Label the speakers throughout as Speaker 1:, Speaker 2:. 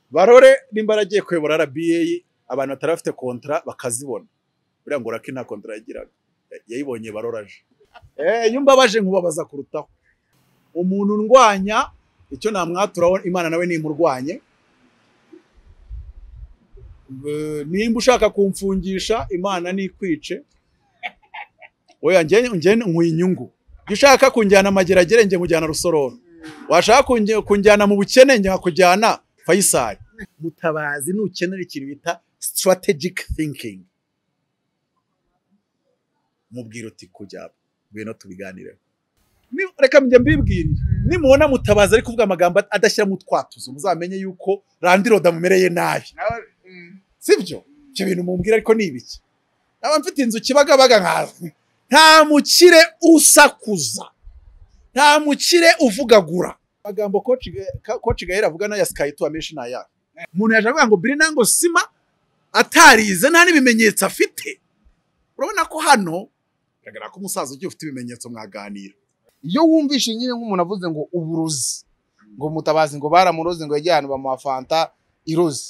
Speaker 1: barore nimba aragiye kuyobora RBA abantu batari bafite kontara bakazibona buriya ngo urake nta kontara yagiraga yayibonye baroraje iyo mbabaje nkubabaza kurutaho umuntu ndwanya icyo namwaturaho imana nawe nimurwanye nimba ushaka kumfungisha imana nikwice oya njye nkuye inyungu iyo ushaka kunjyana amageragere njye nkujyana rusororo washaka kunjyana mu bukene njye nkakujyana fayisari mutabazi nukenera ikintu bita sitarategike thinkingi mubwira uti kujyaba ngwino tubiganireho reka njye mbibwirire nimubona mutabazi ari kuvuga amagambo adashyira mu twatuzo muzamenye yuko randiroda mumereye nabi sibyo ibyo bintu mumbwira ariko ni ibiki naba mfite inzu kibagabaga nkawe nta mukire usakuza nta mukire uvugagura amagambo koci gahera avuga n'aya sikayi tuwa menshi ni aya umuntu yaje avuga ngo biri nango sima atarize nta n'ibimenyetso afite urabona ko hano bigaragara ko umusaza ugiye ufite ibimenyetso mwaganira
Speaker 2: iyo wumvishe nyine nk'umuntu avuze ngo uburozi ngo mutabazi ngo baramuroze ngo yajye ahantu bamuha fanta iroze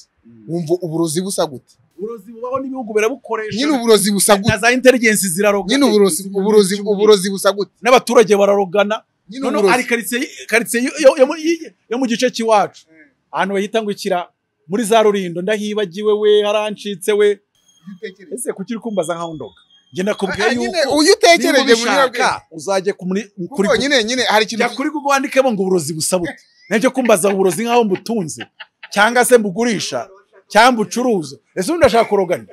Speaker 2: wumva uburozi busa gute
Speaker 1: uburozi bubaho n'ibihugu birabukoresha
Speaker 2: nyine uburozi busa
Speaker 1: na
Speaker 2: gute
Speaker 1: za inteligensi ziraroga
Speaker 2: nyine uburozi uburozi uburozi busa gute
Speaker 1: n'abaturage bararogana
Speaker 2: nyine
Speaker 1: noneho ari
Speaker 2: uburozi
Speaker 1: karitsiye karitsiye yo- yo- yo mu- yi- yo mu gice cy'iwacu ahantu bahita ngo ikira muri za rurindo ndahibagiwe we harancitse we ese kuki uri kumbaza nkaho ndoga njye nakubwiye
Speaker 2: Ah, nyine
Speaker 1: yuko
Speaker 2: uyu
Speaker 1: niba
Speaker 2: utekereje muri
Speaker 1: ubishaka uzajye kumuri- kuri
Speaker 2: kuko nyine nyine hari ikintu
Speaker 1: jya kuri Google wandikemo ngo uburozi busa bute nabyo kumbaza uburozi nkaho mbutunze cyangwa se mbugurisha cyangwa mbucuruza ese ubundi ndashaka kurogana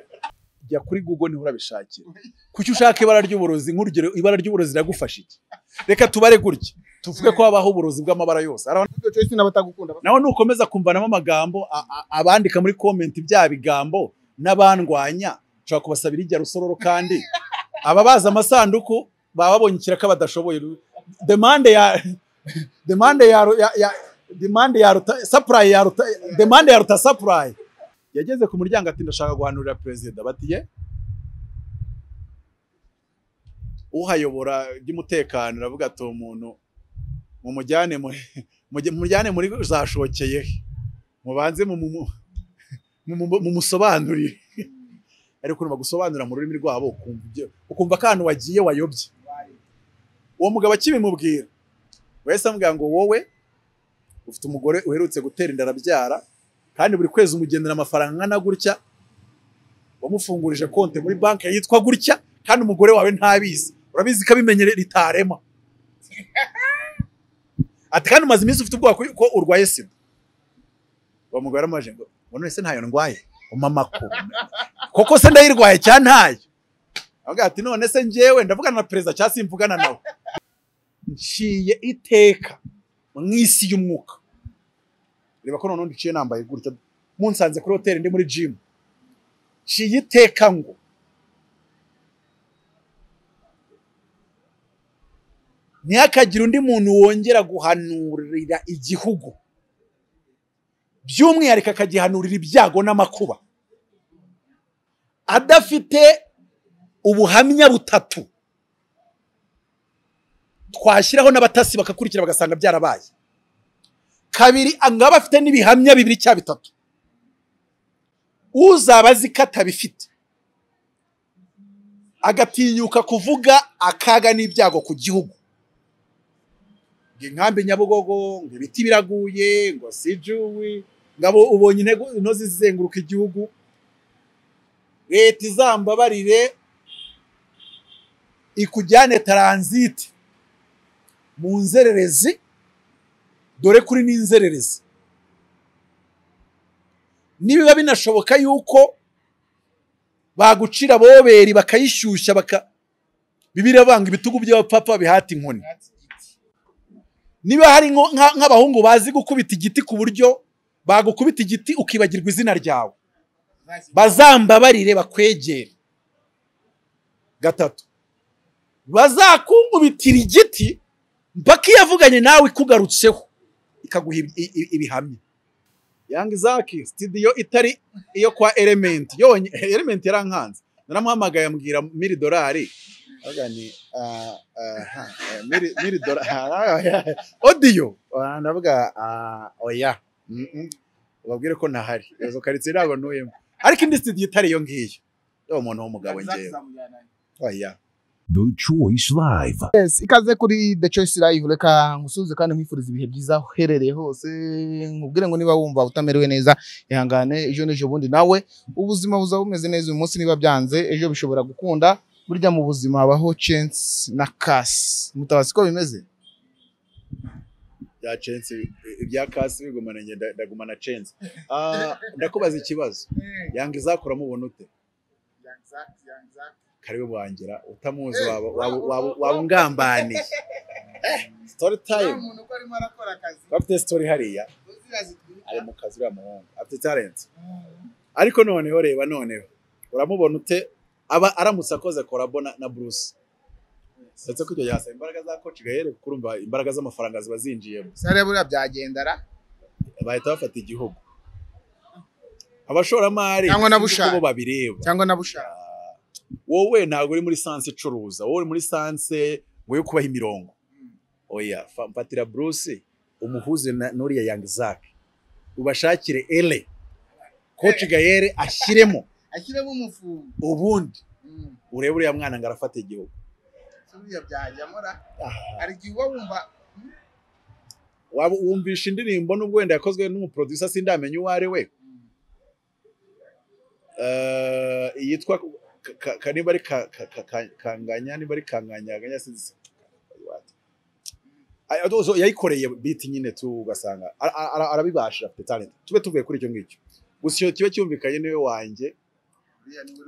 Speaker 1: jya kuri Google niho urabishakira kuki ushaka ibara ry'uburozi nk'urugero ibara ry'uburozi iragufasha iki reka tubare gutya tuvuge ko habaho uburozi bw'amabara yose hari abantu-
Speaker 2: cyose n'abatagukunda
Speaker 1: nawe nukomeza kumvanamo amagambo a- a- abandika muri komenti bya bigambo n'abandwanya ushobora kubasabira ijya rusororo kandi ababaza amasanduku baba babonye ikiraka badashoboye demande ya demande ya ya- ya demande ya ruta supply ya ruta demande ya ruta supply yageze ku muryango ati ndashaka guhanurira perezida batiye uhayobora iby'umutekano aravuga ati umuntu mumujyane mu mujye- mujyane muri za shokeye he? mubanze mu- mu- mu- mu- mumusobanurire ariko bagusobanurira mu rurimi rwabo ukumva ibyo- ukumva ko ahantu wagiye wayobye uwo mugabo akibimubwira wese amubwira ngo wowe ufite umugore uherutse gutera inda arabyara kandi buri kwezi umugenera amafaranga angana gutya wamufungurije konti muri banki yitwa gutya kandi umugore wawe ntabizi urabizi ko abimenyere ritarema ati kandi umaze iminsi ufite ubwoba ko urwaye sida uwo mugore aramubajije ngo ngo none se ntayo ndwaye umama ko koko se ndayirwaye cyangwa ntayo avuga ati none se njyewe ndavugana na perezida cyangwa se mvugana nawe nciye iteka mu isi y'umwuka reba ko noneho ndiciye nambaye gutya munsanze kuri hoteli ndi muri jimu nciye iteka ngo ntihakagire undi muntu wongera guhanurira igihugu by'umwihariko akagihanurira ibyago n'amakuba adafite ubuhamya butatu twashyiraho n'abatasi bakakurikira bagasanga byarabaye kabiri angaba afite n'ibihamya bibiri cya bitatu uzaba azi ko atabifite agatinyuka kuvuga akaga n'ibyago ku gihugu ngo inkambi nyabugogo ngo ibiti biraguye ngo sijuwi ngo abo ubonye intego inoze zizenguruka igihugu leta izambabarire ikujyane taranziti mu nzererezi dore kuri n'inzererezi nibiba binashoboka yuko bagucira boberi bakayishyushya baka bibiriya banga ibitugu by'abapapa bihata inkoni niba hari nko- nka- nk'abahungu bazi gukubita igiti ku buryo bagukubita igiti ukibagirwa izina ryawe bazambabarire bakwegere gatatu bazakukubitira igiti mpaka iyo avuganye nawe ikugarutseho ikaguha ibi- i- i- ibihamya yanga izaki sitidiyo itari iyo kwa elementi yonyine elementi yarankanze naramuhamagaye ambwira miri dorari avuga ni ah, ah, ha, eh, miri- miri dorari odiyo ndavuga ah, oya Mm, mm. ubabwire ko ntahari izo karitsiye ntabwo ntuyemo ariko indi studio itari iyo ngiyo uwo muntu w'umugabo ngewe oya
Speaker 3: The Choice Live.
Speaker 2: Yes, ikaze kuri The Choice Live reka nkusuhuze kandi nkwifuriza ibihe byiza aho uherereye hose nkubwire ngo niba wumva utamerewe neza ihangane ejo n'ejo bundi nawe ubuzima buza bumeze neza uyu munsi niba byanze ejo bishobora gukunda burya mu buzima habaho chance na kasi mutabazi ko bimeze
Speaker 1: bya censi ibya kasi bigumana njye nda- ndagumana censi Ah, ndakubaza ikibazo yanga izakuramo ubona ute karibu burangira utamuzi waba waba- waba- waba ungambaniye Eh, story time afite story hariya ari mu kazi uriya muhungu afite talent ariko noneho reba noneho uramubona ute aba aramutse akoze korabo na, na bruce ndetse ko icyo gihe asaba imbaraga za coach gahere kuko urumva imbaraga z'amafaranga ziba zinjiyemo
Speaker 2: sare buriya byagendara
Speaker 1: bahita bafata igihugu abashoramari
Speaker 2: Cyangwa na
Speaker 1: sinzi uko
Speaker 2: Bushali.
Speaker 1: bo babireba
Speaker 2: cyangwa na bushaka
Speaker 1: wowe ntabwo uri muri sanse icuruza wowe uri muri sanse wowe kubaho imirongo oya fa- mfatira bruce umuhuze na nuriya yang zak ubashakire ele coach gayere ashyiremo
Speaker 2: ashyiremo umufungo
Speaker 1: ubundi urebe uriya mwana ngo arafata igihugu
Speaker 2: buriya byajyamo ra hari igihe uba wumva
Speaker 1: Waba wumvisha indirimbo n'ubwo wenda yakozwe n'umuproducer sindamenya uwo ari we Eh, iyitwa ka- ka- ka- niba ari ka- ka- ka- ka- kanganya niba ari kanganyaganya sinzi Ay, adozo, yayikoreye biti nyine tu ugasanga ara- ara- ara- arabibasha afite talent tube tuvuye kuri icyo ngicyo gusa iyo kiba cyumvikanye niwe wanjye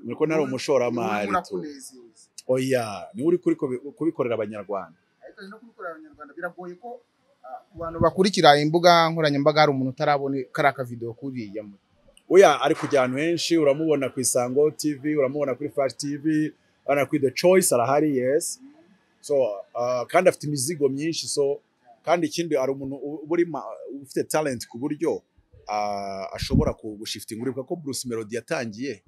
Speaker 1: ni ko nari umushoramari tu
Speaker 2: murakunezeza
Speaker 1: oya niwe uri kuri kubi- kubikorera abanyarwanda
Speaker 2: ariko no kubikora abanyarwanda biragoye ko ah, ku bantu bakurikira imbuga nkoranyambaga hari umuntu utarabona kariya kavidewo kuriya mu-
Speaker 1: oya ari kujya ahantu henshi uramubona ku isango tv uramubona kuri flash tv urabona kuri the choice arahari yes so uh, kandi afite imizigo myinshi so kandi ikindi hari umuntu u- uba uri ma- ufite talent ku buryo uh, ashobora ku- gushifitinga uribuka ko bruce melody yatangiye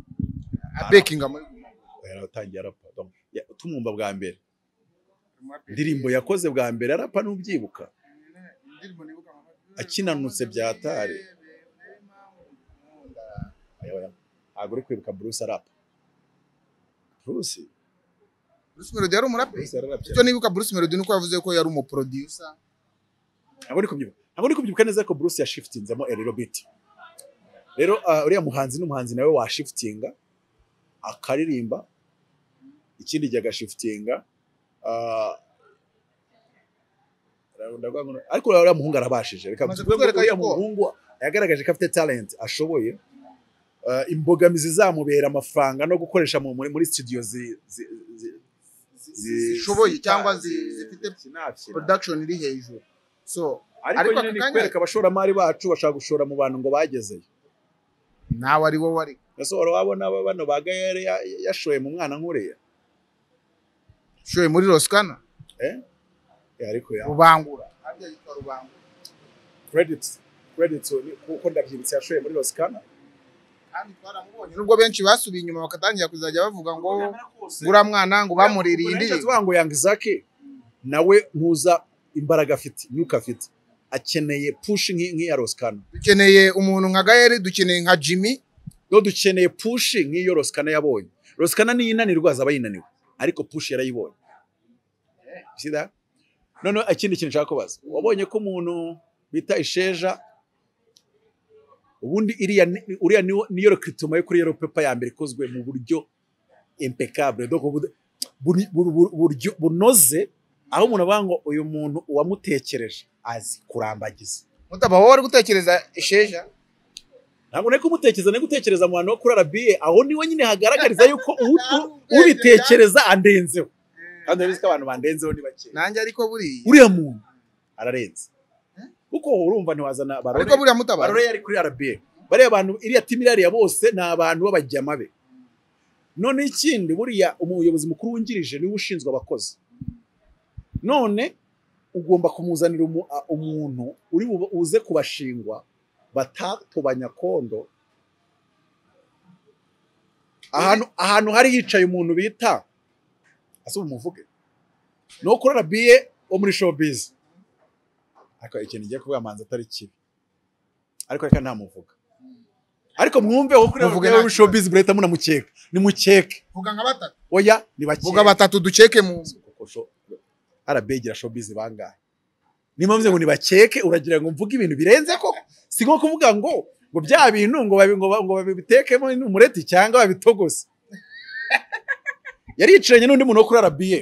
Speaker 2: abekinga muri guma
Speaker 1: yaratangiye arapa donc, ya- tumwumva bwa mbere
Speaker 2: guma.
Speaker 1: indirimbo yakoze bwa mbere arapa n'ubyibuka
Speaker 2: Indirimbo nibuka mu-
Speaker 1: akinanutse bya Atari. Aya, oya. ntabwo uri kwibuka bruce arapa bruce
Speaker 2: Bruce Melody yari umuraperi
Speaker 1: bruce yararapye
Speaker 2: icyo nibuka Bruce Melody nuko yavuze ko yari umuproducer
Speaker 1: ntabwo uri kubyibuka ntabwo uri kubyibuka neza ko Bruce yashifitinzemo rero biti rero ah, uriya muhanzi n'umuhanzi nawe washifitinga akaririmba ikindi gihe agashifitinga ah, ndavuga ngo- ariko uriya muhungu arabashije reka
Speaker 2: Maze
Speaker 1: tuvuge ngo
Speaker 2: kutwereka
Speaker 1: uriya
Speaker 2: yuko-
Speaker 1: muhungu yagaragaje ko afite talent ashoboye Ah, imbogamizi zamubera amafaranga no gukoresha mu- muri muri studio zi- zi- zi- zi-
Speaker 2: zishoboye
Speaker 1: zita-
Speaker 2: cyangwa zi-
Speaker 1: zi-
Speaker 2: zifite
Speaker 1: sinakira.
Speaker 2: production iri hejuru so
Speaker 1: ariko
Speaker 2: Ariko
Speaker 1: nyine
Speaker 2: ako
Speaker 1: ni
Speaker 2: kanya-
Speaker 1: kwereka abashoramari bacu bashaka gushora mu bantu ngo bagezeyo
Speaker 2: nawe ari wowe ari
Speaker 1: ese wari wabona aba bano ba gayere ya- yashoye mu mwana nk'uriya
Speaker 2: shoye muri Roskana
Speaker 1: Eh, ariko ya
Speaker 2: rubangura harya yitwa rubangura
Speaker 1: credits credits ni- kuko ndabyibutse yashoye muri rosikana
Speaker 2: kandi twaramubonye nubwo benshi basubiye inyuma bakatangira kuzajya bavuga ngo buriya mwana ngo bamuririye indirimbo
Speaker 1: ngo yanga izaki nawe ntuza imbaraga afite nyuka afite akeneye pushi nk'i- nk'iya rosikana
Speaker 2: dukeneye umuntu nka gayeri dukeneye nka jimmy
Speaker 1: no dukeneye pushi nk'iyo rosikana yabonye rosikana niyo inanirwa azaba yinaniwe ariko pushi yarayibonye sida noneho ikindi kintu nshaka kubaza wabonye ko umuntu bita isheja ubundi iriya ni- uriya niwo niyo rekritoma yo kuri yero pepa ya mbere ikozwe mu buryo impeccable donc bu- bu- bu- bu- buryo bunoze aho umuntu avuga ngo uyu muntu uwamutekereje azi kurambagiza
Speaker 2: mutaba wowe uri gutekereza isheja
Speaker 1: ntabwo nari kumutekereza nari gutekereza mu bantu bo kuri arabiye aho niwe nyine hagaragariza yuko u- u- ubitekereza andenzeho kandi urabizi ko abantu bandenzeho ni bake
Speaker 2: nanjye ariko buriya
Speaker 1: uriya muntu ararenze kuko urumva ntiwazana barore
Speaker 2: ariko buriya mutaba
Speaker 1: barore yari kuri arabiye bariya bantu iriya timu irariya bose ni abantu b'abajyama be none ikindi buriya umuyobozi mukuru wungirije niwe ushinzwe abakozi none ugomba kumuzanira umu- a- umuntu uri bu- uze kubashingwa batatobanya kondo ahantu ahantu hari hicaye umuntu bita asuba umuvuge ni uwo kuri arabiye wo muri showbiz ariko ikintu ngiye kuvuga manzi atari kibi ariko reka ntamuvuga ariko mwumve wowe kuri
Speaker 2: Muvuge
Speaker 1: wowe
Speaker 2: nta-
Speaker 1: showbiz burahita munamukeka nimukeke
Speaker 2: vuga nka batatu
Speaker 1: oya ni
Speaker 2: vuga
Speaker 1: bakeke
Speaker 2: batatu duceke mu
Speaker 1: kuko sho- RB igira showbiz bangahe niyo mpamvu ngo nibakeke uragira ngo mvuge ibintu birenze koko si nko kuvuga ngo ngo bya bintu ngo babi- ngo ba- ngo babitekemo umureti cyangwa babitogose yari yicaranye n'undi muntu wo kuri RB ye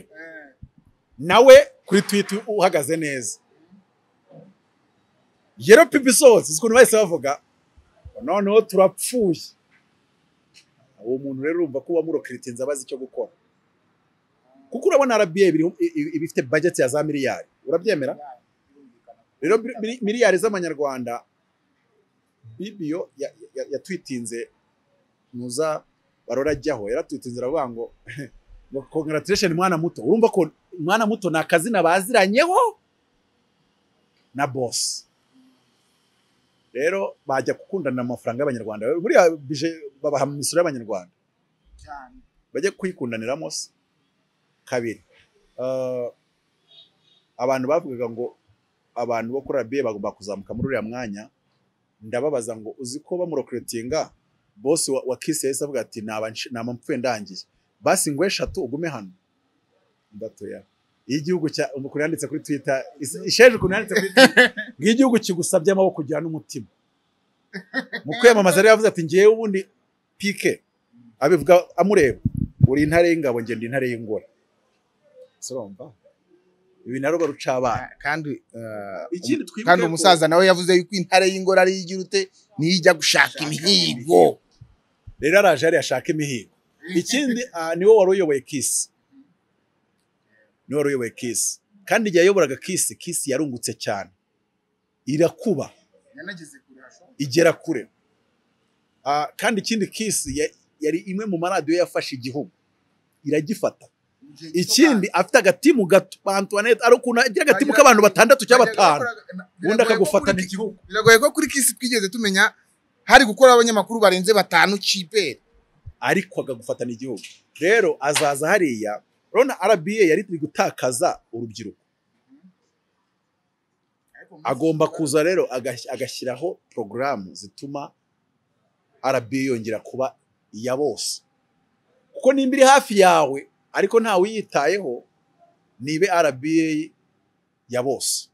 Speaker 1: nawe kuri twiti uhagaze neza yero pipi sose uzi ukuntu bahise bavuga ngo noneho turapfuye uwo muntu rero urumva ko wamurokiritinze abazi icyo gukora kuko urabona RBA biri- i- i- iba ifite budget ya za miliyari urabyemera rero biri- biri- miliyari z'amanyarwanda bibiyo ya- ya- yatwitinze muza barora ajyaho yaratwitinze aravuga ngo ngo congratulation mwana muto urumva ko mwana muto ni akazina baziranyeho na boss rero bajya gukundana amafaranga y'abanyarwanda buriya bije babaha mu misoro y'abanyarwanda bajye kuyikundaniramo se kabiri eh, abantu bavugaga ngo abantu bo kuri RBA bagomba kuzamuka muri uriya mwanya ndababaza ngo uzi ko bamuroketinga bosi wa, wa kisi yahise avuga ati naba nsh- naba mpfuye ndangiye basi ngo eshatu ugume hano ndatoya iyo igihugu cya ukuntu yanditse kuri twitter is- isheje ukuntu yanditse kuri twitter ngo iyo igihugu kigusabye amaboko ugira n'umutima mu kwiyamamaza rero yavuze ati ngewe ubundi pike abivuga amureba uri intare y'ingabo ngenda intare y'ingore soromba ibi narwo ruca abana
Speaker 2: kandi eh,
Speaker 1: ikindi twibuke
Speaker 2: kandi
Speaker 1: ko-
Speaker 2: umusaza nawe yavuze yuko intare y'ingoro ari igira ute niyo ijya gushaka imihigo
Speaker 1: rero araje hariya ashaka imihigo ikindi ah, niwe wari uyoboye kisi niwe wari uyoboye kisi kandi igihe yayoboraga kisi kisi yarungutse cyane irakuba igera kure Ah, kandi ikindi kisi ya- yari imwe mu maradiyo yafashe igihugu iragifata ikindi afite agatimu gato ba Antoinette ari ukuntu agira agatimu k'abantu batandatu cyangwa batanu ubundi akagufatana igihugu
Speaker 2: biragoye ko kuri kisi twigeze tumenya hari gukora abanyamakuru barenze batanu cibere
Speaker 1: ariko akagufatana igihugu rero azaza hariya urabona RBA yari iri gutakaza urubyiruko agomba kuza rero agas- agashyiraho porogaramu zituma RBA yongera kuba iya bose kuko nimba iri hafi yawe ariko ntawe uyitayeho nibe RBA ya bose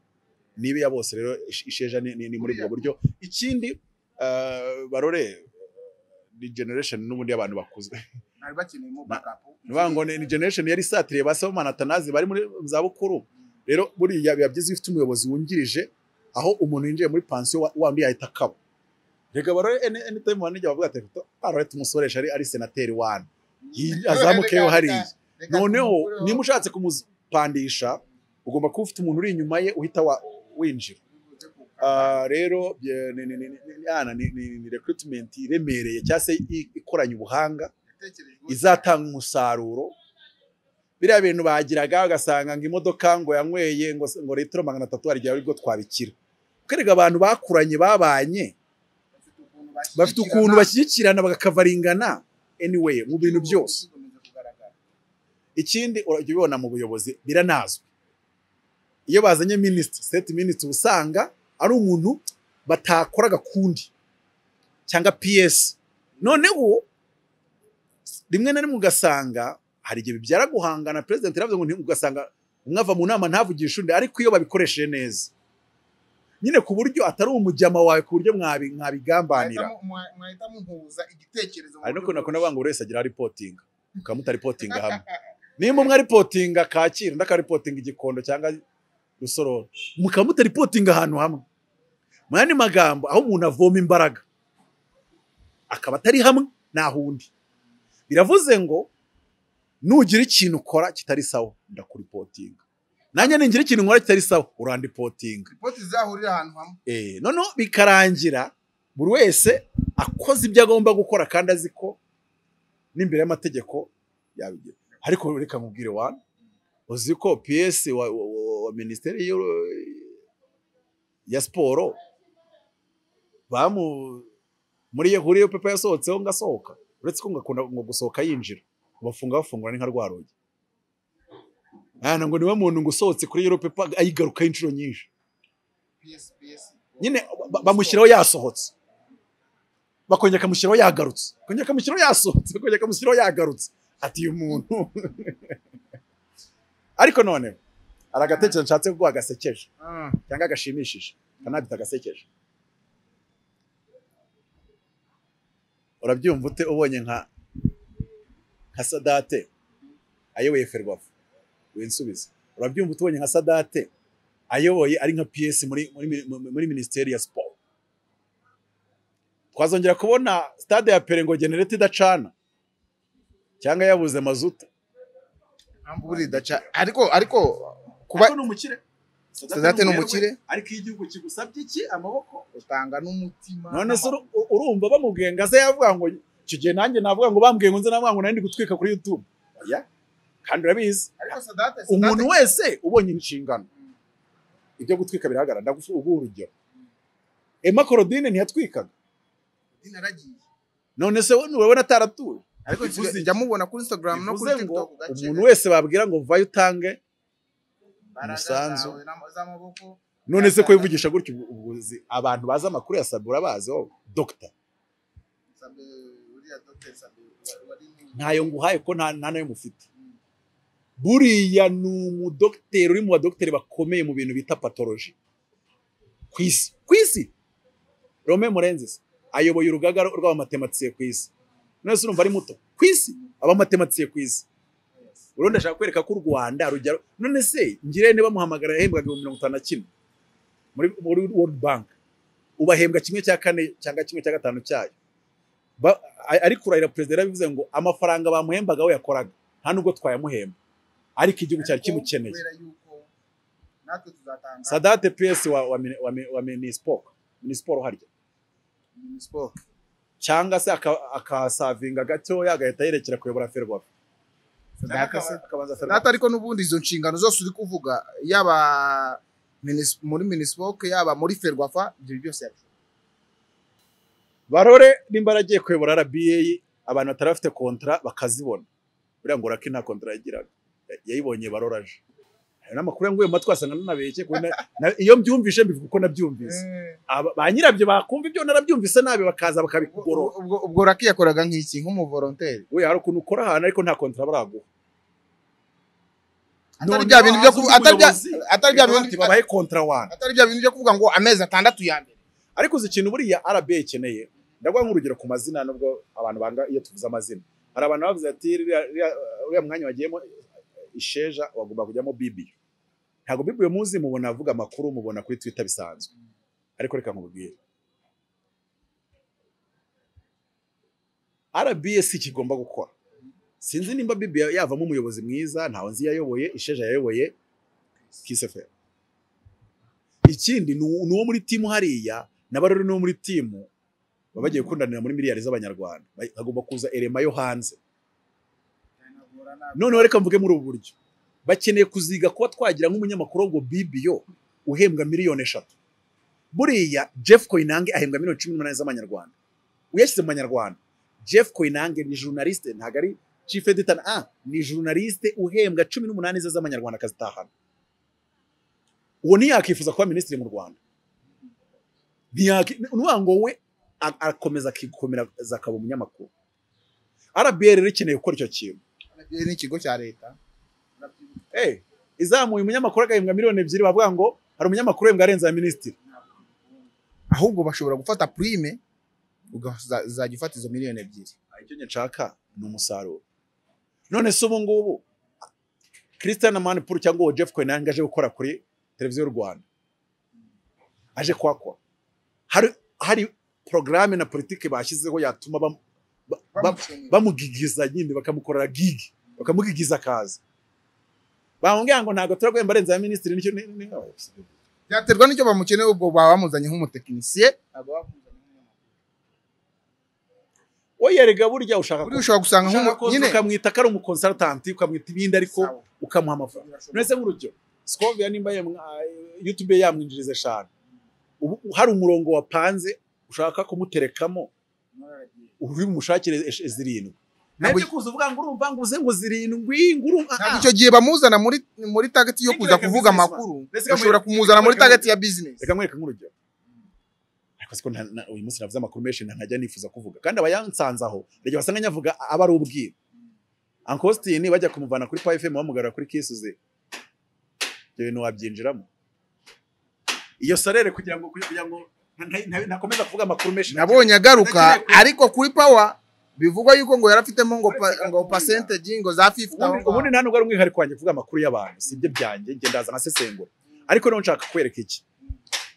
Speaker 1: nibe ya bose rero ish- isheja ni, ni, ni muri ubwo buryo ikindi eh, barore ni generation n'ubundi y'abantu bakuze ni ukuvuga ngo ni ni generation yari isatiriye ba Sibomana Atanazi bari muri mu zabukuru rero buriya biba byiza iyo ufite umuyobozi wungirije aho umuntu yinjiye muri pansiyo wa- wandi yahita akaba rega baro any- anytime wanijya bavuga ati arareta umusoresha ari ari senateri wani Yi- azamukeyo hariya noneho niba ushatse kumupandisha ugomba kuba ufite umuntu uri inyuma ye uhita wa- winjira Ah, rero bye- ni- ni- ni- ni- yana, ni- ni ni recruitment iremereye cyangwa se i- ikoranye ubuhanga izatanga umusaruro biriya bintu bagiraga ugasanga ngo imodoka ngo yanyweye ngo se- ngo litiro magana atatu hari igihe aribwo twabikira kwereka abantu bakuranye babanye bafite ukuntu bashyigikirana bagakavaringana anyway mu bintu byose ikindi urajya ubibona mu buyobozi biranazwi iyo bazanye minisitiri seti minisitiri uba usanga ari umuntu batakoraga kundi cyangwa piyesi noneho rimwe na rimwe ugasanga hari igihe bibyara guhangana perezida yaravuze ngo nti- ugasanga umwe ava mu nama ntavugishe undi ariko iyo babikoresheje neza nyine ku buryo atari umujyama wawe ku buryo mwabi- mwabigambanira
Speaker 2: mwahita muhuza igitekerezo mu
Speaker 1: hari no
Speaker 2: buryo
Speaker 1: kunakunda ngo buri wese agira ripotinga mukaba mutaripotinga hamwe nimba umwe aripotinga kacyiru undi akaripotinga igikondo cyangwa rusororo mukaba mutaripotinga ahantu hamwe mu yandi magambo aho umuntu avoma imbaraga akaba atari hamwe ntahundi biravuze ngo nugira ikintu ukora kitari sawa ndakuripotinga nanjye ningira ikintu nkora kitari sawa urandipotinga
Speaker 2: ripoti zizahurira ahantu hamwe
Speaker 1: Eh, noneho bikarangira buri wese akoze ibyo agomba gukora kandi azi ko n'imbere y'amategeko yabigira ariko reka mubwire wana uzi ko PS wa, wa, wa, wa minisiteri y'u- ya siporo bamu muri iyo huriyo pepa yasohotseho ngo asohoka uretse ko ngo akunda ngo gusohoka yinjira bafunga bafungura ni nka rwa rugi ntabwo niba muntu ngo usohotse kuri iyo pepa ayigarukaho inshuro nyinshi
Speaker 2: PS, PS.
Speaker 1: nyine ba- bamushyiraho yasohotse bakongera akamushyiraho yagarutse bakongera akamushyiraho yasohotse bakongera akamushyiraho yagarutse ati uyu muntu ariko none hari agatekerezo nshatse kuguha gasekeje cyangwa gashimishije kanabita gasekeje urabyumva ute ubonye nka nka sadate ayoboye ferwafu winsubize urabyumva ute ubonye nka sadate ayoboye ari nka ps muri muri muri- muri minisiteri ya siporo twazongera kubona stade ya pere ngo genereta idacana cyangwa yabuze mazutu
Speaker 2: mpamvu buri daca ariko ariko kuba
Speaker 1: ni umukire
Speaker 2: Sadate ni umukire
Speaker 1: ariko iyo igihugu kigusabye iki amaboko
Speaker 2: utanga n'umutima
Speaker 1: none se uru- u- urumva bamubwiye ngo aze yavuga ngo icyo gihe nanjye navuga ngo bambwiye ngo nze navuga ngo nari ndi gutwika kuri youtube oya kandi urabizi
Speaker 2: ariko sadate
Speaker 1: umuntu wese ubonye inshingano ibyo gutwika birahagarara ndagufu uguha urugero emma korodine ntiyatwikaga
Speaker 2: naragiye
Speaker 1: none se we urabona ataratuye
Speaker 2: ariko
Speaker 1: Bivuze iki?
Speaker 2: njya mubona kuri instagram no kuri
Speaker 1: bivuze ngo
Speaker 2: tiktok gace
Speaker 1: umuntu wese babwira ngo vayo utange umusanzu.
Speaker 2: z'amaboko
Speaker 1: none se ko wivugisha gutyo ubu- ubuzi abantu bazi amakuru ya sabi urabazi wowe dogita
Speaker 2: sabe uriya doctor sabe wari
Speaker 1: ntayo nguhaye ko nta nta nayo mufite buriya ni umudogiteri uri mu badogiteri bakomeye mu bintu bita patoloji ku isi ku isi rome murenzisi ayoboye urugaga rw'abamatematikiye ku isi none se urumva ari muto ku isi abamatematikiye ku isi urundi ashaka kwereka ko u rwanda rugero none se ngirente bamuhamagara yahembwaga ibihumbi mirongo itanu na kimwe muri muri world bank ubahembwa kimwe cya kane cyangwa kimwe cya gatanu cyayo Ba- a- ari kurahira perezida yarabivuze ngo amafaranga bamuhembaga we yakoraga nta nubwo twayamuhemba ariko igihugu cyari kimukeneye
Speaker 2: kubera yuko natwe tuzatanga
Speaker 1: sadate piyesi wa, wa, mini- wa, mi- wa minisiporo minisiporo harya
Speaker 2: Minispoc.
Speaker 1: cyangwa se aka- akasavinga gatoya agahita yerekera kuyobora ferwafa
Speaker 2: Sadate se-
Speaker 1: akabanza
Speaker 2: data
Speaker 1: ferwafa
Speaker 2: ariko n'ubundi izo nshingano zose uri kuvuga yaba minis- muri minispoc yaba muri ferwafa ibyo byose yabishobora
Speaker 1: barore nimba yaragiye kuyobora rba abantu batari bafite kontara bakazibona buriya ngo uraki nta kontara yagiraga Ya- yayibonye baroraje ayo ni amakuru yanguye mu matwi wasanga nanabeshye kuko na- na- iyo mbyumvishe mbivuga uko nabyumvise Aba- ba nyirabyo bakumva ibyo narabyumvise nabi bakaza bakabigorora
Speaker 2: ubwo ubwo raki yakoraga nk'iki nk'umuvoronteri
Speaker 1: we hari ukuntu ukora ahantu ariko nta kontara baraguha
Speaker 2: atari
Speaker 1: None
Speaker 2: bya bintu byo
Speaker 1: waza
Speaker 2: kuvuga
Speaker 1: uri
Speaker 2: atari bya-
Speaker 1: umuyobozi,
Speaker 2: atari bya bintu
Speaker 1: bati babahe kontara wani
Speaker 2: atari bya bintu byo kuvuga ngo amezi atandatu ya mbere
Speaker 1: ariko uzi ikintu buriya rba ikeneye ndaguha nk'urugero ku mazina nubwo abantu banga iyo tuvuze amazina hari abantu bavuze ati "Uriya- uriya- uriya mwanya wagiyemo isheja wagomba kujyamo bibi ntabwo bibi uyu munsi mubona avuga amakuru mubona kuri twitter bisanzwe ariko reka nkubwire RBA si kigomba gukora sinzi nimba bibi yavamo umuyobozi mwiza ntawe nzi yayoboye isheja yayoboye kiseferi ikindi ni uwo ni uwo muri timu hariya n'abarori n'uwo muri timu baba bagiye gukundanira muri miliyari z'abanyarwanda Ba- hagomba kuza erema yo hanze noneho reka mvuge muri ubu buryo bakeneye kuziga kuba twagira nk'umunyamakuru w'ubwo bibiyo uhembwa miliyoni eshatu buriya jeff koinange ahembwa miliyoni cumi n'umunani z'amanyarwanda uyashyize mu banyarwanda jeff koinange ni journaliste ntabwo ari chief editor ah ni journaliste uhembwa cumi n'umunani ze z'amanyarwanda akazitahana uwo ntiyakifuza kuba minisitiri mu rwanda ntiyaki ni ukuvuga ngo we a- arakomeza akikomeza akaba umunyamakuru rba rero ikeneye gukora icyo kintu
Speaker 2: RBA ni ikigo cya leta
Speaker 1: Eh, izamuye umunyamakuru agahembwa miliyoni ebyiri bavuga ngo hari umunyamakuru uhembwa arenze ya minisitiri
Speaker 2: ahubwo bashobora gufata prime uzajya ufata izo miliyoni ebyiri
Speaker 1: Ah, icyo nshaka ni umusaruro none se ubu ngubu christian manipur cyangwa uwo jeff koinange aje gukora kuri televiziyo y'u rwanda aje kwakwa hari hari porogaramu na politiki bashyizeho yatuma bam- ba- ba- bamugigiza nyine bakamukorera gigi bakamugigiza akaza bamubwira ngo ntabwo turaguhemba arenze ya minisitiri nicyo ni- ni-
Speaker 2: byaterwa n'icyo bamukeneye ubwo baba bamuzanye nk'umutekinisiye
Speaker 1: we yerega burya ushaka
Speaker 2: buriya ushobora gusanga
Speaker 1: ushaka ko
Speaker 2: nk'umu- nyine
Speaker 1: ukamwita ko ari umukonsarutanti ukamwita ibindi ariko
Speaker 2: Sawa.
Speaker 1: ukamuha amafaranga nese nk'urugyo sikovia nimba yamwa- youtube yamwinjiriza eshanu ubu hari umurongo wapanze ushaka kumuterekamo uri bumushakire esh- zirindwi
Speaker 2: Ntabwo-
Speaker 1: nanjye kuza uvuga ngo urumva ngo uze ngo zirindwi ngo urumva
Speaker 2: ntabwo
Speaker 1: ah.
Speaker 2: icyo gihe bamuzana muri muri target yo
Speaker 1: Reka
Speaker 2: kuza
Speaker 1: reka
Speaker 2: kuvuga
Speaker 1: business man.
Speaker 2: amakuru
Speaker 1: Reka reka
Speaker 2: bashobora
Speaker 1: muri-
Speaker 2: kumuzana muri
Speaker 1: reka muri-
Speaker 2: target ya business
Speaker 1: reka nkwereke nk'urugero kasi ko nta- na- uyu munsi navuze amakuru menshi nta- ntajya nifuza kuvuga kandi abayansanze aho ntajya basanga nyavuga aba ari ubwiru Uncle Austin bajya kumuvana kuri Power FM bamugarura kuri Kisuze ibyo bintu wabyinjiramo iyo sorere kugira ngo kugira ngo nta- nta- nta- ntakomeza kuvuga amakuru menshi
Speaker 2: nabonye agaruka
Speaker 1: Ndakeneye-
Speaker 2: ariko kuri pawa bivugwa yuko ngo yari afitemo ngo pa-
Speaker 1: Uretse
Speaker 2: ngo
Speaker 1: gahunda.
Speaker 2: percentage ngo za 50 aho
Speaker 1: ubundi ubundi nta nubwo ari umwihariko wanjye kuvuga amakuru y'abantu si ibyo byanjye njye ndaza nkasesengura ariko rero nshaka kwereka iki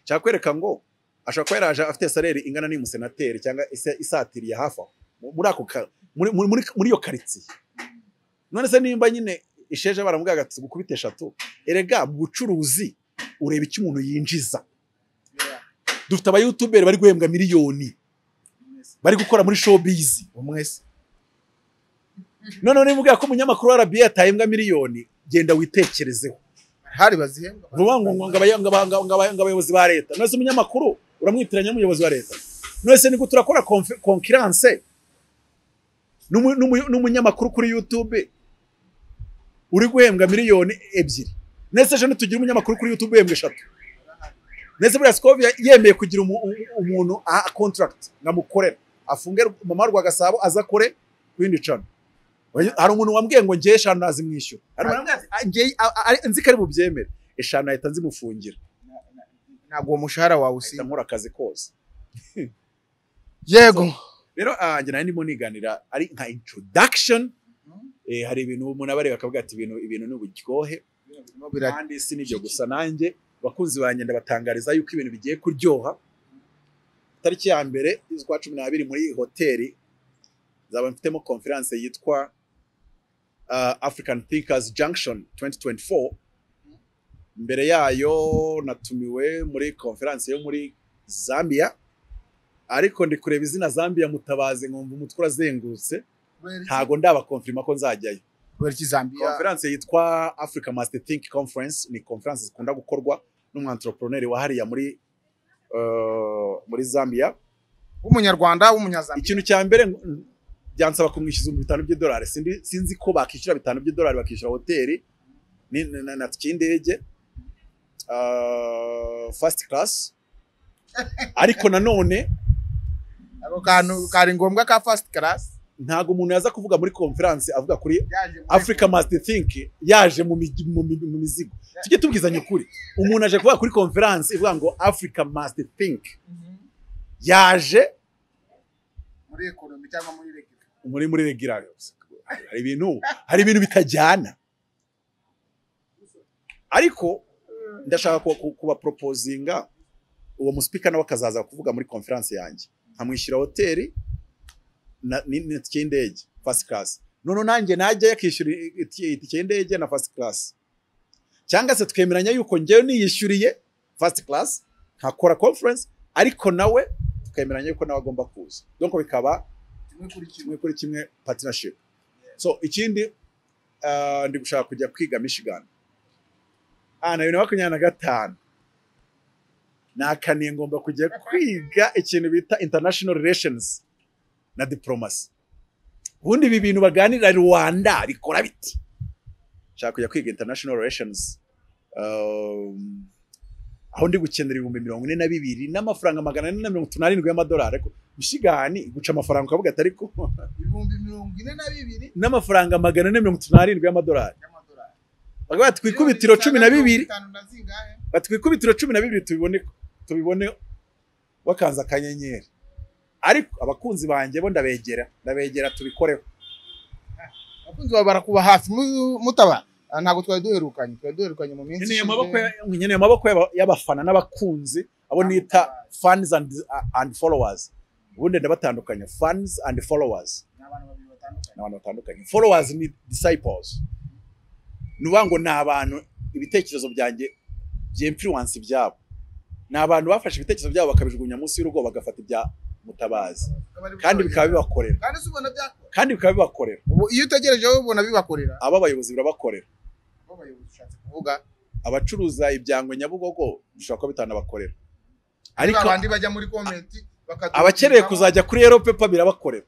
Speaker 1: nshaka kwereka ngo ashobora kuba yaraje afite salere ingana n'iy'umusenateri cyangwa isa- isatiriye hafi aho mu- muri ako ka- muri- muri- muri- muri iyo karitsiye none se nimba nyine isheje baramubwira ati gukubita eshatu erega mu bucuruzi ureba icyo umuntu yinjiza dufite abayutuberi bari guhembwa miliyoni bari gukora muri showbiz
Speaker 2: umwese
Speaker 1: none niba ubwira ko umunyamakuru wa RBA atahembwa miliyoni genda witekerezeho
Speaker 2: hari bazihembwa
Speaker 1: vuba ngo ngo ngo abaya- ngo aba- ngo- ngo aba- ngo abayobozi ba leta none se umunyamakuru uramwitiranya n'umuyobozi wa leta none se niko turakora konfi- konkiranse n'umu- n'umu- n'umunyamakuru kuri YouTube uri guhembwa miliyoni ebyiri nese ejo ntitugire umunyamakuru kuri YouTube uhembwa eshatu nese buriya sikovia yemeye kugira umu- u- umuntu aha contract nkamukorera afunge mama rwa gasabo aza akore ku yindi cano Oya, hari umuntu wambwiye ngo njye eshanu nazimwishyura Hari umuntu wambwiye ati, "Njye, a- a- ari- nzi ko ari bubyemere eshanu ahita nzimufungira
Speaker 2: ntabwo uwo mushahara wawe
Speaker 1: ahita
Speaker 2: usiba
Speaker 1: nkora akazi kose
Speaker 2: yego
Speaker 1: rero ah, njye nari ndimo niganira ari nka introduction Eh, hari ibintu umuntu aba areba akavuga ati ibintu ibintu ni uburyohe
Speaker 2: Bira-
Speaker 1: kandi si n'ibyo gusa nanjye abakunzi banjye ndabatangariza yuko ibintu bigiye kuryoha tariki ya mbere y'ukwa cumi n'abiri muri iyi hoteli nzaba mfitemo konferanse yitwa ah, African Thinkers Junction 2024 mbere yayo natumiwe muri konferanse yo muri Zambia ariko ndi kureba izina Zambia mutabaze nkumva umutwe urazengurutse ntago ndabakonfirima ko nzajyayo
Speaker 2: kubera iki Zambia
Speaker 1: konferanse yitwa Africa Master Think Conference ni konferanse zikunda gukorwa n'umwanteropreneri wahariya muri eh, muri Zambia
Speaker 2: w'umunyarwanda w'umunyazambia
Speaker 1: ikintu cya mbere mm, byansaba kumwishyuza ibihumbi bitanu by'idolari Sindi- sinzi ko bakishyura bitanu by'idolari bakishyura hoteli ni- na- na- na tike y'indege eh, first class ariko nanone
Speaker 2: ako kantu kari ngombwa ka first class
Speaker 1: ntago umuntu yaza kuvuga muri konferanse avuga kuri
Speaker 2: yaje muri-
Speaker 1: Africa Must Think yaje mu mi- mu mi- mu mizigo tujye tubwizanya ukuri umuntu aje kuvuga kuri conference ivuga ngo Africa Must Think
Speaker 2: Mhm.
Speaker 1: yaje
Speaker 2: muri economy cyangwa muri reggae
Speaker 1: muri muri regira hari ibintu hari ibintu bitajyana ariko ndashaka kuba- ku- kuba proposinga uwo musipika nawe akazaza kuvuga muri conference yanjye nkamwishyura hoteli na- ni- ni itike y'indege first class noneho nanjye najya yakishyura itike itike y'indege na first class cyangwa se twemeranya yuko njyewe niyishyuriye first class nkakora conference ariko nawe twemeranya yuko nawe agomba kuza donc bikaba
Speaker 2: kimwe kuri kimwe
Speaker 1: kimwe kuri kimwe partnership so ikindi ah, ndi gushaka kujya kwiga michigan ah na bibiri na makumyabiri na gatanu nakaniye ngomba kujya kwiga ikintu bita international relations na diplomacy ubundi ibi bintu baganira rwanda rikora biti nshaka kujya kwiga international relations um, aho ndi gukenera ibihumbi mirongo ine na bibiri n'amafaranga magana ane na mirongo itatu n'arindwi y'amadolari ariko mishigani guca amafaranga ukavuga ati ariko
Speaker 2: ibihumbi mirongo ine na bibiri
Speaker 1: n'amafaranga magana ane mirongo itatu n'arindwi y'amadolari
Speaker 2: y'amadolari
Speaker 1: bakavuga bati ku ikubitiro cumi na bibiri
Speaker 2: Bitanu na zingahe?
Speaker 1: bati ku ikubitiro cumi na bibiri tubibone tubibone wakanze akanyenyeri ariko abakunzi banjye bo ndabegera ndabegera tubikoreho
Speaker 2: abakunzi bawe barakuba hafi mu- mutaba Ah, ntabwo twari duherukanye twari duherukanye mu minsi
Speaker 1: nkeneye
Speaker 2: ishize.
Speaker 1: amaboko ya- nkeneye amaboko y'aba- y'abafana n'abakunzi abo nita fans and, and followers ubundi ndabatandukanya fans and followers
Speaker 2: Ni abantu babiri batandukanye.
Speaker 1: ni abantu batandukanye followers ni disciples ni ukuvuga ngo ni abantu ibitekerezo byanjye by'influence byabo ni abantu bafashe ibitekerezo byabo bakabijugunya munsi y'urugo bagafata ibya mutabazi kandi bikaba bibakorera
Speaker 2: kandi se ubona byakorera
Speaker 1: kandi bikaba bibakorera
Speaker 2: ubu iyo utegereje wowe ubona bibakorera
Speaker 1: abo abayobozi birabakorera
Speaker 2: Bo bayobozi ushatse kuvuga
Speaker 1: abacuruza ibyangwe nyabugogo bishobora kuba bitanabakorera
Speaker 2: ariko
Speaker 1: ariko
Speaker 2: abandi bajya muri comment bakatu-
Speaker 1: abakeneye kuzajya kuri yero pepa birabakorera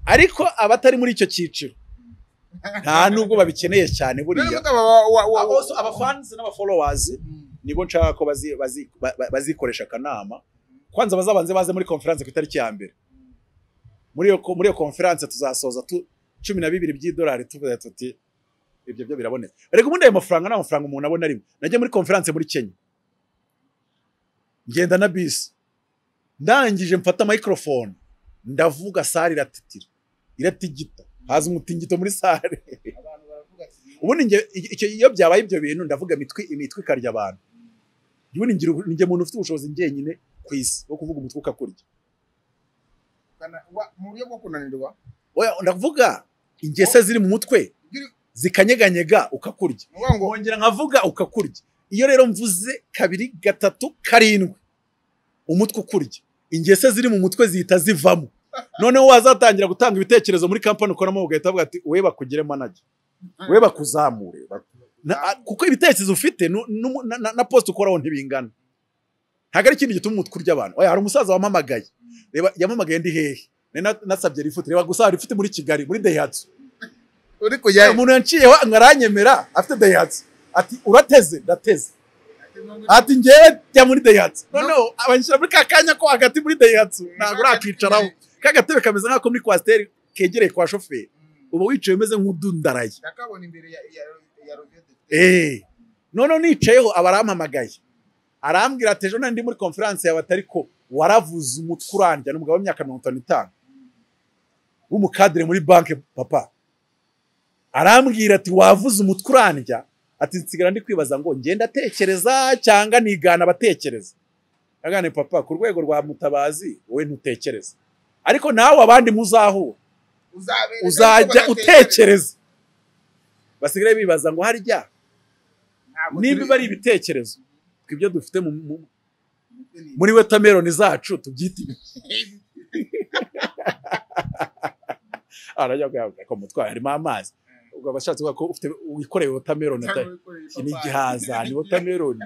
Speaker 1: ariko abatari muri icyo cyiciro nta n'ubwo babikeneye cyane
Speaker 2: Rero
Speaker 1: buriya
Speaker 2: mutaba wa- wa- wa-
Speaker 1: Abo- abafanzi n'abafolowazi
Speaker 2: Mm.
Speaker 1: nibo nshaka ko bazi- bazi- ba- ba- bazikoresha akanama kwanza abazabanze baze muri konferanse ku itariki ya mbere muri iyo muri iyo konferanse tuzasoza tu- cumi na bibiri by'idolari tuvuze tuti ibyo byo biraboneka reka ubundi ayo mafaranga ni amafaranga umuntu abona rimwe najya muri konferanse muri kenya ngenda na bisi ndangije mfata microphone ndavuga sare iratitira iratigita haza umutingito muri sare ubundi njye icyo- icyo- iyo byabaye ibyo bintu ndavuga imitwi imitwi ikarya abantu ubundi ngira ubu- njye muntu ufite ubushobozi njyenyine ku isi wo kuvuga umutwe ukakurya
Speaker 2: mu buryo bwo kunanirwa
Speaker 1: oya ndavuga ingese ziri mu mutwe zikanyeganyega ukakurya
Speaker 2: ni ukuvuga ngo
Speaker 1: nkongera nkavuga ukakurya iyo rero mvuze kabiri gatatu karindwi umutwe ukurya ingese ziri mu mutwe zihita zivamo noneho wazatangira gutanga ibitekerezo muri kampani ukoramo ugahita uvuga ati we bakugire manager we bakuzamure bak- Na- a- kuko ibitekerezo ufite nu- nu- na- na- na post ukoraho ntibingana ntabwo ari ikindi gituma umutwe urya abantu oya hari umusaza wamamagaye reba yamamagaye ndi hehe Nari na- nasabye rifute reba gusa rifite muri kigali muri dayihatsu
Speaker 2: uri kujya
Speaker 1: Hari umuntu yanciyeho ngo aranyemera afite dayihatsu ati urateze ndateze ati ngewe jya muri dayihatsu noneho abanshyira muri ka kanya ko hagati muri dayihatsu ntabwo urakicaraho ka gatebe kameze nk'ako muri kwasiteri kegereye kwa shoferi uba wicaye umeze nk'udundaraye
Speaker 2: ndakabona imbere ya ya ya roviyete
Speaker 1: eee noneho nicayeho aba arampamagaye arambwira ati ejo nandi muri konferanse yawe atari ko waravuze umutwe urandya ni umugabo w'imyaka mirongo itanu n'itanu w'umukadire muri banki papa arambwira ati wavuze umutwe urandya ati nsigara ndi kwibaza ngo ngenda atekereza cyangwa nigana abatekereza agane papa ku rwego rwa mutabazi wowe ntutekereza ariko nawe abandi muzahura
Speaker 2: uzabereka
Speaker 1: uzajya
Speaker 2: uko batekereza.
Speaker 1: utekereza basigaye bibaza ngo harya
Speaker 2: Ntabwo
Speaker 1: niba
Speaker 2: turi-
Speaker 1: biba ari ibitekerezo twibyo dufite mu- mu- muri wetameroni zacu tubyita ibiki arajya kuyavuga ko mutwaye harimo amazi ubwo abashatse kuvuga ko ufite wikoreye wetameroni atari iki ni igihaza ni wetameroni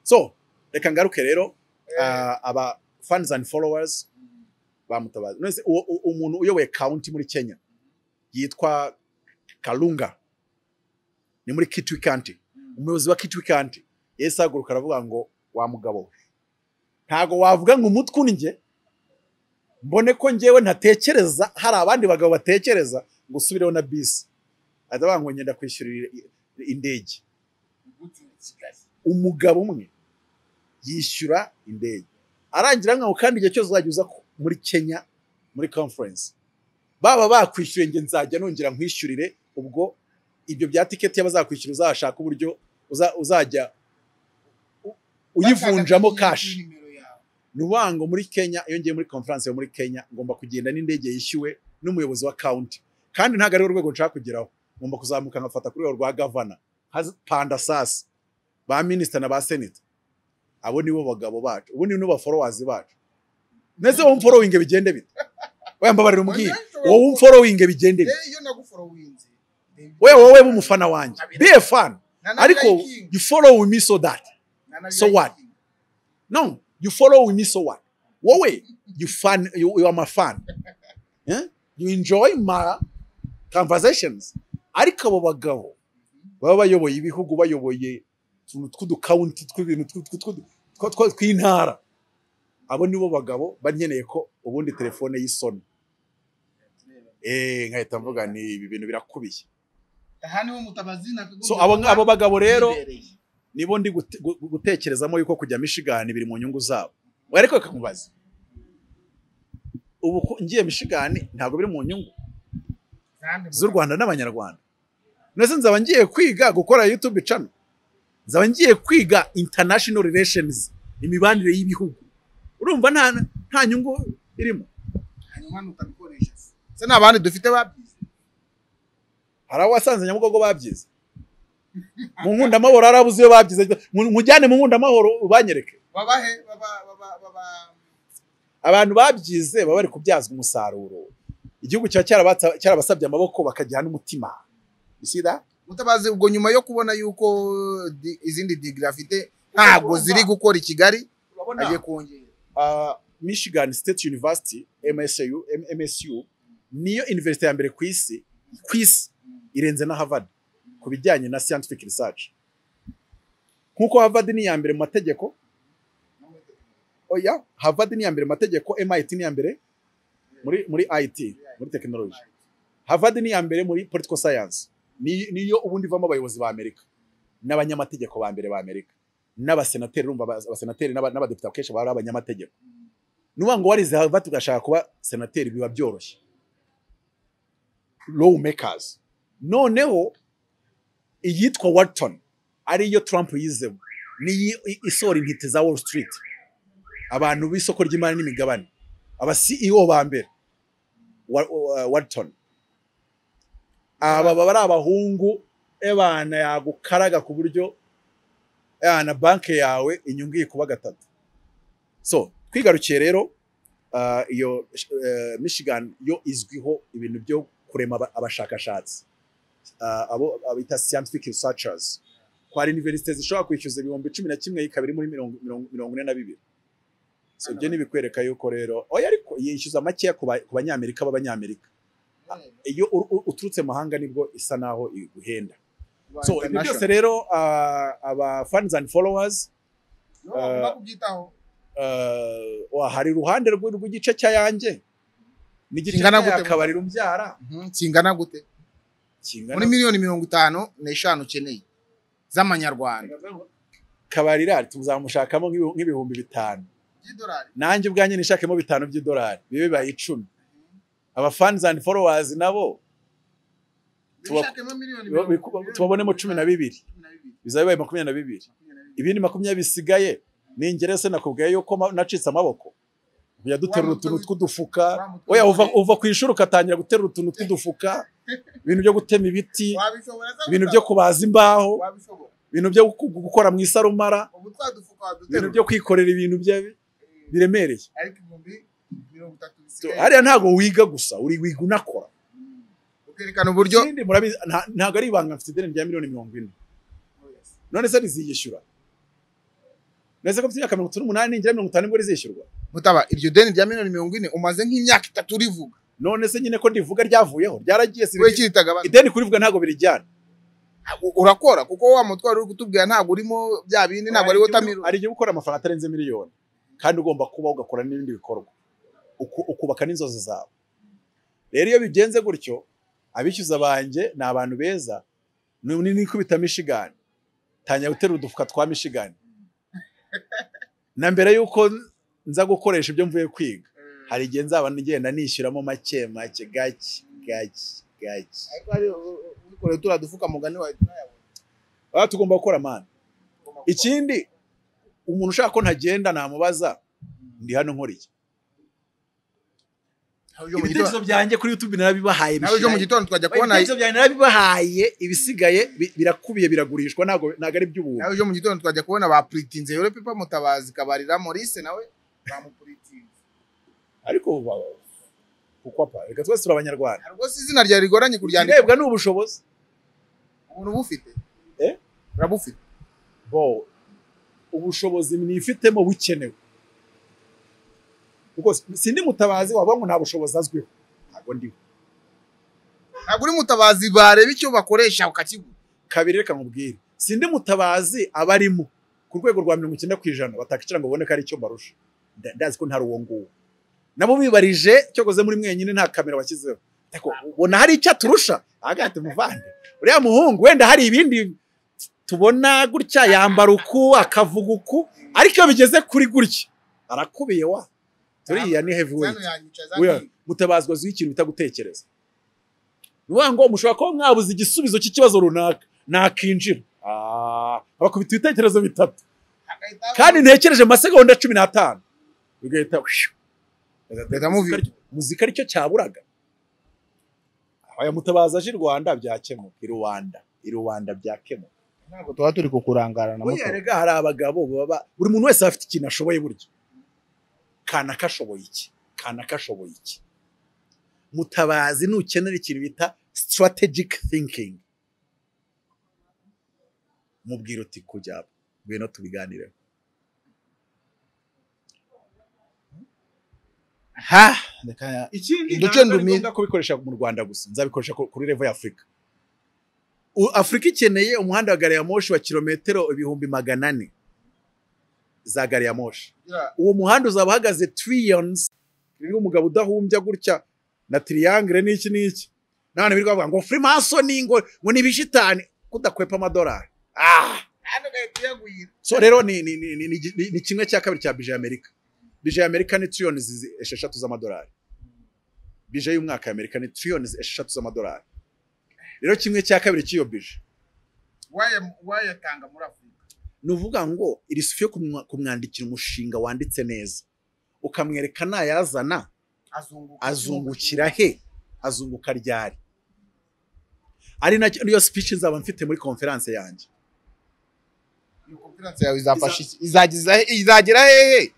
Speaker 1: so reka ngaruke rero ah, aba fans and followers bamutabaza nonese uwo- u- umuntu uyoboye county muri Kenya yitwa Kalunga ni muri Kitui County umuyobozi wa Kitui County yahise ahaguruka aravuga ngo wa mugabo we ntago wavuga ngo umutwe undye mbone ko njyewe ntatekereza hari abandi bagabo batekereza ngo usubireho na bisi ahita avuga ngo ngenda kwishyurira i- indege umugabo umwe yishyura indege arangira nkaho kandi igihe cyose uzajya uza ku- muri Kenya muri conference baba bakwishyuye njye nzajya nongera nkwishyurire ubwo ibyo bya tiketi y'abazakwishyura uzashaka uburyo uza- uzajya u- uyivunjamo kashi ni ukuvuga ngo muri Kenya iyo ngiye muri conference yo muri Kenya ngomba kugenda n'indege yishyuwe n'umuyobozi wa county kandi ntabwo ari urwego nshaka kugeraho ngomba kuzamuka nkafata ku rwego rwa gavana panda sasi ba minisita na ba seneta abo nibo bagabo bacu ubu nibo baforowazi bacu mbese wowe umforowinge bigende bite wayambabarira umbwire wowe umforowinge bigende bite
Speaker 2: iyo naguforowinze
Speaker 1: wowe wowe b'umufana wanjye be a fan ariko you follow me so that so what? No, you follow with me, so what? Wowe, you fan, you, you are my fan. Eh? You enjoy my conversations. Ariko abo bagabo baba bayoboye ibihugu bayoboye utuntu tw'udukawunti tw'ibintu tw- tw- tw- tw- tw- tw'intara abo nibo bagabo banyeneye ko ubundi telefone y'isoni Eh, nkahita mvuga ni ibi bintu birakubiye
Speaker 2: aha niho mutabazi nakagombye
Speaker 1: so abo
Speaker 2: kuba
Speaker 1: abo bagabo rero
Speaker 2: yibereye.
Speaker 1: nibo ndi gute- gu- gu- gutekerezamo yuko kujya Michigan biri mu nyungu zabo We ariko reka nkubaze ubu ko ngiye Michigan ntabwo biri mu nyungu
Speaker 2: Kandi
Speaker 1: z'u Rwanda n'abanyarwanda ndetse nzaba ngiye kwiga gukora YouTube channel nzaba ngiye kwiga international relations imibanire y'ibihugu urumva nta nta nyungu irimo
Speaker 2: hanyuma nutabikoresha se Se nta bandi dufite babyize
Speaker 1: hari abo wasanze nyabugogo babyize mu nkundamahoro hari abuze iyo babyize Mu- mujyane mu nkundamahoro ubanyereke
Speaker 2: babahe baba- baba- baba-
Speaker 1: abantu babyize baba bari kubyazwa umusaruro igihugu kiba cyarabatsa- cyarabasabye amaboko bakajyana n'umutima isida
Speaker 2: mutabazi ubwo nyuma yo kubona yuko di- izindi digiri afite ntabwo ziri gukora i kigali agiye kongera
Speaker 1: uh, michigan state university msu, M- msu niyo university ya mbere ku isi ku isi irenze na harvard ku bijyanye na scientific research nk'uko harvard ni iya mbere mu mategeko oya harvard ni iya mbere mu mategeko mit ni iya mbere muri muri it muri tekinoloji harvard ni iya mbere muri political science Ni- niyo ubundi ivamo abayobozi ba amerika n'abanyamategeko ba mbere ba amerika n'abasenateri urumva aba- abasenateri n'aba- n'abadepite akenshi baba ari abanyamategeko nuba ngo warize harvard ugashaka kuba senateri biba byoroshye law makers noneho iyitwa Wharton ariyo Trump yizemo niyi isora intiti za Wall Street abantu b'isoko ry'imari n'imigabane aba CEO ba mbere Wa- wa- Wharton aba baba ari abahungu ebana yagukaraga ku buryo na banki yawe inyungu ikuba gatatu so twigarukiye rero ah, iyo eh, Michigan yo izwiho ibintu byo kurema aba- abashakashatsi Ah, abo abita scientific researchers ko hari universite zishobora kwishyuza ibihumbi cumi na kimwe ikaba iri muri mirongo mirongo- mirongo ine na bibiri so ibyo ntibikwereka yuko rero oya ariko yishyuza makeya ku ba- ku banyamerika b'abanyamerika iyo ur- ur- uturutse mahanga nibwo isa naho iguhenda so ibyo byose rero ah, aba fans and followers eh, wa hari iruhande rw'i- rw'igice cya yanjye n'igice
Speaker 2: Kingana
Speaker 1: cya
Speaker 2: gute?
Speaker 1: kabari rumbyara
Speaker 2: kingana gute muri
Speaker 1: kingana
Speaker 2: miliyoni mirongo itanu n'eshanu ukeneye z'amanyarwanda
Speaker 1: kabari rari tuzamushakamo nk'ibihu- nk'ibihumbi bitanu
Speaker 2: by'idolari
Speaker 1: nanjye ubwanjye nishakemo bitanu by'idolari bibe bibaye icumi aba fans and followers nabo Tuba-
Speaker 2: Ubishakemo miliyoni
Speaker 1: biba-
Speaker 2: mirongo
Speaker 1: biku-
Speaker 2: irindwi,
Speaker 1: tubabonemo cumi na bibiri
Speaker 2: cumi na bibiri,
Speaker 1: bizaba bibaye makumyabiri na bibiri
Speaker 2: makumyabiri na bibiri.
Speaker 1: ibindi makumyabiri bisigaye ni ngere se nakubwiye yuko ma- nacitse amaboko kujya duterura
Speaker 2: Wa mutwe
Speaker 1: utuntu
Speaker 2: wi-
Speaker 1: tw'udufuka
Speaker 2: Wa mutwe
Speaker 1: oya uva,
Speaker 2: w'umugore,
Speaker 1: uva ku ishuri ugatangira guterura utuntu tw'udufuka ibintu byo gutema ibiti
Speaker 2: wabishobora se
Speaker 1: ibintu
Speaker 2: gusa?
Speaker 1: byo kubaza imbaho
Speaker 2: Wabishobora.
Speaker 1: ibintu byo gu- gukora mu isarumara
Speaker 2: Ubu twadufuka
Speaker 1: ibintu
Speaker 2: waduterura.
Speaker 1: byo kwikorera ibintu bya-
Speaker 2: Eh,
Speaker 1: biremereye
Speaker 2: ariko ibihumbi mirongo itatu
Speaker 1: So,
Speaker 2: bisigaye.
Speaker 1: hariya ntabwo wiga gusa uri wiga unakora
Speaker 2: Mm. ukerekana uburyo
Speaker 1: Ikindi murabizi nta- ntabwo ari ibanga mfite ideni rya miliyoni mirongo ine none se riziyishyura nese ko mfite imyaka mirongo itatu n'umunani ningira mirongo itanu nibwo rizishyurwa
Speaker 2: mutaba iryo deni rya miliyoni mirongo ine umaze nk'imyaka itatu rivuga
Speaker 1: none se nyine ko ndivuga ryavuyeho ryaragiye si
Speaker 2: wowe kiritagabana
Speaker 1: ideni kurivuga ntabwo birijyana
Speaker 2: urakora kuko wa mutwaro uri kutubwira ntabwo urimo bya bindi ntabwo ari wotamironi
Speaker 1: hari igihe ukora amafaranga atarenze miliyoni kandi ugomba kuba ugakora n'ibindi bikorwa Uku- ukubaka n'inzozi zawe rero iyo bigenze gutyo abishyuza banjye ni abantu beza ni nikubita mishigani tangira guterura udufuka twa mishigani na mbere y'uko nza gukoresha ibyo mvuye kwiga hari igihe nzaba ngenda nishyuramo make make gake gake gake
Speaker 2: ubikore turiya dufuka mugani wawe turayabona
Speaker 1: aha tugomba gukora mani ikindi umuntu ushaka ko ntagenda namubaza ndi hano nkoriye
Speaker 2: Nawe uje mu
Speaker 1: ibitekerezo
Speaker 2: gitondo-
Speaker 1: byanjye kuri youtube narabibahaye
Speaker 2: nawe uje mu
Speaker 1: bishirayo.
Speaker 2: gitondo twajya kubona
Speaker 1: ibitekerezo byanjye narabibahaye ibisigaye bi- birakubiye biragurishwa ntabwo ntabwo ari iby'ubuntu
Speaker 2: nawe uje mu gitondo twajya kubona bapuritinze yore pepa mutabazi kabarira morise nawe bamupuritinze
Speaker 1: ariko ba- kuko apa reka twese turi abanyarwanda
Speaker 2: hari rwose izina ryawe rigoranye kuryandika
Speaker 1: ikirebwa ni ubushobozi
Speaker 2: umuntu ubufite
Speaker 1: Eh?
Speaker 2: urabufite
Speaker 1: bo ubushobozi mwifitemo bukenewe kuko sindi mutabazi wavuga ngo nta bushobozi azwiho ntabwo ndiho
Speaker 2: ntabwo uri mutabazi bareba icyo bakoresha ukakigura
Speaker 1: kabiri reka nkubwire sindi mutabazi abarimo ku rwego rwa mirongo icyenda ku ijana batakicira ngo babone ko ari icyo mbarusha Nda- ndazi ko nta ruwo nguwo nabo bibarije cyokoze muri mwenyine nta kamera washyizeho ariko ubona hari icyo aturusha agahita umuvande uriya muhungu wenda hari ibindi tubona gutya yambara uku akavuga uku ariko iyo bigeze kuri gutya arakubiye wa turiya ni heavyweight
Speaker 2: hano yanyicaza
Speaker 1: Weya, mutabazwa azwiho ikintu bita gutekereza ni ukuvuga ngo mushobora kuba mwabuze igisubizo cy'ikibazo runaka nakinjira Ah, bakubita ibitekerezo bitatu
Speaker 2: agahita-
Speaker 1: kandi ntekereje mu masegonda cumi n'atanu bigahita
Speaker 2: Bigahita muvi-
Speaker 1: Muzika- muzika aricyo cyaburaga aya mutabazi aje i rwanda byakemuka i rubanda i rubanda byakemuka
Speaker 2: ntabwo tuba turi kukurangarana
Speaker 1: buriya rega hari abagabo baba buri muntu wese afite ikintu ashoboye burya kana kashoboye iki kana kashoboye iki mutabazi nukenera ikintu bita strategic thinking mubwira uti kujya ngwino tubiganireho
Speaker 2: ha reka
Speaker 1: ikindi
Speaker 2: Duce
Speaker 1: ntabwo ari
Speaker 2: ndumire.
Speaker 1: ngombwa kubikoresha mu rwanda gusa nzabikoresha ku- kuri revo ya afurika U- afurika ikeneye umuhanda wa gari ya moshi wa kilometero ibihumbi magana ane za gari ya moshi uwo muhanda uzaba uhagaze trillions ririho umugabo udahumbya gutya na triangle n'iki n'iki none birirwa bavuga ngo freemason ngo ngo ni bishitani kudakwepa amadolari ah so rero ni ni ni ni, ni, ni, ni kimwe cya kabiri cya bije Amerika bije Amerika ni trillions zi- esheshatu z'amadolari bije y'umwaka ya Amerika ni trillions esheshatu z'amadolari rero kimwe cya kabiri cy'iyo bije
Speaker 4: wayatanga muri afurika
Speaker 1: ni uvuga ngo irisufi yo kumwa- kumwandikira umushinga wanditse neza ukamwereka ntayazana
Speaker 4: azunguka
Speaker 1: azungukira he azunguka ryari ari nacyo niyo speech nzaba mfite muri conference yanjye
Speaker 4: iyo konferanse
Speaker 2: yawe izafasha iki? Izagiza- izagera hehe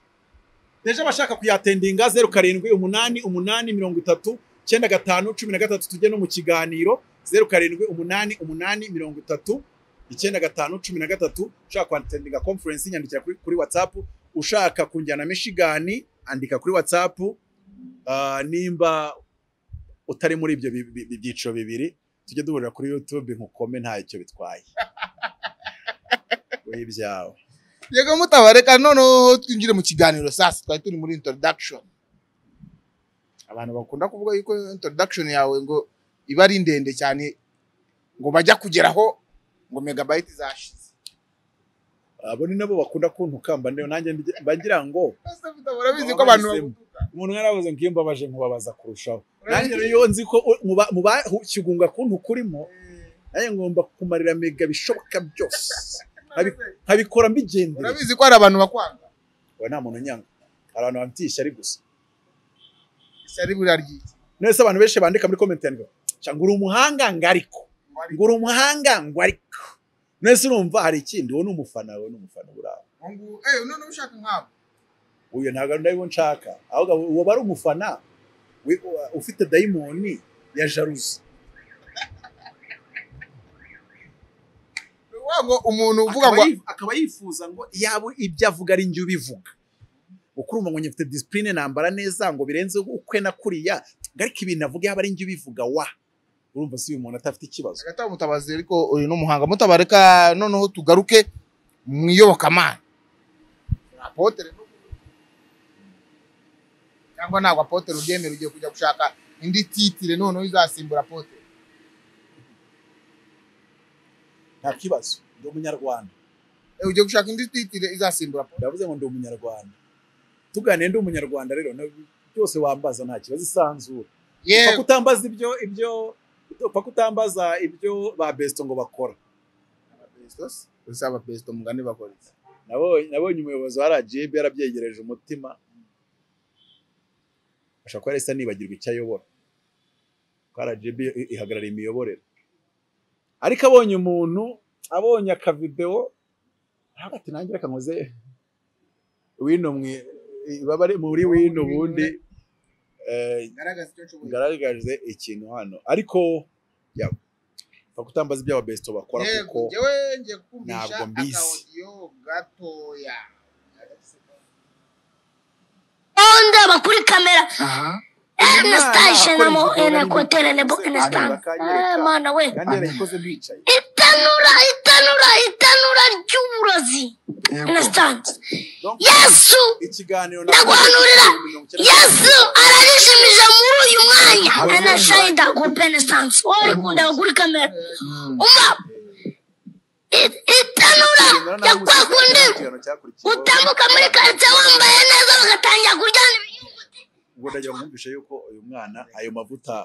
Speaker 1: deje abashaka kuyatendinga zeru karindwi umunani umunani mirongo itatu icyenda gatanu cumi na gatatu tujye no mu kiganiro zeru karindwi umunani umunani mirongo itatu icyenda gatanu cumi na gatatu ushaka kwatendinga conference nyandikira kuri, kuri whatsapp ushaka kunjyana mishigani andika kuri whatsapp Ah, nimba utari muri ibyo bi- bi- bi- byiciro bibiri tujye duhurira kuri youtube nkukome nta icyo bitwaye wowe ibyawe
Speaker 2: yego mutabareka noneho twinjire mu kiganiro sasa twari turi muri introduction abantu bakunda kuvuga yuko introduction yawe ngo iba ari ndende cyane ngo bajya kugeraho ngo megabyte zashize
Speaker 1: abo ni nabo bakunda kuntukamba ndeba nanjye ndi- mba ngira ngo
Speaker 2: Ese mutabareka, urabizi ko abantu
Speaker 1: Bahisemo.
Speaker 2: bagutuka.
Speaker 1: umuntu mwarabuze ngo iyo mbabaje nkubabaza kurushaho nanjye rero iyo nzi ko u- muba- mu bakigunga kuntu kurimo nanjye ngomba kumarira mega bishoboka byose Abi- nkabikora mbigendera
Speaker 2: urabizi ko hari abantu bakwanga
Speaker 1: we nta muntu unyanga abantu bamfitiye ishyari gusa
Speaker 2: ishyari buriya ryiki
Speaker 1: none se abantu benshi bandika muri comment yanjye cyangwa uri umuhanga ngo ariko ngo uri umuhanga ngo ariko none se urumva hari ikindi wowe ni umufana wowe ni umufana buraho
Speaker 4: ngo ngo eh none ushaka nkabo
Speaker 1: uyu ntabwo ari nawe nshaka ahubwo uwo bari umufana wi- u- ufite dayimoni ya jaruzi
Speaker 2: Ni ukuvuga ngo umuntu uvuga ngo
Speaker 1: Akaba yif- akaba yifuza ngo yaba ibyo avuga ari njye ubivuga kuko urumva ngo nyifite disipurine nambara neza ngo birenze ukwe na kuriya ngo ariko ibintu avuga yaba ari njye ubivuga wa urumva si uyu muntu adafite ikibazo
Speaker 2: agataba mutabazi ariko uri n'umuhanga mutabareka noneho tugaruke mu iyobokamana apotere n'ubu- cyangwa ntabwo apotere ubyemera ugiye kujya gushaka indi titire noneho izasimbura apotere
Speaker 1: nta kibazo ndi umunyarwanda
Speaker 2: Eh, ugiye gushaka indi titire izasimbura apotere
Speaker 1: ndavuze ngo ndi umunyarwanda tuganire ndi umunyarwanda rero na- byose wambaza nta kibazo isanzura paka
Speaker 2: yewe
Speaker 1: utambaza ibyo ibyo paka utambaza ibyo ba besito ngo bakora
Speaker 2: usaba besito mugani bakora iki?
Speaker 1: Nabonye- nabonye umuyobozi wa RGB yarabyegereje umutima ashobora kuba yarahise anibagirwa icyo ayobora kuko RGB i- ihagarara imiyoborere ariko abonye umuntu abonye akavidewo ntabwo ati nanjye reka nkoze wino mwe- baba ari muri wino ubundi eh,
Speaker 4: garagaza icyo nshoboye
Speaker 1: ngaragaze ikintu hano ariko ya- paka utambaza ibyo ababesito bakora
Speaker 4: yego
Speaker 1: kuko
Speaker 4: njyewe ngiye kukumvisha
Speaker 1: ntabwo mbizi.
Speaker 4: akawodiyo gatoya
Speaker 5: ndaba kuri kamera anastasha na mo enakoterelebo
Speaker 1: Hanyuma
Speaker 5: enastanga
Speaker 1: bakanyereka.
Speaker 5: mana we
Speaker 1: kandi yarayikoze bicaye
Speaker 5: itanura itanura itanura ry'uburozi enastanga
Speaker 1: Donc,
Speaker 5: yesu
Speaker 1: ikiganiro
Speaker 5: ndaguhanurira yesu ararishimije muri uyu mwanya anashayida gupe enastanga wari kundaba kuri kamera umva i- itanura ryo kwa kundi utambuka muri karitsiye wambaye neza bagatangira kuryana ibiyunguti
Speaker 1: ubwo ndagira ngo mwumvishe yuko uyu mwana ayo mavuta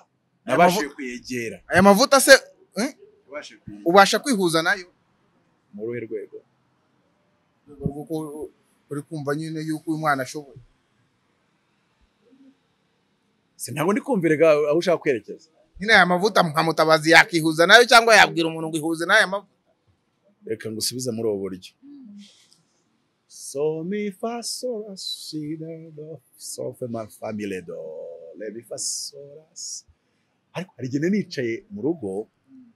Speaker 1: nabashije kuyegera
Speaker 2: aya mavuta se eh,
Speaker 1: nabashije kuyegera
Speaker 2: ubasha kwihuza nayo
Speaker 1: mu ruhe rwego
Speaker 2: Mu rwego rw'uko uri kumva nyine yuko uyu mwana ashoboye
Speaker 1: si ntabwo ndi kumvira ga- aho ushaka kwerekeza
Speaker 2: nyine aya mavuta nka mutabazi yakihuza nayo cyangwa yabwira umuntu ngo ihuze n'aya mavuta
Speaker 1: reka ngusubize muri ubu buryo so mi fa so la si la do so fe ma fa mi le do le mi fa so la si ariko hari igihe nari nicaye mu rugo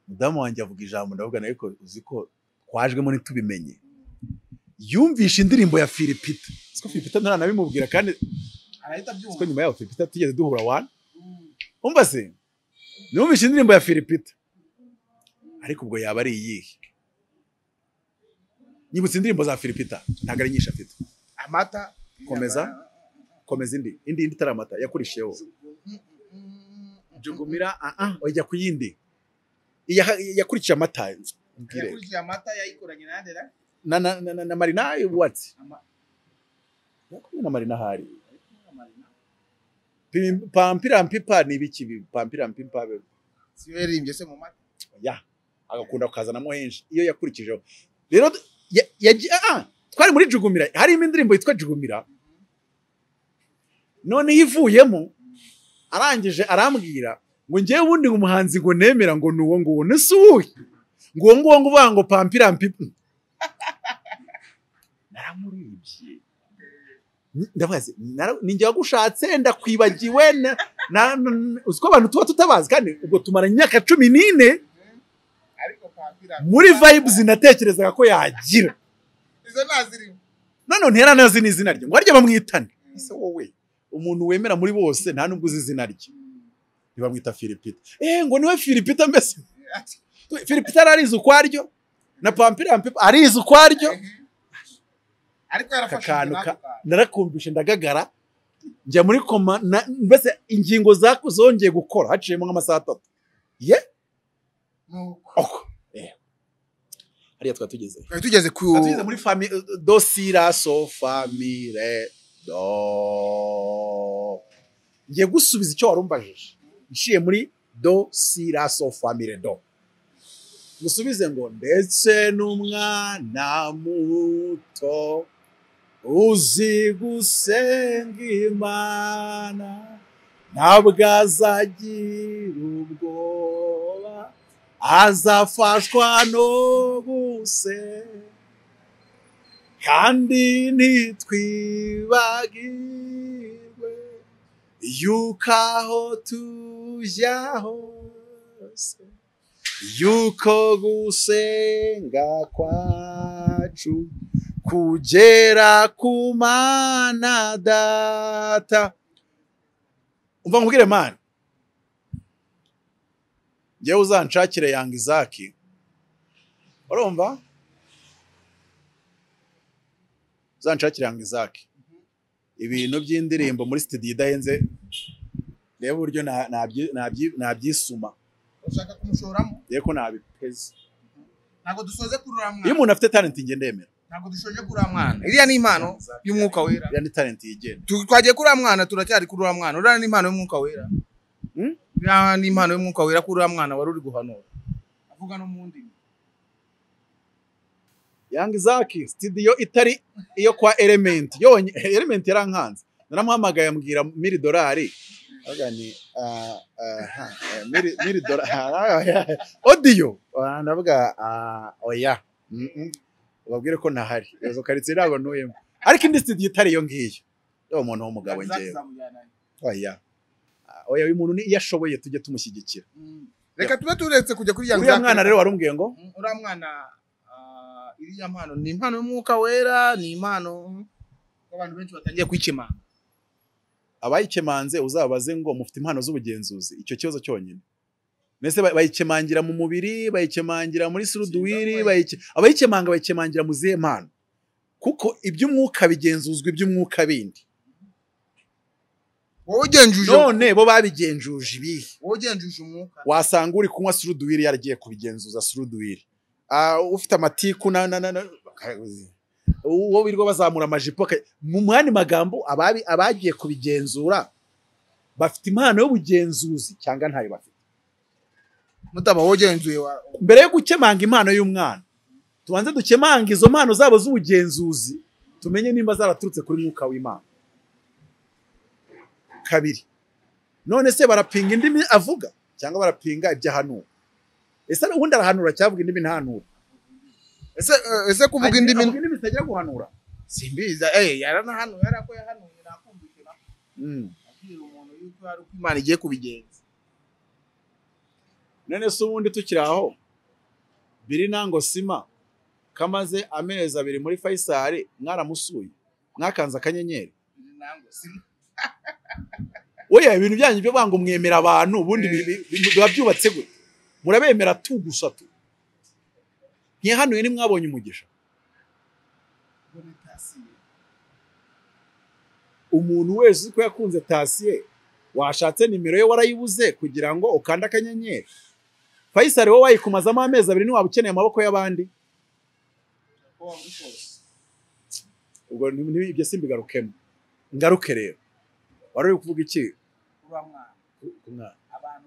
Speaker 1: mudamu wanjye avuga ijambo ndavuga nawe ko uzi ko twajwemo ntitubimenye yumvishe indirimbo ya filipita siko filipita ntaranabimubwira kandi
Speaker 4: arahita abyumva
Speaker 1: siko nyuma yaho filipita tugeze duhura wani umva se numvishe indirimbo ya filipita ariko ubwo yaba ari iyihe nyibutse indirimbo za filipita ntabwo ari nyinshi afite
Speaker 4: amata
Speaker 1: komeza komeza indi indi indi itari amata yakurishiyeho jugumira ah ah ujya ku yindi Iya- yakurikiye amata mbwire
Speaker 4: yakurikiye amata yayikoranye na ndera
Speaker 1: na na na, na, na marina what's
Speaker 4: Ama-
Speaker 1: yakumwe na marina hari Pim- pampira mpipa ni ibiki ibi? pampira mpipa be-
Speaker 4: siberimbye se mu mata
Speaker 1: ya agakunda kukazanamo henshi iyo yakurikijeho rero ya- yaji- ah, ah, twari muri jugumira harimo indirimbo yitwa jugumira noneho ivuyemo arangije arambwira ngo ngewe ubundi umuhanzi ngo nemera ngo ni uwo nguwo nese uwuhe ngo uwo nguwo ngo uvuga ngo pampira mpipa naramuribye ndabazi ninjye wagushatse ndakwibagiwe na- na- na- uzi ko abantu tuba tutabazi kandi ubwo tumara imyaka cumi n'ine
Speaker 4: ariko pampira
Speaker 1: muri vibes natekerezaga ko yagira
Speaker 4: izo nazirimo
Speaker 1: none ntera nazi n'izina rye ngo harya bamwitane ese wowe umuntu wemera muri bose nta n'ubwo uzi izina rye ntibamwita filipita eh ngo niwe filipita mbese filipita ararizi ukwaryo na pampira mpipa arizi ukwaryo
Speaker 4: ariko yarafashe
Speaker 1: Akakantu
Speaker 4: ibyo
Speaker 1: ka-
Speaker 4: natwe.
Speaker 1: narakumvishe ndagagara njya muri koma na- mbese ingingo zaku zongeye gukora haciyemo nk'amasaha atatu ye
Speaker 4: Nuko.
Speaker 1: oko eh. hariya twari tugeze
Speaker 2: twari tugeze ku
Speaker 1: Atuiza muri fami do si ra so fa mi re do. Ngiye gusubiza icyo wari umbajije nshiye muri do si ra so fa mi re do. Musubize ngo ndetse n'umwana muto uzi gusenga Imana ntabwo azagira ubwoba azafashwa no gusenga kandi ntitwibagirwe yuko aho tujya hose yuko gusenga kwacu kugera ku mana data umva nkubwire mani njyewe uzanshakire yanga izaki urumva uzanshakiranga izaki ibintu by'indirimbo muri studio idahenze reba uburyo na- nabyi- nabyi- nabyisuma
Speaker 4: ushaka kumushoramo
Speaker 1: reba ko nabipeze
Speaker 4: ntabwo dusoze kurura
Speaker 1: iyo
Speaker 4: mwana
Speaker 1: umuntu afite talent njye ndemera
Speaker 4: ntabwo dushoje kurura mwana iriya ni impano y'umwuka wera
Speaker 1: iriya ni talent yigenga
Speaker 4: Tu- twagiye kurura mwana turacyari kurura mwana uriya ni impano y'umwuka wera
Speaker 1: Hmm?
Speaker 4: iriya ni impano y'umwuka wera kurura mwana wari uri guhanura avuga no mu ndimi
Speaker 1: yanga izaki studio itari iyo kwa element yonye element yarankanze naramuhamagaye ambwira miri dolari avuga ni ah, ah, ha, eh, miri- miri dolari odiyo ndavuga ah, oya Mm, mm. ubabwire ko ntahari izo karitsiye ntabwo ntuyemo ariko indi studio itari iyo ngiyo uwo muntu w'umugabo
Speaker 4: Zaki
Speaker 1: ngewe
Speaker 4: zamujyana he?
Speaker 1: oya Ah, oya uyu muntu ni- iyo ashoboye tujye tumushyigikira
Speaker 4: Mm. reka tube turetse kujya kuri ya
Speaker 1: uriya
Speaker 4: Zaki.
Speaker 1: mwana rero warumbwiye ngo
Speaker 4: Mm, uriya mwana ah, iriya mpano ni impano y'umwuka wera ni impano abantu benshi batangiye kwikemanga
Speaker 1: abayikemanze uzabaze ngo mufite impano z'ubugenzuzi icyo kibazo cyonyine mbese ba- bayikemangira mu mubiri bayikemangira muri suruduwiri bayike- abayikemanga bayikemangira mu zihe mpano kuko iby'umwuka bigenzuzwa iby'umwuka bindi
Speaker 4: wowe ugenjuje
Speaker 1: none bo babigenzuje ibihe
Speaker 4: wowe ugenjuje umwuka
Speaker 1: wasanga uri kunywa suruduwiri yaragiye kubigenzuza suruduwiri Ah, ufite amatiku na na na na- uwo birirwa bazamura amajipo aka- mu mwanya magambo ababi- abagiye kubigenzura bafite impano y'ubugenzuzi cyangwa ntayo bafite
Speaker 4: mutaba wowe ugenzuye wa-
Speaker 1: mbere yo gukemanga impano y'umwana tubanze dukemanga izo mpano zabo z'ubugenzuzi tumenye nimba zaraturutse kuri mwuka w'imana kabiri none se barapinga indimi avuga cyangwa barapinga ibyo ahanura ese ubundi arahanura cyavuga indimi ntahanura
Speaker 4: ese eh, ese kuvuga indimi
Speaker 1: avuga indimi zitagira guhanura
Speaker 4: simbiza eh yaranahanuye arako yahanuye nakumvikira
Speaker 1: Mm.
Speaker 4: abwira umuntu yuko hari uko imana igiye kubigenza
Speaker 1: none se ubundi tukiri aho biri nango sima kamaze amezi abiri muri fayisari mwaramusuye mwakanze akanyenyeri
Speaker 4: Izi nango sima
Speaker 1: oya ibintu byanyu byo banga umwemera abantu ubundi bi- bi- bi- biba byubatse gute murabemera tu gusa tu ntiyahanuye ntimwabonye umugisha
Speaker 4: ngo nitasiye
Speaker 1: umuntu wese uzi ko yakunze tasiye washatse nimero ye warayibuze kugira ngo ukande akanyenyeri fayisali wowe wayikumazamo amezi abiri ntiwaba ukeneye amaboko y'abandi ubwo ni- ni- ibyo simbigarukemo ngaruke rero wari uri kuvuga iki Ku- ku mwana.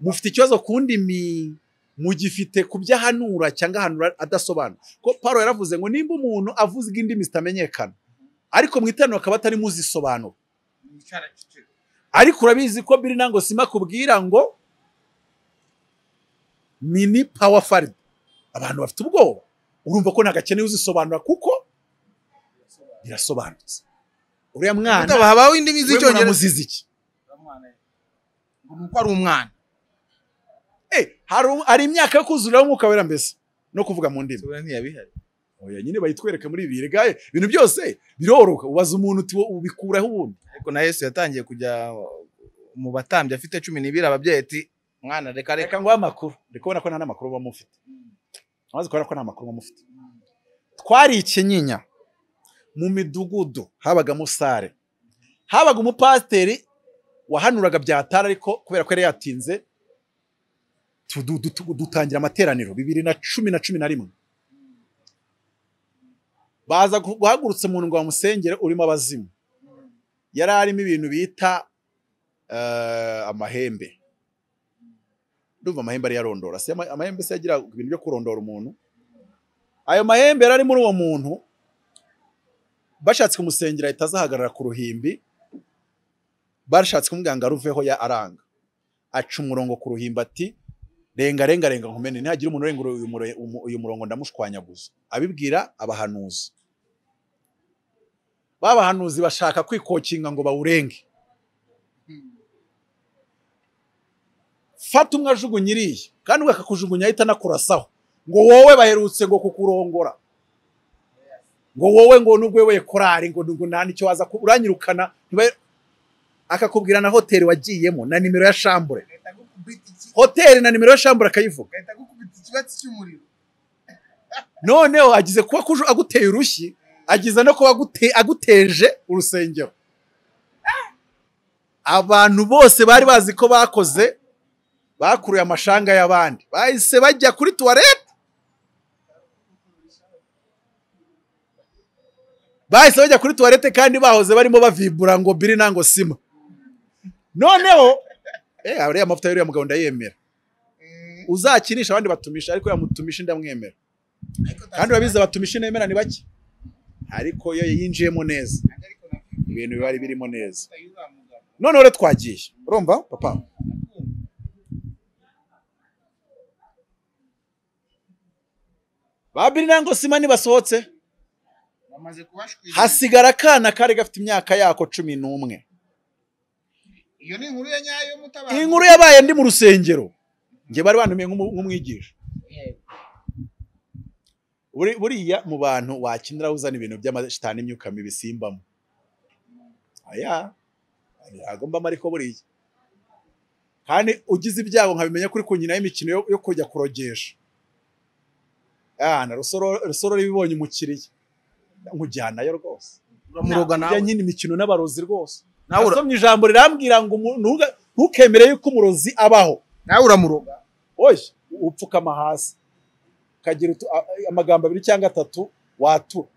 Speaker 1: mufite ikibazo ku ndimi mugifite ku byo ahanura cyangwa ahanura adasobanura ko Pawulo yaravuze ngo nimba umuntu avuze indimi zitamenyekana ariko mu iteraniro akaba atari muzisobanura ariko urabizi ko biri nango sima kubwira ngo mini pawa faridi abantu bafite ubwoba urumva ko ntagakeneye uzisobanura kuko birasobanutse uriya mwana
Speaker 4: Mwana habaho indimi
Speaker 1: we
Speaker 4: z'icyongereza
Speaker 1: muramuziza iki
Speaker 4: nuko ari umwana
Speaker 1: Eh, hari um- hari imyaka yo kuzuriraho umwuka wera mbese no kuvuga mu ndimi
Speaker 4: ntiyabihari
Speaker 1: oya nyine bayitwereka muri ibi gaye ibintu byose biroroka ubaza umuntu uti wo- ubikuraho ubundi
Speaker 4: ariko na yesu yatangiye kujya mu batambyi afite cumi n'ibiri ababyeyi ati mwana reka reka
Speaker 1: reka nguhe amakuru ndi kubona ko nta n'amakuru muba mufite amaze kubona ko nta makuru muba mufite twari ikinyinya mu midugudu habagamo sare habaga umupasiteri wahanuraga byatara ariko kubera ko yari yatinze tudu- dutu- dutangira amateraniro bibiri na cumi na cumi na rimwe baza gu- guhagurutsa umuntu ngo bamusengere urimo abazimu yari arimo ibintu bita eh, amahembe ndumva amahembe ari yarondora si ama- amahembe se yagira ibintu byo kurondora umuntu ayo mahembe yari ari muri uwo muntu bashatse kumusengera ahita azahagarara ku ruhimbi bashatse kumubwira ngo aruveho ya aranga aca umurongo ku ruhimbi ati renga renga renga nkomene ntihagira umuntu urenga uyu mure- umu- uyu murongo ndamushwanyaguza abibwira abahanuzi babahanuzi bashaka kwikokinga ngo bawurenge fata umwe ajugunye iriya kandi we akakujugunya ahita anakurasaho ngo wowe baherutse ngo kukurongora ngo wowe ngo nubwo wowe korari ngo ngo nta nicyo waza ku- uranyirukana ntiba- akakubwira na hoteli wagiyemo na nimero ya shambure hoteli na nimero ya shambure akayivuga noneho agize kuba kuju- aguteye urushyi agize no kuba agute- aguteje urusengero abantu bose bari bazi ko bakoze bakuruye amashanga y'abandi bahise bajya kuri tuwarete bahise bajya kuri tuwarete kandi bahoze barimo bavibura ngo biri nango sima noneho eh ariya mavuta y'uriya mugabo ndayemera uzakinisha abandi batumisha ariko yamutumisha ndamwemera kandi urabizi abatumisha nemera ni bake ariko iyo yinjiyemo neza ibintu bibari birimo neza noneho rero twagiye urumva papa ba birinango sima nibasohotse
Speaker 4: bamaze kubashwira
Speaker 1: hasigara akana kari gafite imyaka yako cumi n'umwe
Speaker 4: iyo ni inkuru ya nyayo mutabazi
Speaker 1: inkuru yabaye ndi mu rusengero nge bari bantumiye nk'umu- nk'umwigisha Buri- buriya mu bantu wakenera uzana ibintu by'amashitani imyuka mibi simbamo aya agombamo ariko buriya kandi ugize ibyago nkabimenya kuri ku nyina y'imikino yo- yo kujya kurogesha Ah, na rusoro rusoro ibibonye umukiriya nkujyanayo rwose
Speaker 4: uramuroga
Speaker 1: Ujya
Speaker 4: nawe
Speaker 1: nyine imikino n'abarozi rwose
Speaker 4: Nawe ura-
Speaker 1: nasomye ijambo rirambwira ngo umu- ntuga- ntukemere yuko umurozi abaho
Speaker 4: nawe uramuroga
Speaker 1: oya upfukama hasi ukagira utu- a- a- amagambo abiri cyangwa atatu watura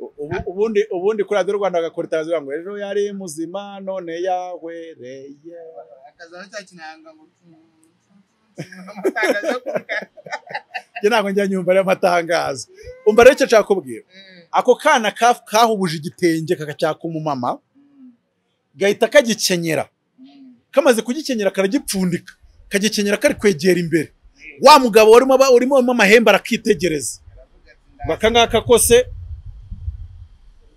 Speaker 1: U- ubu- ubundi ubundi kuri radiyo rwanda agakora itangazo rivuga ngo ejo yari muzima none yahwereye
Speaker 4: akazaba cya kinanga ngo amatangazo yo kureka
Speaker 1: njye ntabwo njya nyumva ariyo matangazo umva rero icyo nshaka kubwira ako kana ka- kahubuje igitenge kakacyaka umumama gahita kagikenyera kamaze kugikenyera karagipfundika kagikenyera kari kwegera imbere wa mugabo warimo aba- urimo urimo amahembe arakitegereza ngo aka ngaka kose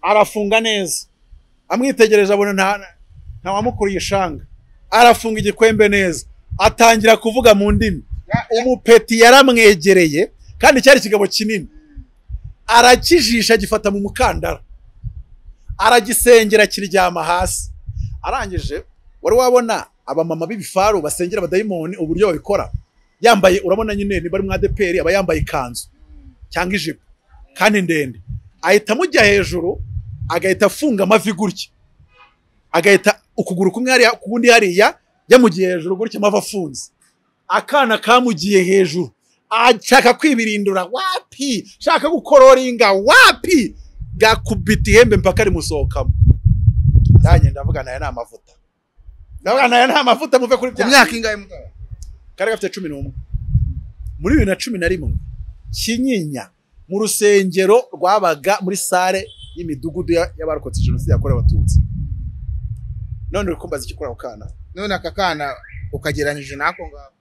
Speaker 1: arafunga neza amwitegereje abona nta ntawamukuriye ishanga arafunga igikwembe neza atangira kuvuga mu ndimi umupeti yaramwegereye kandi cyari ikigabo kinini arakijisha agifata mu mukandara aragisengera kiryama hasi arangije wari wabona abamama b'ibifaru basengera abadayimoni uburyo babikora yambaye urabona nyine niba ari mu adeperi aba yambaye ikanzu cyangwa ijipo kandi ndende ahita amujya hejuru agahita afunga amavi gutya agahita ukuguru kumwe hariya ukundi hariya yamugiye hejuru gutya amavi afunze akana kamugiye hejuru ashaka kwibirindura wapi shaka gukororinga wapi gakubita ihembe mpaka rimusohokamo nanjye ndavuga nayo ni amavuta ndavuga nayo ni amavuta muve kuri
Speaker 4: ku
Speaker 1: bya
Speaker 4: myaka ingahe mutara
Speaker 1: kari gafite cumi n'umwe muri bibiri na cumi na rimwe kinyinya mu rusengero rwabaga muri sale y'imidugudu ya- y'abarokotse jenoside yakorewe abatutsi none uri kumbaza icyo ukora ako kana
Speaker 4: none aka kana ukagereranyije n'ako ngako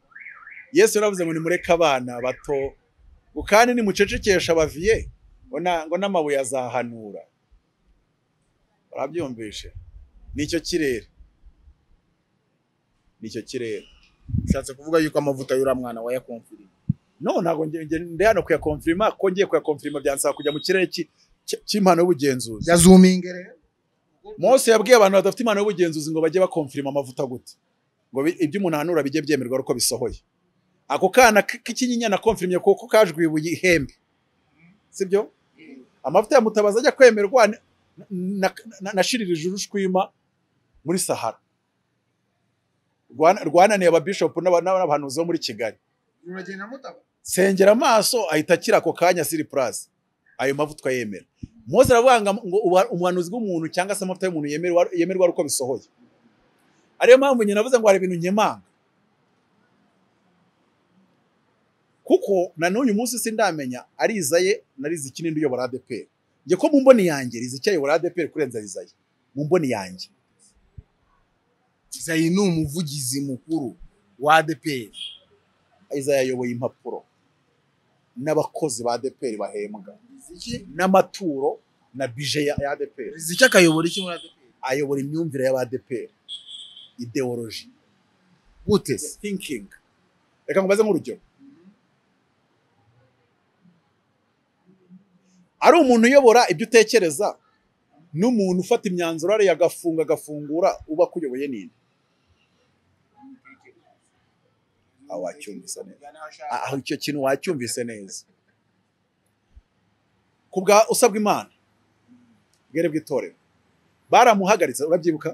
Speaker 1: yesu yaravuze ngo nimureke abana bato ngo kandi nimucecekesha abaviye ngo na- ngo n'amabuye azahanura barabyumvishe nicyo kirere nicyo kirere
Speaker 4: ushatse kuvuga yuko amavuta y'uriya mwana wayakomfiriye
Speaker 1: no ntabwo nge- nge- ndi hano kuyakomfirima ko ngiye kuyakomfirima byansaba kujya mu kirere ki- ki- cy'impano y'ubugenzuzi
Speaker 4: yazuminge rero
Speaker 1: mose yabwiye abantu badafite impano y'ubugenzuzi ngo bajye bakomfirima amavuta gute ngo bi- ibyo umuntu ahanura bijye byemerwa ari uko bisohoye ako kana k- k'icyinyanya nakomfirimye kuko kajwe ibuye ihembe sibyo amavuta ya mutabazi ajya kwemerwa ni- na- na- nashiririje urushwima muri sahara Rwana- rwananiye ababishopu n'aba- n'abahanuzi bo muri kigali
Speaker 4: uragenda mutaba
Speaker 1: sengera amaso ahita akira ako kanya siri puraza ayo mavuta yemera mose aravuga ngo ngo ubuha- ubuhanuzi bw'umuntu cyangwa se amavuta y'umuntu yemerwa yemerwa ari uko bisohoye ariyo mpamvu nyine navuze ngo hari ibintu nkemanga kuko na n'uyu munsi sindamenya ari izaye na riza ikinindi uyobora adeperi njye ko mu mboni yanjye riza icyayobora adeperi kurenza rizaye mu mboni yanjye
Speaker 4: zayi ni umuvugizi mukuru wa adeperi
Speaker 1: izaye ayoboye impapuro n'abakozi ba adeperi bahembwa n'amaturo na bije ya ya adeperi
Speaker 4: riziki akayobora iki muri adeperi
Speaker 1: ayobora imyumvire y'abadeperi ideoloji
Speaker 4: gute
Speaker 1: thinking reka ngubaze nk'urugero ari umuntu uyobora ibyo utekereza n'umuntu ufata imyanzuro ariya agafunga agafungura uba akuyoboye nini aho wacyumvise neza Ah, aho icyo kintu wacyumvise neza ku bwa usabwa imana bwere bw'itorero baramuhagaritse urabyibuka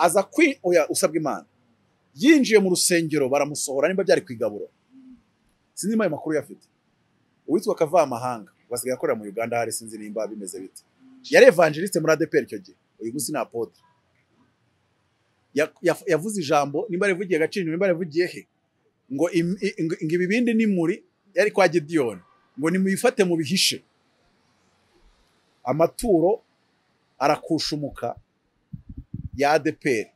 Speaker 1: aza kwi oya usabwa imana yinjiye mu rusengero baramusohora niba byari ku igaburo sinzi niba ayo makuru yafite uwitwa kavamahanga basigaye akorera mu uganda hari sinzi nimba bimeze bite yari evangeliste muri adeperi icyo gihe uyu munsi ni apotre Ya- ya- yavuze ijambo nimba rivugiye gacinya nimba rivugiye he ngo im- i- ngo ngo ibi bindi ni muri yari kwa gidiyoni ngo nimuyifate mubihishe amaturo arakushumuka ya adeperi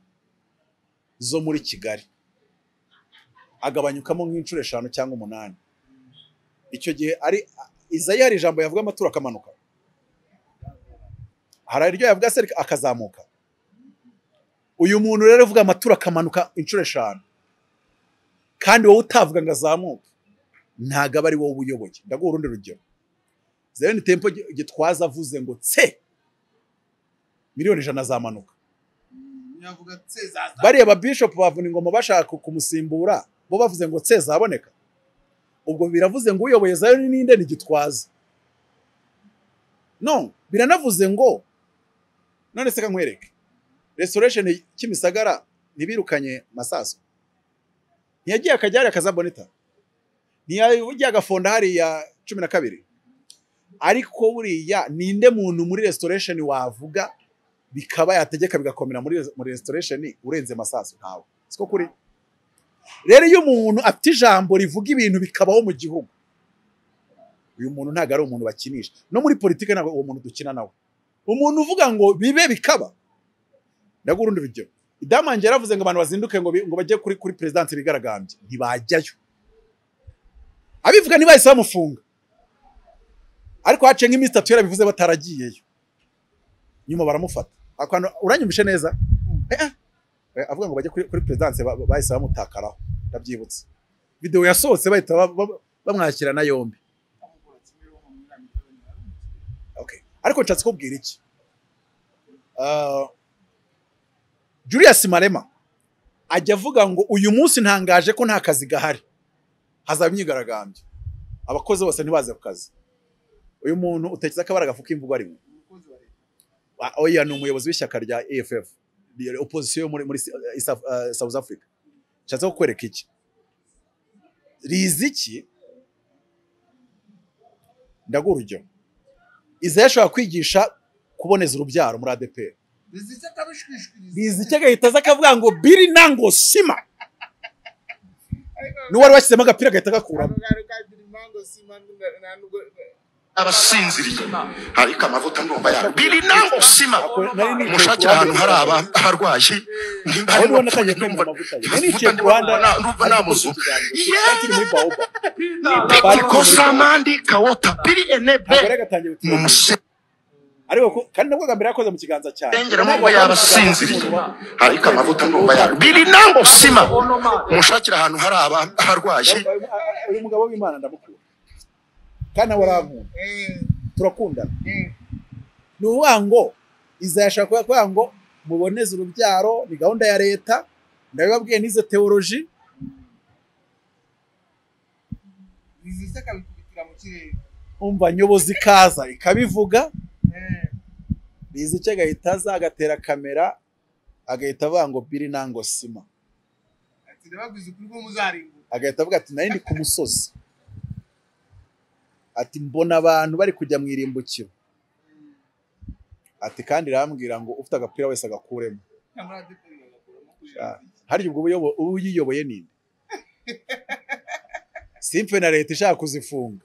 Speaker 1: zo muri kigali agabanyukamo nk'inshuro eshanu cyangwa umunani icyo gihe ari izayi hari ijambo yavuga amaturo akamanuka hari iryo yavuga se akazamuka uyu muntu rero uvuga amaturo akamanuka inshuro eshanu kandi wowe utavuga ngo azamuke ntago aba ari wowe ubuyoboye ndaguha urundi rugero zereni tempo Gi- gitwaza avuze ngo tse miliyoni ijana zamanuka
Speaker 4: yavuga tsezaza
Speaker 1: bariya babishopu bavuna ingoma bashaka kumusimbura bo bavuze ngo tse zaboneka ubwo biravuze ngo uyoboye zayo ni ninde ni gitwaza no biranavuze ngo none se kankwereke restoration kimisagara ntibirukanye masaso ntiyagiye akajya hariya akazaboneta ntiyagiye agafonda hariya cumi na kabiri ariko buriya ninde muntu muri restoration wavuga bikaba yategeka bigakomera muri muri restoration urenze masasu ntawe siko kuri rero iyo umuntu afite ijambo rivuga ibintu bikabaho mu gihugu uyu muntu ntabwo ari umuntu bakinisha no muri politiki ntabwo uwo muntu dukina nawe umuntu uvuga ngo bibe bikaba ndaguha urundi rugero idamu wanjye yaravuze ngo abantu bazinduke ngo, bi- ngo bajye kuri kuri perezidansi bigaragambye ntibajyayo abivuga ntibahise bamufunga ariko haciye nk'iminsi itatu yarabivuze bataragiyeyo nyuma baramufata akantu uranyumvishe neza Eh, eh. Eh, avuga ngo bajye kuri, kuri perezidanse ba- ba- bahise bamutakaraho ndabyibutse videwo yasohotse bahita ba- ba- bamwakirana yombi okay. ariko nshatse kubwira iki Ah, julius marema ajya avuga ngo uyu munsi ntangaje ko nta kazi gahari hazaba imyigaragambyo abakozi bose ntibaze ku kazi uyu muntu utekereza ko abari agafu k'imvugo arimo Ah, oya ni umuyobozi w'ishyaka rya AFF rya opposition yo muri muri eh, East Af- eh, South Africa nshatse kukwereka iki rizi iki ndaguha urugero Isaiah ashobora kwigisha kuboneza urubyaro muri ADPR
Speaker 4: rizitse akabishwishwiriza
Speaker 1: rizi icyo agahita aza akavuga ngo biri nango sima n'uwari washyizemo agapira agahita agakuramo
Speaker 6: abasinziriye ariko amavuta ndumva yabo biri nango sima mushakira ahantu hari aba- abarwayi
Speaker 1: aho
Speaker 6: hari
Speaker 1: ubona
Speaker 6: abapfuye
Speaker 1: atangiye
Speaker 6: ndumva
Speaker 1: kwimura amavuta ye
Speaker 6: amavuta
Speaker 1: niciye ku
Speaker 6: ndumva
Speaker 1: ruhande
Speaker 6: na- ndumva nta muzu
Speaker 1: kiri muri baoba
Speaker 6: kosamandi kawota biri enebe
Speaker 1: agore agatangira
Speaker 6: ni
Speaker 1: uti
Speaker 6: umusengera
Speaker 1: ariko ko- kandi nabwo kagame yakoze mu kiganza cyane
Speaker 6: amaboko y'abasinziriye ariko amavuta ndumva yabo biri nango sima mushakira ahantu hari aba- abarwayi
Speaker 1: uyu mugabo w'imana ndamukura kandi nawe arankunda turakundana ni ukuvuga ngo izashaka kuvuga ngo muboneze urubyaro ni gahunda ya leta ndabibabwiye n'izo teoloji
Speaker 4: rizitse akabikubitira mu kirere
Speaker 1: umva nyobozi ikaza ikabivuga bizi icyo agahita aza agatera kamera agahita avuga ngo biri nango sima
Speaker 4: ati ndababwiza ukuri ko muzarimbuka
Speaker 1: agahita avuga ati nari ndi ku musozi ati mbona abantu bari kujya mu irimbukiro ati kandi irambwira ngo ufite agapira wese agakuremo
Speaker 4: cyangwa aradeperi bagakuramo
Speaker 1: Ah. harya ubwo uyobo- uba uyiyoboye ninde simfe na leta ishaka kuzifunga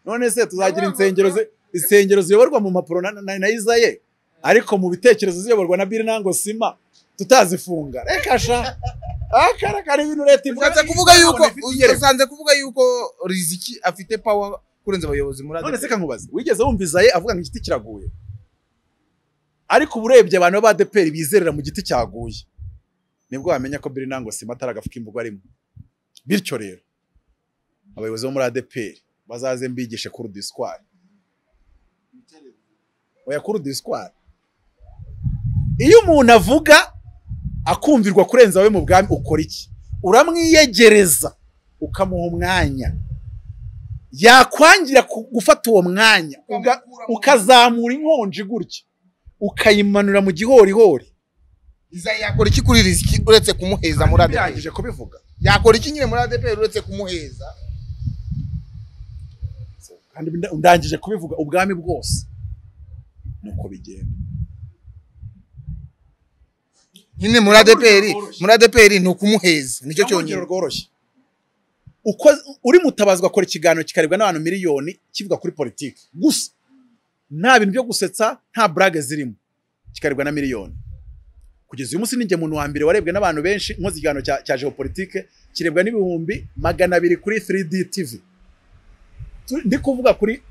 Speaker 1: none se tuzagira insengero zi- insengero ziyoborwa mu mpapuro na, na, na Isaie ariko mu bitekerezo ziyoborwa na Bill Nango Sima tutazifunga reka sha akara kari ibintu leta ivuga
Speaker 2: usanze kuvuga yuko
Speaker 1: Igereka.
Speaker 2: usanze kuvuga yuko riziki afite power kurenza abayobozi muri
Speaker 1: none se
Speaker 2: ADEPR
Speaker 1: kankubaze wigeze wumva Isaie avuga ngo igiti kiraguye ariko uba urebye abantu b'abadeperi bizerera mu giti cyaguye nibwo wamenya ko biri nango sima atari agafuka imvugo arimo bityo rero abayobozi bo muri adeperi bazaze mbigishe kuri diswari oya kuri diswari iyo umuntu avuga akumvirwa kurenza we mu bwami ukora iki uramwiyegereza ukamuha umwanya yakwangira ku- gufata uwo mwanya uga- ukazamura inkonji gutya ukayimanura mu gihorihori
Speaker 2: Isaie yakora iki kuri riziki uretse kumuheza muri ADEPR
Speaker 1: birangije kubivuga
Speaker 2: yakora iki nyine muri ADEPR uretse kumuheza
Speaker 1: kandi nda- ndangije kubivuga ubwami bwose nuko bigenda
Speaker 2: nyine muri ADEPR muri ADEPR ni ukumuheza nicyo cyonyine
Speaker 1: Urugero rworoshye uko uri mutabazwa akora ikiganiro kikarebwa n'abantu miliyoni kivuga kuri politiki gusa nta bintu byo gusetsa nta burage zirimo kikarebwa na miliyoni kugeza uyu munsi ninjye muntu wa mbere warebwe n'abantu benshi nkoze ikiganiro cya, cya geopolitike kirebwa n'ibihumbi magana abiri kuri 3D TV Tu- ndi kuvuga kuri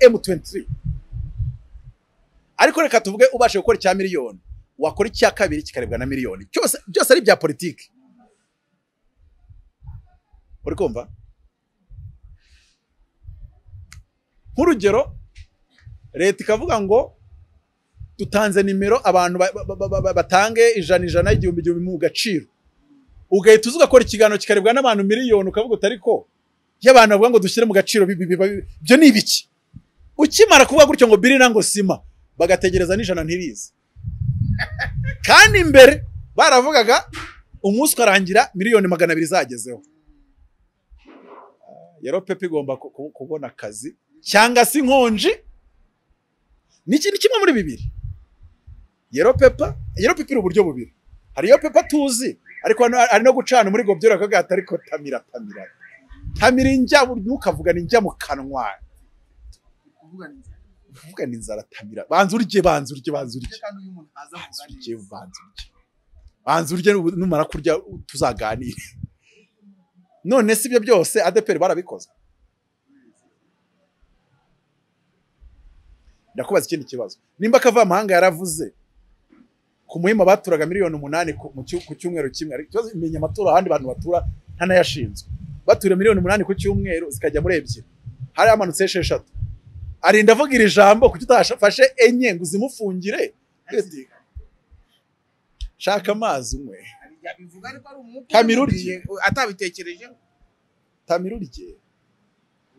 Speaker 1: M23 ariko reka tuvuge ubashe gukora icya miliyoni wakora icya kabiri kikarebwa na miliyoni cyose byose ari ibya politiki uri kumva nk'urugero leta ikavuga ngo dutanze nimero abantu ba- ba- ba- ba- batange ijana ijana igihumbi igihumbi mu gaciro ugahita uza ugakora ikiganiro kikarebwa n'abantu miliyoni ukavuga utari ko y'abantu bavuga ngo dushyire mu gaciro bi- bi- bi- bi- ibyo ni ibiki ukimara kuvuga gutyo ngo biri nango sima bagategereza n'ijana ntirize kandi imbere baravugaga umunsi ukarangira miliyoni magana abiri zagezeho yero pepe igomba ku- ku- kubona akazi cyangwa se inkonji ni iki- ni kimwe muri bibiri yero pepa yero pepa iri uburyo bubiri hari iyo pepa tuzi ariko hano ari no gucana muri gobyera kaga atari ko tamira tamira tamira injya ntukavuga ni injya mu kanwa kuvuga ni inzara tamira banza urye banza urye banza urye
Speaker 4: kandi uyu muntu aza kuvuga
Speaker 1: banza urye banza urye banza urye nubu- numara kurya tuzaganire none si ibyo byose adeperi barabikoze ndakubaza ikindi kibazo nimba akavamahanga yaravuze ku muhima baturaga miliyoni umunani ku mu cyu- ku cyumweru kimwe ariko ikibazo imenya amaturo ahandi bantu batura ntanayashinzwe batura miliyoni umunani ku cyumweru zikajya muri ebyiri hari hamanutse esheshatu arinda avuga iri jambo kuki utafashe enye ngo uzimufungire shaka amazi unywe
Speaker 4: yabivuga ariko ari umwuka
Speaker 1: Kamira urye.
Speaker 4: atabitekereje
Speaker 1: tamira urye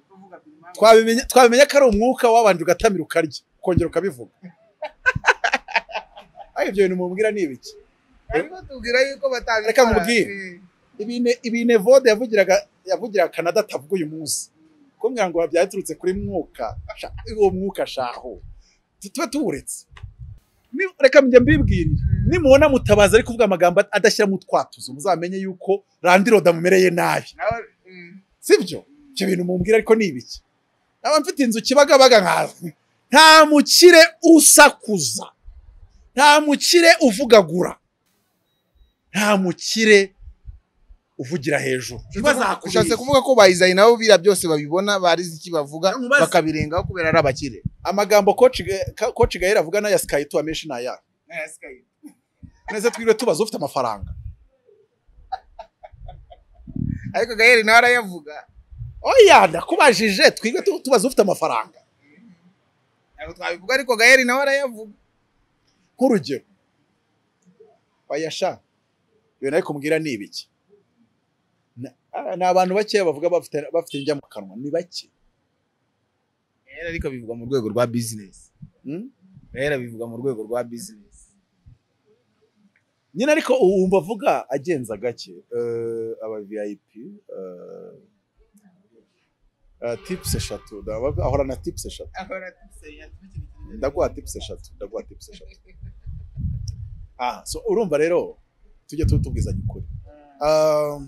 Speaker 4: kuvuga birimanga
Speaker 1: twabimenya twabimenya ko ari umwuka wabanje ugatamira ukarya ukongera ukabivuga ariko ibyo bintu mubwira ni ibiki
Speaker 4: ariko tubwira yuko batabikora
Speaker 1: Reka nkubwire.
Speaker 4: Eh,
Speaker 1: ibine ibine vode yavugiraga yavugiraga Canada atavuga uyu munsi kumbwira ngo byaturutse kuri mwuka sha- uwo mwuka shaho Tu- tube tuwuretse Ni- reka njya mbibwirira nimubona mutabaza ari kuvuga amagambo at- adashyiramo utwatuzo muzamenye yuko randiroda mumereye nabi
Speaker 4: nawe mm,
Speaker 1: sibyo ibyo bintu mumbwira ariko ni ibiki naba mfite inzu kibagabaga nkazwi nta mukire usakuza nta mukire uvugagura nta mukire uvugira hejuru
Speaker 2: ushatse kuvuga ko bayizayi nabo biriya byose babibona barize iki bavuga bakabirengaho kubera ari abakire
Speaker 1: amagambo coach Ga- Ka- coach gahera avuga n'aya sky tu amenshi n'aya
Speaker 4: eh, sky.
Speaker 1: neza twiriwe tubaza ufite amafaranga
Speaker 4: ariko gaheri nawe arayavuga
Speaker 1: oya ndakubajije twiriwe tu- tubaza ufite amafaranga
Speaker 4: ntabwo twabivuga ariko gaheri nawe arayavuga
Speaker 1: nk'urugero bayasha iyo nayo kumubwira ni ibiki Na- ah, ni abantu bakeya bavuga bafite bafite indya mu kanwa ni bake
Speaker 4: gaheri ariko bivuga mu rwego rwa bizinesi
Speaker 1: Mm?
Speaker 4: gaheri bivuga mu rwego rwa bizinesi
Speaker 1: nyine ariko ubu wumva avuga agenza gake Eh, aba vip eh, eh, tips eshatu ndaba- ahora na tips eshatu
Speaker 4: ahora tusenya tubikina
Speaker 1: ndaguha tipusi eshatu ndaguha tipusi eshatu ah so urumva rero tujye tu- tubwizanya ukuri Um,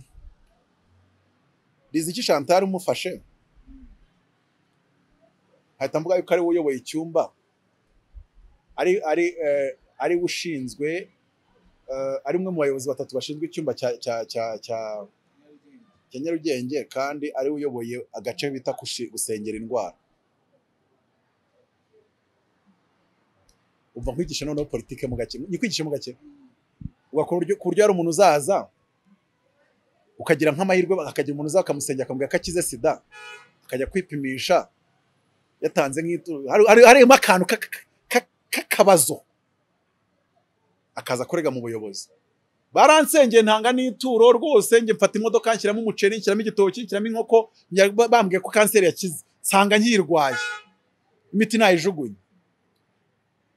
Speaker 1: riziki chantal umufashe hahita mvuga yuko ari we uyoboye icyumba ari ari eh, ari we ushinzwe eh, ari umwe mu bayobozi batatu bashinzwe icyumba cya cya cya cya cya nyarugenge kandi ari we uyoboye agace bita kushi- gusengera indwara umva nkwigisha noneho politike mu gake nyikwigishe mu gake ugakora uryo- ku buryo hari umuntu uzaza ukagira nk'amahirwe hakagira umuntu uzaza akamusengera akamubwira ko akize sida akajya kwipimisha yatanze nk'itu- hari- hari- harimo akantu ka- ka- ka- k'akabazo akaza kurega mu buyobozi baransengeye ntanga n'ituro rwose njye mfata imodoka nshyiramo umuceri nshyiramo igitoki nshyiramo inkoko njya- ba- bambwiye ko kanseri yakize nsanga nkiyirwaye imiti nayijugunye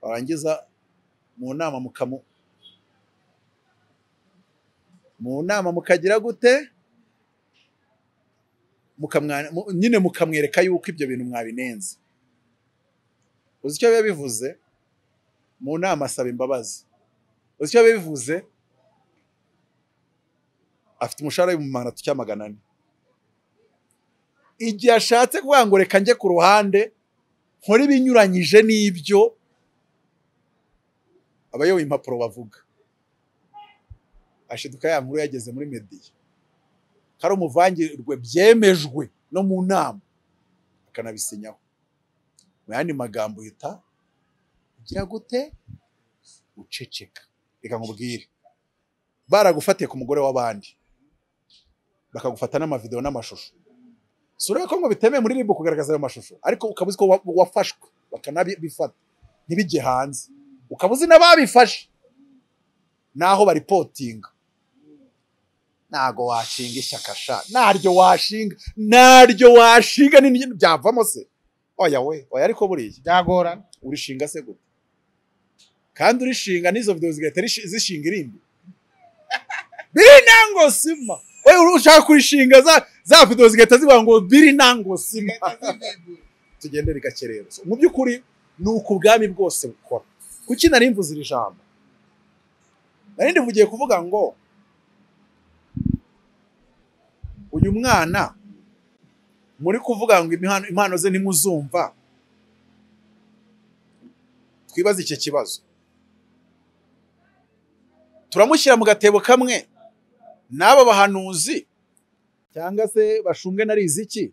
Speaker 1: warangiza mu nama mukamu mu nama mukagira gute Mukamwa- mu- nyine mukamwereka yuko ibyo bintu mwabinenze uzi icyo biba bivuze mu nama asaba imbabazi uzi icyo biba bivuze afite umushahara mu manatu cy'amagana ane igihe ashatse kuvuga ngo reka njye ku ruhande nkore ibinyuranyije n'ibyo abayoboye impapuro bavuga ashiduka ya nkuru yageze muri mediya kari umuvangirwe byemejwe no mu nama akanabisinyaho mu yandi magambo yita ugira gute uceceka reka nkubwire baragufatiye ku mugore w'abandi bakagufata n'amavideo n'amashusho si ureba ko ngo bitemewe muri ribu kugaragaza ayo mashusho ariko ukaba uzi ko wa- wafashwe bakanabifata ntibijye hanze ukaba uzi n'ababifashe naho baripotinga ntago washinga ishyaka sha naryo washinga naryo washinga ni byavamo se oya we oya ariko buriya
Speaker 2: byagorana
Speaker 1: urishinga se gute kandi urishinga n'izo videwo zigahita rishi- zishinga irindi biri nango sima we ushaka kurishinga za za videwo zigahita zivuga ngo biri nango sima tugende rigakerera So, mu by'ukuri ni uku ubwami bwose bukora kuki nari mvuze iri jambo nari ndivugiye kuvuga ngo uyu mwana muri kuvuga ngo imihano- impano ze ntimuzumva twibaze icyo kibazo turamushyira mu gatebo kamwe n'aba bahanuzi cyangwa se bashunge na riziki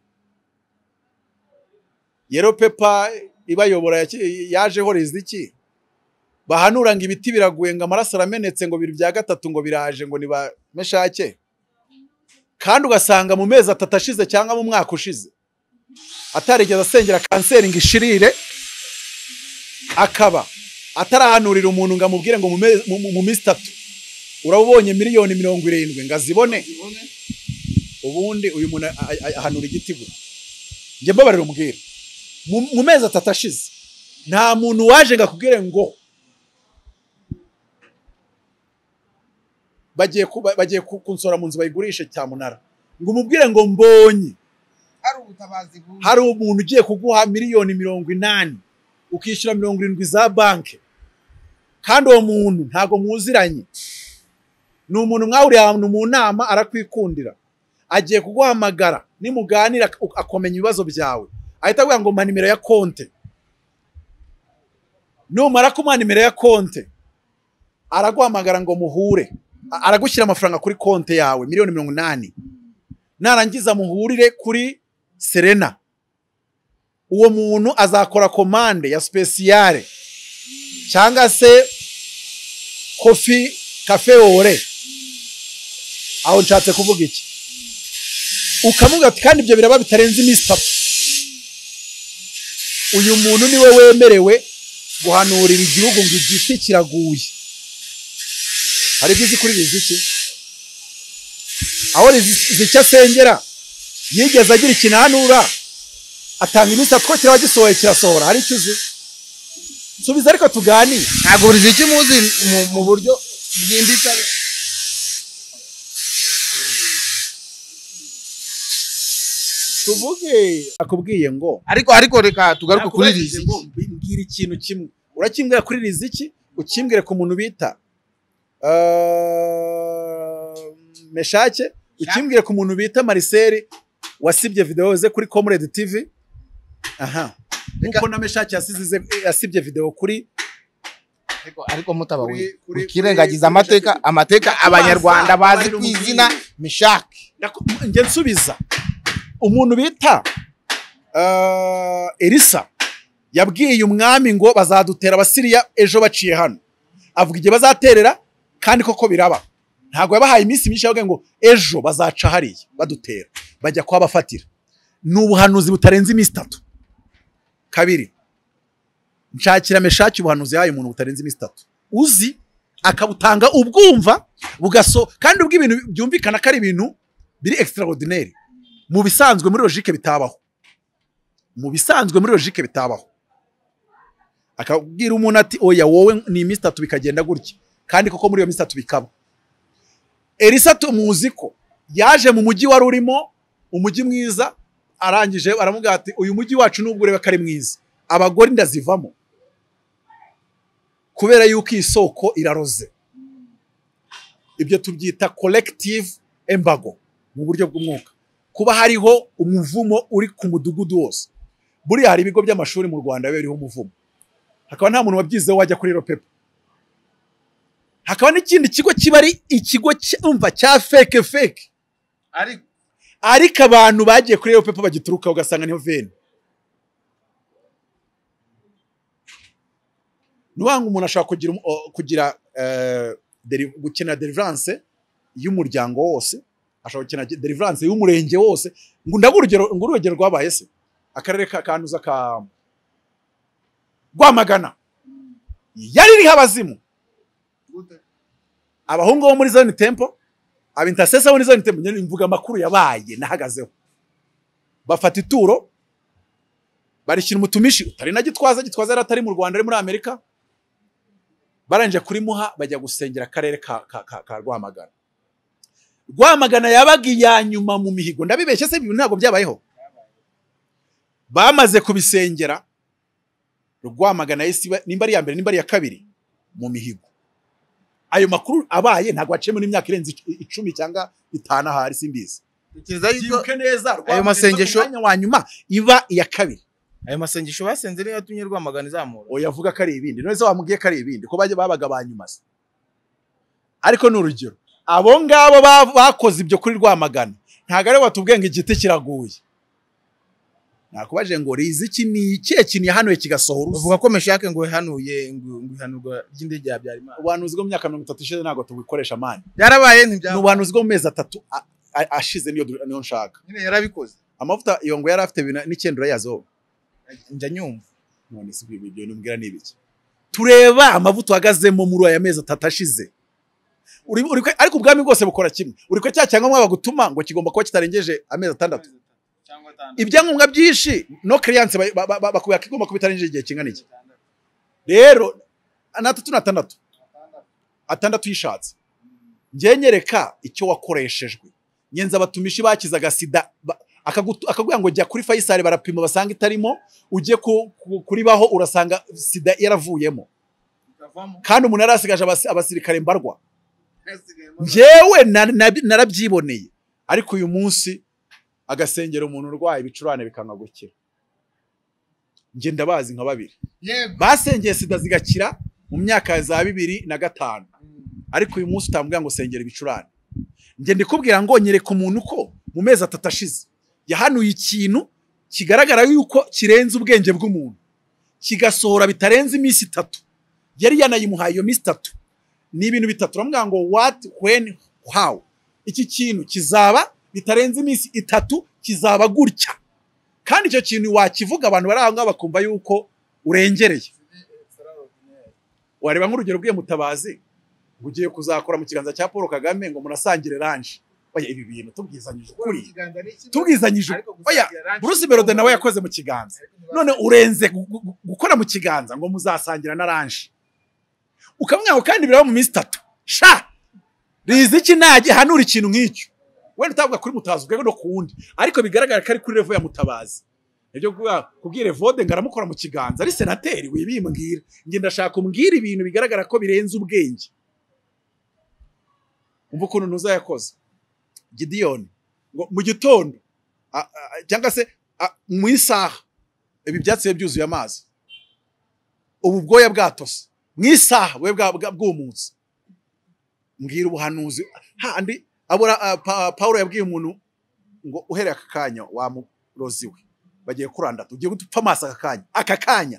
Speaker 1: yero pepa ibayobora yaki- yajeho riziki bahanura ngo ibiti biraguye ngo amaraso aramenetse ngo biri bya gatatu ngo biraje ngo ni ba meshake kandi ugasanga mu mezi atatu ashize cyangwa mu mwaka ushize atarigeze asengera kanseri ngo ishirire akaba atarahanurira umuntu ngo amubwire ngo mu mezi- mu- mu- mu minsi itatu urabonye miliyoni mirongo irindwi ngo azibone ubundi uyu muntu a- a- a- ahanura igiti gute njye mbabarira umubwire mu mu mezi atatu ashize nta muntu waje ngo akubwire ngo bagiye ku- ba- bagiye ku- kunsora mu nzu bayigurisha cyamunara ngo umubwire ngo mbonye
Speaker 4: hari ubutabazi bw'ubu
Speaker 1: hari umuntu ugiye kuguha miliyoni mirongo inani ukishyura mirongo irindwi za banki kandi uwo muntu ntabwo mwuziranye ni umuntu mwahuriye ahantu mu nama arakwikundira agiye kuguhamagara nimuganira ak- akomenya ibibazo byawe ahita aguha ngo mpa nimero ya konte numara kumuha nimero ya konte araguhamagara ngo muhure A- aragushyira amafaranga kuri konte yawe miliyoni mirongo inani narangiza muhurire kuri serena uwo muntu azakora komande ya sipesiyare cyangwa se kofi kafe wore aho nshatse kuvuga iki ukamubwira ati kandi ibyo biraba bitarenze iminsi itatu uyu muntu niwe wemerewe guhanurira igihugu ngo igiti kiraguye hari ibyo uzi kuri riziki aho rizi icyo asengera yigeze agira ikintu ahanura atanga iminsi atwo kiraba gisohoye kirasohora hari icyo uzi subiza ariko tuganire
Speaker 4: ntabwo buri ziki muzi mu- mu buryo bwimbitse ariko
Speaker 1: tuvuge akubwiye ngo
Speaker 4: ariko ariko reka tugaruke kuri
Speaker 1: Nakubajije
Speaker 4: riziki
Speaker 1: ngo mbwira ikintu kimwe urakimbwira kuri riziki ukimbwire ku muntu bita eh, meshake ukimbwire ku muntu bita mariseri wasibye videwo ze kuri comrade tv aha
Speaker 4: Reka-
Speaker 1: nkuko na meshake yasize ize- yasibye videwo kuri
Speaker 2: ariko ariko mutaba we
Speaker 1: Kuri- kuri-
Speaker 2: ukirengagiza
Speaker 1: kuri-
Speaker 2: amateka amateka abanyarwanda bazi ku izina mishake
Speaker 1: Ndako- njye nsubiza umuntu bita eh, elisa yabwiye umwami ngo bazadutera abasiriya ejo baciye hano avuga igihe bazaterera kandi koko biraba ntabwo yabahaye iminsi myinshi yabwiye ngo ejo bazaca hariya badutera bajya kuhabafatira ni ubuhanuzi butarenze iminsi itatu kabiri nshakira meshaki ubuhanuzi yahaye umuntu butarenze iminsi itatu uzi akabutanga ubwumva bugaso kandi ubwo ibintu byumvikana ko ari ibintu biri extraordinaire mu bisanzwe muri logique bitabaho mu bisanzwe muri logique bitabaho akabwira umuntu ati oya wowe ni iminsi itatu bikagenda gutya kandi koko muri iyo minsi itatu bikaba elisa tumuzi ko yaje mu mujyi wari urimo umujyi mwiza arangije aramubwira ati uyu mujyi wacu nubwo ureba ko ari mwiza abagore inda zivamo kubera yuko iyi soko iraroze ibyo tubyita collective embago mu buryo bw'umwuka kuba hariho umuvumo uri ku mudugudu wose buriya hari ibigo by'amashuri mu rwanda biba biriho umuvumo hakaba nta muntu wabyizeho wajya kuri ropepo hakaba n'ikindi kigo kiba ari ikigo cyumva cya feke feke
Speaker 4: ariko
Speaker 1: ariko abantu bagiye kuri ropepo bagiturukaho ugasanga niho veni nuvuga ngo umuntu ashobora kugira, um- o- kugira eh, deri- gukina deliverance y'umuryango wose ashobora gukina ge- deliverance y'umurenge wose ngo ndabe urugero ngo urugero rwabaye se akarere ka kanuza ka rwamagana yari iriho abazimu
Speaker 4: gute
Speaker 1: abahungu bo muri zone tempo abintasesa bo muri zone tempo nyine mvuga amakuru yabaye nahagazeho bafata ituro barishyira umutumishi utari na gitwaza gitwaza yari atari mu rwanda ari muri amerika barangije kurimuha bajya gusengera akarere ka, ka, ka, ka rwamagana rwamagana yabaga iya nyuma mu mihigo ndabibeshye se ibi ntabwo byabayeho bamaze kubisengera rwamagana yahise iba- nimba ari iya mbere nimba ari iya kabiri mu mihigo ayo makuru abaye ntabwo haciyemo n'imyaka irenze icu- icumi cyangwa itanu ahari simbizi
Speaker 4: tekereza yuko
Speaker 1: byibuke neza Rwamagana
Speaker 4: ayo masengesho-
Speaker 1: iza ku mwanya wa nyuma iba iya kabiri
Speaker 4: ayo masengesho basenze niyo yatumye rwamagana izamura
Speaker 1: oya avuga ko ari ibindi none se wamubwiye ko ari ibindi ko bajya babaga ba nyuma se ariko ni urugero abo ngabo ba- bakoze ibyo kuri rwamagana ntabwo aribo batubwiye ngo igiti kiraguye nakubajije ngo riziki ni ikihe kintu yahanuye kigasohora uzi?"
Speaker 4: bavuga ko meshake ngo yahanuye ngo ngo ihanurwa ry'indege ya Habyarimana
Speaker 1: ubuhanuzi bwo mu myaka mirongo itatu ishize ntabwo tubikoresha mani
Speaker 4: byarabaye
Speaker 1: ni
Speaker 4: ntibyabaye
Speaker 1: ubuhanuzi bwo mu mezi atatu a- a- ashize niyo du- niyo nshaka
Speaker 4: nyine yarabikoze
Speaker 1: amavuta iyo ngo yari afite bina- n'icyenda urayazoba
Speaker 4: njya nyumva
Speaker 1: none si ibyo ibyo numbwira ni ibiki tureba amavuta uhagazemo muri aya mezi atatu ashize Uri- uri kwe- ariko ubwami bwose bukora kimwe uri ko cya cyangombwa bagutuma ngo kigomba kuba kitarengeje amezi atandatu
Speaker 4: cyangwa atandatu
Speaker 1: ibyangombwa byinshi no kiriyanse bakubwira ko igomba kuba itarengeje igihe kingana iki rero ni atatu n'atandatu atandatu yishatse njye nyereka icyo wakoreshejwe nyenza abatumishi bakizaga sida ba- akagutu- akakubwira ngo jya kuri fayisari barapima basanga itarimo ujye ku- ku- kuribaho urasanga sida yaravuyemo
Speaker 4: ikavamo
Speaker 1: kandi umuntu yarasigaje abasi- abasirikare mbarwa
Speaker 4: hasigaye
Speaker 1: njyewe na- na- narabyiboneye ariko uyu munsi agasengera umuntu urwaye ibicurane bikanga gukira njye ndabazi nka babiri
Speaker 4: yego
Speaker 1: basengeye sida zigakira mu myaka ya za bibiri na gatanu ariko uyu munsi utambwira ngo sengera ibicurane njye ndikubwira ngo nyereka umuntu ko mu mezi atatu ashize yahanuye ikintu kigaragara yuko kirenze ubwenge bw'umuntu kigasohora bitarenze iminsi itatu yari yanayimuhaye iyo minsi itatu ni ibintu bitatu uramubwira ngo what when how iki kintu kizaba bitarenze iminsi itatu kizaba gutya kandi icyo kintu wakivuga abantu bari aho ngaho bakumva yuko urengereye wareba nk'urugero bwiye mutabazi ngo ugiye kuzakora mu kiganza cya paul kagame ngo munasangire ranje oya ibi bintu tubwizanyije ukuri tubwizanyije ukuri. oya bruce berode nawe yakoze mu kiganza none urenze gu- gu- gu- gukora mu kiganza ngo muzasangira na ranje ukamwira ngo kandi biraba mu minsi itatu sha rizi iki nage hanura ikintu nk'icyo wenda utabwa kuri mutabazi ubwe no ku wundi ariko bigaragara ko ari kuri revo ya mutabazi nibyo kuvuga kubwira evode ngo aramukora mu kiganza ari senateri wibimbwira njye ndashaka umbwira ibintu bigaragara ko birenze ubwenge umva ukuntu ntuza yakoze gidiyoni ngo mu gitondo a- a- a- cyangwa se a- mu isaha ibi byatsi biba byuzuye amazi ubu bwoya bwatose mu isaha bube bwa- bwa- bwumutse mbwira ubuhanuzi handi abura ah, Pa- pawulo yabwiye umuntu ngo uhereye aka kanya wa murozi we bagiye kurandata ugiye gupfa amaso aka kanya aka kanya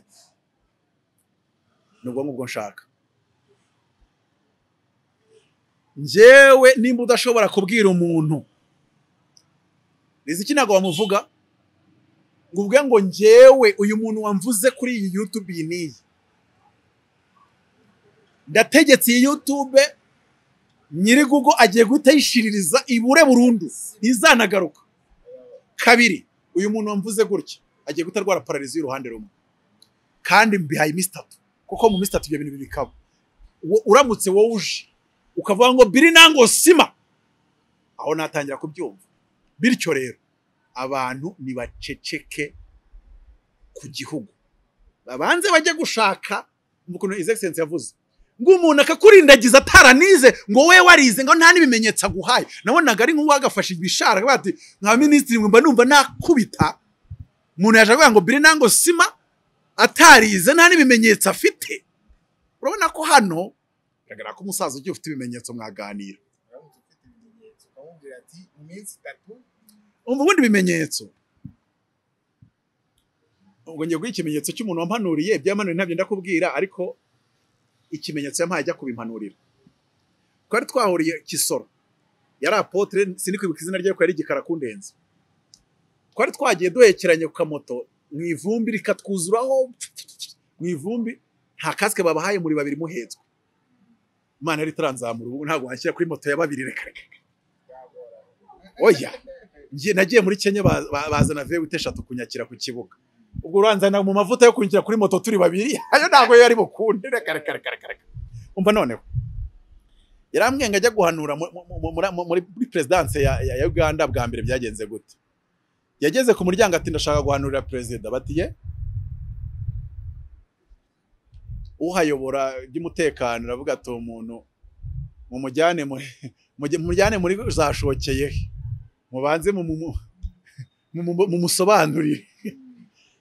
Speaker 1: ni ubwonko bwo nshaka njyewe nimba udashobora kubwira umuntu iki ntabwo wamuvuga ngo ubwe ngo njyewe uyu muntu wamvuze kuri iyi yutube iyi n'iyi ndategetse iyi yutube nyiri gugo agiye guhita ayishiririza ibure burundu ntizanagaruka kabiri uyu muntu wamvuze gutya agiye guhita arwara pararizi y'uruhande rumwe kandi mbihaye iminsi itatu kuko mu minsi itatu ibyo bintu bikaba Wo- uramutse wowe uje ukavuga ngo biri nango sima aho natangira kubyumva bityo rero abantu ntibaceceke ku gihugu babanze bajye gushaka ukuntu egiserensi yavuze ngo umuntu akakurindagiza ataranize ngo we warize ngo nta n'ibimenyetso aguhaye nabonaga ari nk'uwo agafashe ibishara akavuga ati nka minisitiri mba numva nakubita umuntu yaje avuga ngo biri nango sima atarize nta n'ibimenyetso afite urabona ko hano bigaragara ko umusaza ugiye ufite ibimenyetso mwaganira
Speaker 4: uramutse ufite ibimenyetso ukamubwira ati mu minsi itatu
Speaker 1: umva ubundi ibimenyetso ubwo ngiye guha ikimenyetso cy'umuntu wampanuriye ibyo yamanuriye ntabyo ndakubwira ariko ikimenyetso yampaye ajya kubimpanurira twari twahuriye kisoro yari apotire sinikwibuka izina rye ariko yari igikara kundenze twari twagiye duhekeranye ku kamoto mu ivumbi rikatwuzuraho mu ivumbi nta kasike babahaye muri babiri muhetswe imana yari itaranzamura ubu ntabwo washyira kuri moto ya babiri reka reka oya Ngiye- nagiye muri kenya ba- ba- bazana vewite eshatu kunyakira ku kibuga ubwo uranzana mu mavuta yo kunyakira kuri moto turi babiri ayo ntabwo yari bukunde reka reka reka reka reka umva noneho yarambwiye ngo ajya guhanura mu- mu- mu- muri- mu- muri muri perezidanse ya ya- ya uganda bwa mbere byagenze gute yageze ku muryango ati ndashaka guhanurira perezida bati ye uhayobora iby'umutekano uravuga ati umuntu mumujyane muri mujye- mujyane muri zashokeye he mubanze mu- mu- mu- mu- mu- mumusobanurire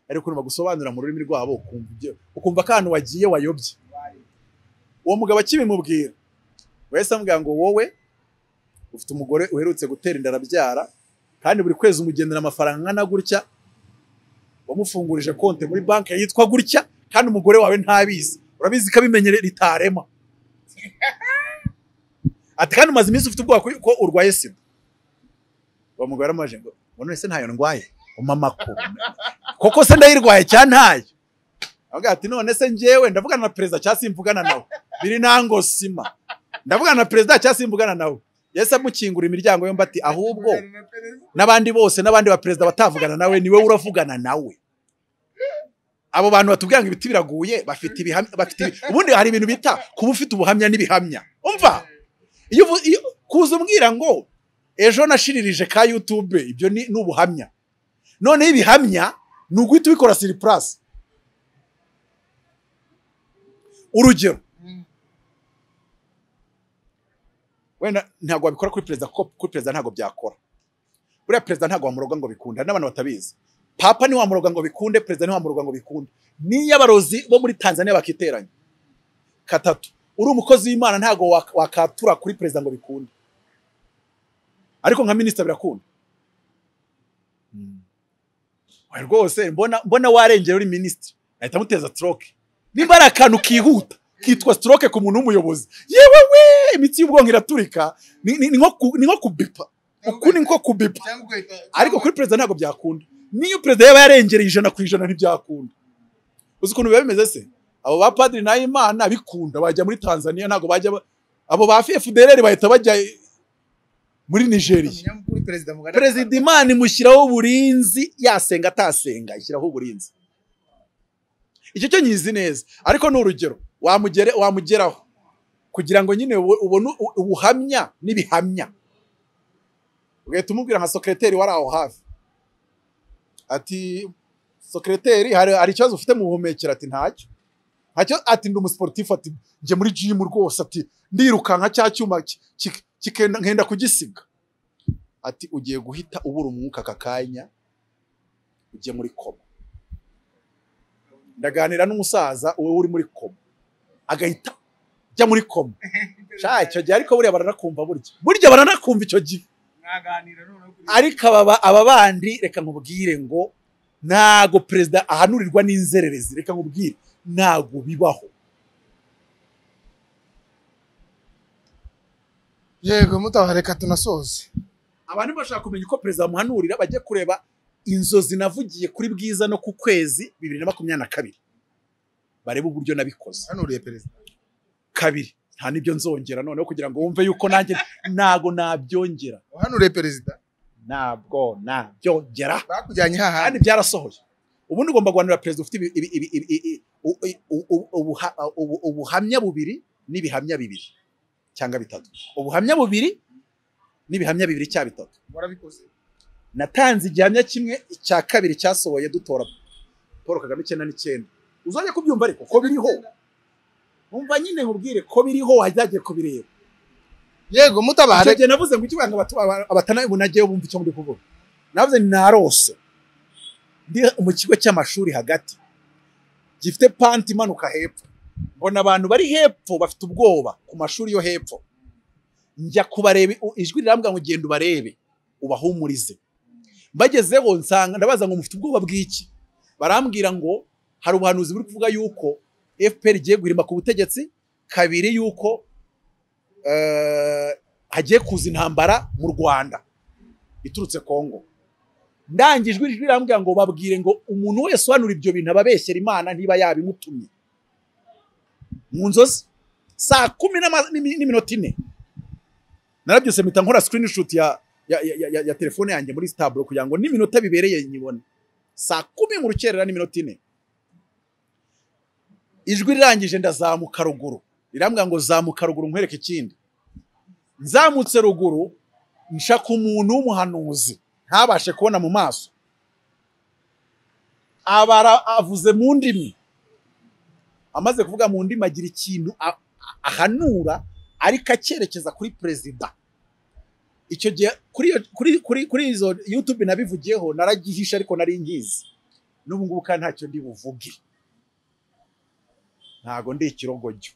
Speaker 1: ariko ukuntu bagusobanurira mu rurimi rwabo ukumva ibyo- ukumva ko ahantu wagiye wayobye uwo mugabo akibimubwira wahise amubwira ngo wowe ufite umugore uherutse gutera inda arabyara kandi buri kwezi umugenera amafaranga angana gutya wamufungurije konti muri banki yitwa gutya kandi umugore wawe ntabizi urabizi ko abimenyere ritarema ati kandi umaze iminsi ufite ubwoba ko urwaye sida bamugara amaje ngo ngo none se ntayo ndwaye umama ko koko se ndayirwaye cyane ntayo avuga ati none se njyewe ndavugana na perezida cyangwa simvugana nawe biri nango sima ndavugana na perezida cyangwa simvugana nawe yahise amukingura imiryango yombi ati ahubwo n'abandi bose n'abandi ba perezida batavugana nawe niwe uravugana nawe abo bantu batubwira ngo ibiti biraguye bafite ibihamya bafite ibi- ubundi hari ibintu bita kuba ufite ubuhamya n'ibihamya umva iyo uvu- iyo- kuza umbwira ngo ejo nashiririje ka yutube ibyo ni ni ubuhamya noneho ibihamya ni uguhita ubikora siri purasi urugero wenda ntabwo wabikora kuri perezida kuko kuri perezida ntabwo byakora buriya perezida ntabwo wamuroga ngo bikunde hari n'abantu batabizi papa ntiwamuroga ngo bikunde perezida ntiwamuroga ngo bikunde niyo abarozi bo muri tanzania bakiteranya katatu uri umukozi w'imana ntabwo wak- wakatura kuri perezida ngo bikunde ariko nka minisita birakunda Oya, rwose mbona mbona warengera uri minisitiri ahita amuteza stroke nimba ari akantu kihuta kitwa stroke ku muntu w'umuyobozi yewe we imitsi y'ubwonko iraturika ni ni- ni nko ku- ni nko kubipa uku ni nko kubipa
Speaker 4: cyangwa ugahita
Speaker 1: ariko kuri perezida ntabwo byakunda niyo perezida yaba yarengereye ijana ku ijana ntibyakunda uzi ukuntu biba bimeze se abo ba padiri nahimana bikunda bajya muri tanzania ntabwo bajya ba- abo ba fdr bahita bajya muri nigeria
Speaker 4: umunyamukuru perezida mugari
Speaker 1: perezida imana imushyiraho uburinzi yasenga atasenga ishyiraho uburinzi icyo cyo nyizi neza ariko ni urugero wamugere wamugeraho kugira ngo nyine ubu- ubone u- ubuhamya n'ibihamya ugahita umubwira nka sokereteri wari aho hafi ati sokereteri hari hari ikibazo ufite mu buhumekero ati ntacyo ntacyo ati ndi umusiporutifu ati njye muri jimu rwose ati ndirukanka cya cyuma ki- ki- kikenda- nkenda kugisiga ati ugiye guhita ubura umwuka aka kanya ujye muri koma ndaganira n'umusaza wowe uri muri koma agahita ajya muri koma sha icyo gihe ariko buriya baranakumva burya burya baranakumva icyo gihe
Speaker 4: mwaganira noneho kuri
Speaker 1: ariko aba aba bandi reka nkubwire ngo ntago perezida ahanurirwa n'inzererezi reka nkubwire ntago bibaho
Speaker 2: yego mutaha reka tunasoze
Speaker 1: abantu bashaka kumenya uko perezida bamuhanurira bajye kureba inzozi navugiye kuri bwiza no ku kwezi bibiri na makumyabiri na kabiri barebe uburyo nabikoze
Speaker 4: hanuriye perezida
Speaker 1: kabiri nta n'ibyo nzongera noneho kugira ngo wumve yuko nanjye ntago nabyongera
Speaker 4: hanuriye perezida
Speaker 1: ntabwo nabyongera
Speaker 4: bakujyanye
Speaker 1: kandi
Speaker 4: hahandi
Speaker 1: byarasohoye ubundi ugomba guhanura perezida ufite ibi- ibi- ibi- ibi- ibi- u- u- u- ubuha- ubu- ubuhamya bubiri n'ibihamya bibiri cyangwa bitatu ubuhamya bubiri n'ibihamya bibiri cya bitatu
Speaker 4: murabikoze
Speaker 1: natanze igihamya kimwe cya kabiri cyasohoye dutora paul kagame icyenda n'icyenda uzajya kubyumva ariko ko biriho wumva nyine nkubwire ko biriho wajyagiye kubireba
Speaker 2: yego mutabare
Speaker 1: icyo gihe navuze ngo ikivuga ngo abatanabunage bumva icyo muri kuvuga navuze ni narose ndi mu kigo cy'amashuri hagati gifite panti imanuka hepfo mbona abantu bari hepfo bafite ubwoba ku mashuri yo hepfo njya kubareba u- ijwi rirambwira ngo genda ubarebe ubahumurize mbagezeho nsanga ndabaza ngo mufite ubwoba bw'iki barambwira ngo hari ubuhanuzi buri kuvuga yuko fpr igiye guhirima ku butegetsi kabiri yuko eh, hagiye kuza intambara mu Rwanda iturutse Kongo ndangijwe ijwi rirambwira ngo babwire ngo umuntu wese uhanura ibyo bintu ababeshyera Imana ntiba yabimutumye mu nzozi saa kumi n'ama- n'imi- n'iminota ine narabyose mpita nkora screenshot ya, ya, ya, ya, ya telefone yanjye muri stablo kugira ngo n'iminota bibereye nyibone saa kumi mu rukerera n'iminota ine ijwi rirangije ndazamuka ruguru rirambwira ngo zamuka ruguru nkwereke ikindi nzamutse ruguru nshaka umuntu w'umuhanuzi ntabashe kubona mu maso abara avuze mu ndimi amaze kuvuga mu ndimi agira ikintu a- a- ahanura ariko acyerekeza kuri perezida icyo gihe kuri iyo- kuri- kuri- kuri izo yutube nabivugiyeho naragihishe ariko nari ngizi n'ubu ngubu kandi ntacyo ndi buvuge ntago ndi ikirogoryo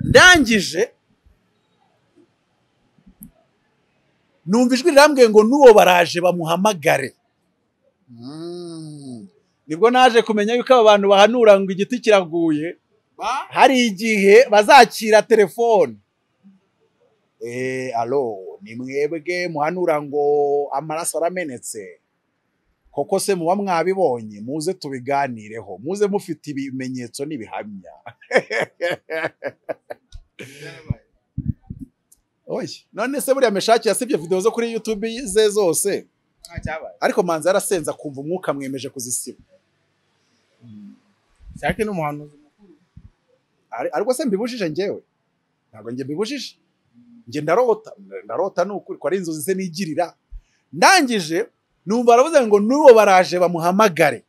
Speaker 1: ndangije numva ijwi rirambwiye ngo n'uwo baraje bamuhamagare nibwo naje kumenya yuko aba bantu bahanura ngo igiti kiraguye hari igihe bazakira telefone eee alo ni mwebwe muhanura ngo amaraso aramenetse koko se muba mwabibonye muze tubiganireho muze mufite ibimenyetso n'ibihamya oye none se buriya meshaki yasibye videwo zo kuri yutube ze zose
Speaker 4: nta cyabaye
Speaker 1: ariko manzi yarasenze akumva umwuka mwemeje kuzisiba
Speaker 4: cyake n'umuhanuzi mukuru
Speaker 1: Ari- ariko se mbibujije njyewe ntabwo njye mbibujije njye ndarota ndarota ni ukuri ko ari inzozi ze nigirira ndangije numva baravuze ngo n'uwo baraje bamuhamagare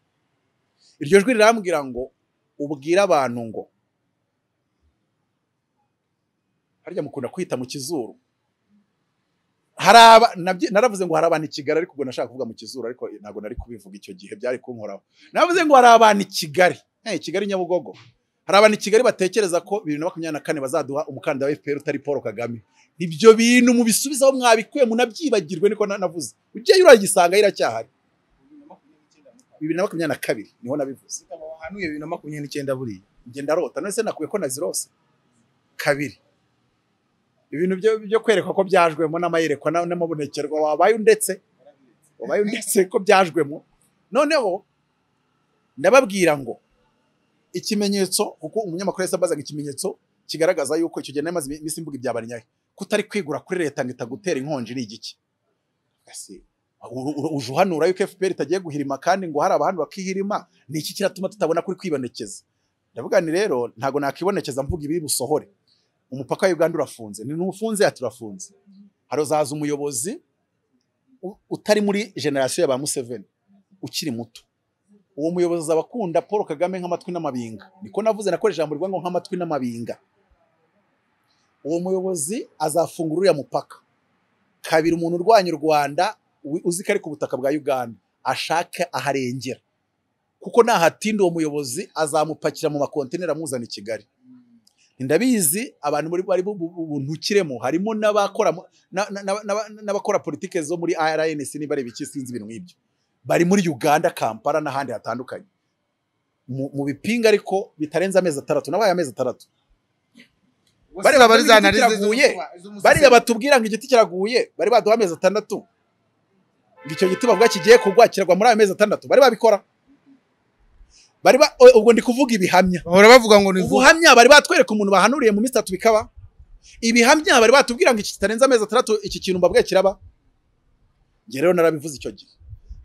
Speaker 1: iryo jwi rirambwira ngo ubwire abantu ngo harya mukunda kwita mu kizuru hari aba nabyo- naravuze ngo hari abantu i kigali ariko ubwo nashaka kuvuga mu kizuru ariko ntabwo nari kubivuga icyo gihe byari kunkoraho navuze ngo hari abantu i kigali eh kigali nyabugogo hari abantu i kigali batekereza ko bibiri na makumyabiri na kane bazaduha umukandida wa fpr utari paul kagame ibyo bintu mubisubizaho mwabikuye munabyibagirwe niko na- navuze ugiyeyo uragisanga iracyahari bibiri na makumyabiri na kabiri niho nabivuze
Speaker 4: wahanuye bibiri na makumyabiri n'icyenda buriya
Speaker 1: njye ndarota none se nakuye ko nazirose kabiri ibintu byo- byo kwerekwa ko byajwemo n'amayerekwa na- n'amabonekerwa wabaye undetse wabaye undetse ko byajwemo noneho ndababwira ngo ikimenyetso kuko umunyamakuru yahise ambazaga ikimenyetso kigaragaza yuko icyo gihe nari maze iminsi mvuga ibya barinyaye kutari kwigura kuri leta ngo itagutera inkonji ni igiki Ese, uru- uru- uje uhanura yuko fpr itagiye guhirima kandi ngo hari abantu bakihirima ni iki kiratuma tutabona kuri kwibonekeza ndavuga ni rero ntabwo nakibonekeza mvuga ibi busohore umupaka wa Uganda urafunze ni n'ufunze ati urafunze harozaza umuyobozi u- utari muri generasiyo ya ba Museveni ukiri muto uwo muyobozi azaba akunda Paul Kagame nk'amatwi n'amabinga niko navuze nakora ijambo rivuga ngo nk'amatwi n'amabinga uwo muyobozi azafungura uriya mupaka kabiri umuntu urwanya u Rwanda wi- uzi ko ari ku butaka bwa Uganda ashake aharengera kuko nahatinda uwo muyobozi azamupakira mu makontineri amuzana i Kigali ndabizi abantu muri- bari bu- bu- buntukiremo harimo n'abakora mu- na- na- na- na- n'abakora politike zo muri RNC niba ari ibiki sinzi ibintu nk'ibyo bari muri Uganda Kampala n'ahandi hatandukanye mu mu bipinga ariko bitarenze amezi atandatu nabaye amezi atandatu Bariya
Speaker 4: Bose
Speaker 1: barizana
Speaker 4: bari
Speaker 1: arizo
Speaker 4: ziraguye.
Speaker 1: bariya batubwira ngo igiti kiraguye bari baduha amezi atandatu ngo icyo giti bavuga kigiye kugwa kiragwa muri ayo mezi atandatu bari babikora bari ba o- ubwo ndi kuvuga ibihamya
Speaker 2: bahora bavuga ngo ni vuba
Speaker 1: ubuhamya bari batwereka umuntu bahanuriye mu minsi itatu bikaba ibihamya bari batubwira ngo iki kitarenze amezi atandatu iki kintu mbabwiye kiraba njye rero narabivuze icyo gihe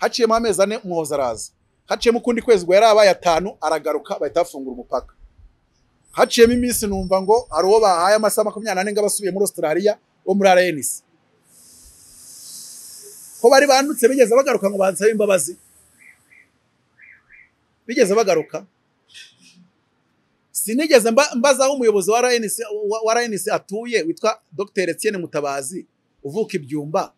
Speaker 1: haciyemo amezi ane umuhoza araza haciyemo ukundi kwezi ubwo yari abaye atanu aragaruka bahita bafungura umupaka haciyemo iminsi numva ngo hari uwo bahaye amasaha makumyabiri n'ane ngo abe asubiye muri Australia wo muri RNC ko bari bandutse bigeze bagaruka ngo bansabe imbabazi bigeze bagaruka sinigeze mba- mbazaho umuyobozi wa RNC wa- wa RNC atuye witwa Dr Etienne Mutabazi uvuka ibyumba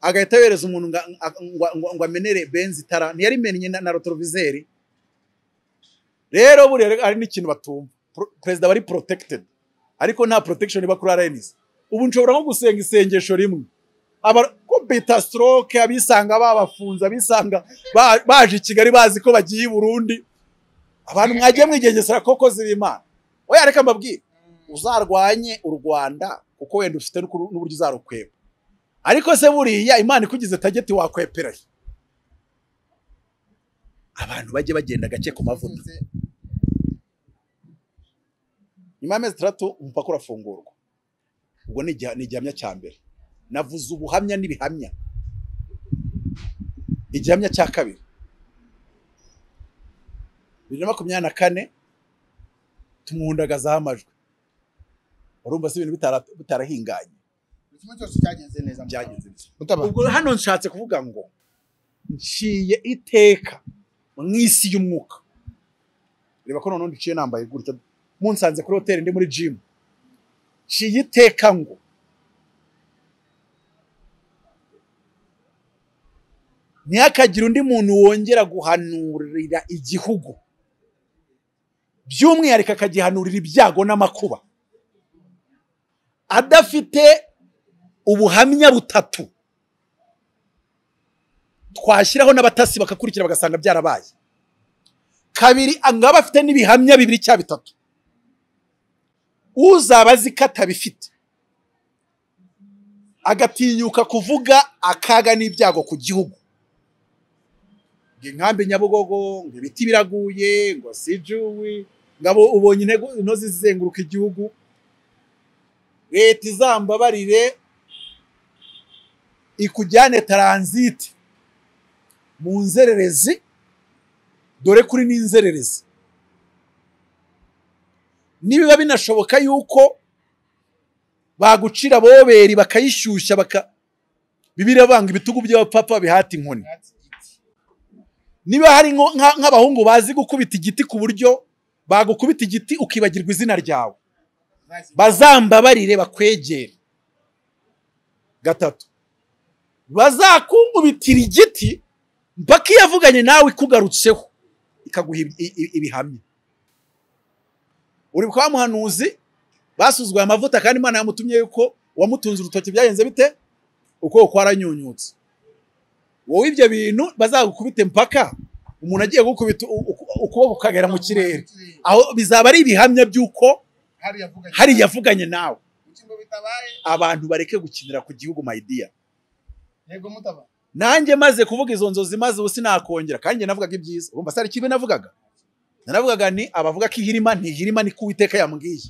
Speaker 1: agahita yohereza umuntu ngo- ngo- ngo- ngo amenere benzi itara ntiyarimenye na, na rotorovizeri rero buriya hari n'ikintu batumva Pro- perezida bari protected ariko nta protection iba kuri RNC ubu nshobora nko gusenga isengesho rimwe aba kompeta stroke abisanga babafunze abisanga ba- baje i Kigali bazi ko bagiye i Burundi abantu mwagiye mwigengesera koko z'imana oya reka mbabwire uzarwanye u rwanda kuko wenda ufite n'ukuru- n'uburyo uzarukweba ariko se buriya imana ikugize tageti wakwepera he? abantu bajye bagenda gake ku mavuta nyuma y'amezi atandatu umupaka urafungurwa ubwo ni igiha- ni igihamya cya mbere navuze ubuhamya n'ibihamya igihamya cya kabiri bibiri na makumyabiri na kane tumwundagazaho amajwi urumva se ibintu bitara- bitarahinganye
Speaker 4: Kimwe cyose cyagenze neza mu Rwanda.
Speaker 1: byagenze bitya.
Speaker 2: Mutabana.
Speaker 1: ubwo hano nshatse kuvuga ngo nciye iteka mu isi y'umwuka reba ko noneho ndiciye nambaye gutya munsanze kuri hoteli ndi muri jimu nciye iteka ngo ntihakagire undi muntu wongera guhanurira igihugu by'umwihariko akagihanurira ibyago n'amakuba adafite ubuhamya butatu twashyiraho n'abatasi bakakurikira bagasanga byarabaye kabiri ngo abe afite n'ibihamya bibiri cya bitatu uzaba azi ko atabifite agatinyuka kuvuga akaga n'ibyago ku gihugu ngo inkambi nyabugogo ngo ibiti biraguye ngo sijuwi ngo abo ubonye intego inoze zizenguruka igihugu leta izambabarire ikujyane taranziti mu nzererezi dore kuri n'inzererezi nibiba binashoboka yuko bagucira boberi bakayishyushya baka bibiriya banga ibitugu by'abapapa bihata inkoni niba hari nko- nka- nk'abahungu bazi gukubita igiti ku buryo bagukubita igiti ukibagirwa izina ryawe bazambabarire bakwegere gatatu bazakungubitira igiti mpaka iyo avuganye nawe ikugarutseho ikaguha ibi- i- i- ibihamya uri kwa muhanuzi basuzuguye amavuta kandi imana yamutumye yuko uwamutunze urutoki byagenze bite uko kwaranyunyutse wowe ibyo bintu bazagukubite mpaka umuntu agiye gukubita u- u- ukuboko ukagera mu kirere aho bizaba ari ibihamya by'uko hari yavuganye nawe abantu bareke gukinira ku gihugu mayidiya nanjye maze kuvuga izo nzozi maze ubu sinakongera kandi njye navugaga ibyiza urumva sari ikibi navugaga naravugaga ni abavuga ko ihirima ntihirima ni ko uwiteka yambwiye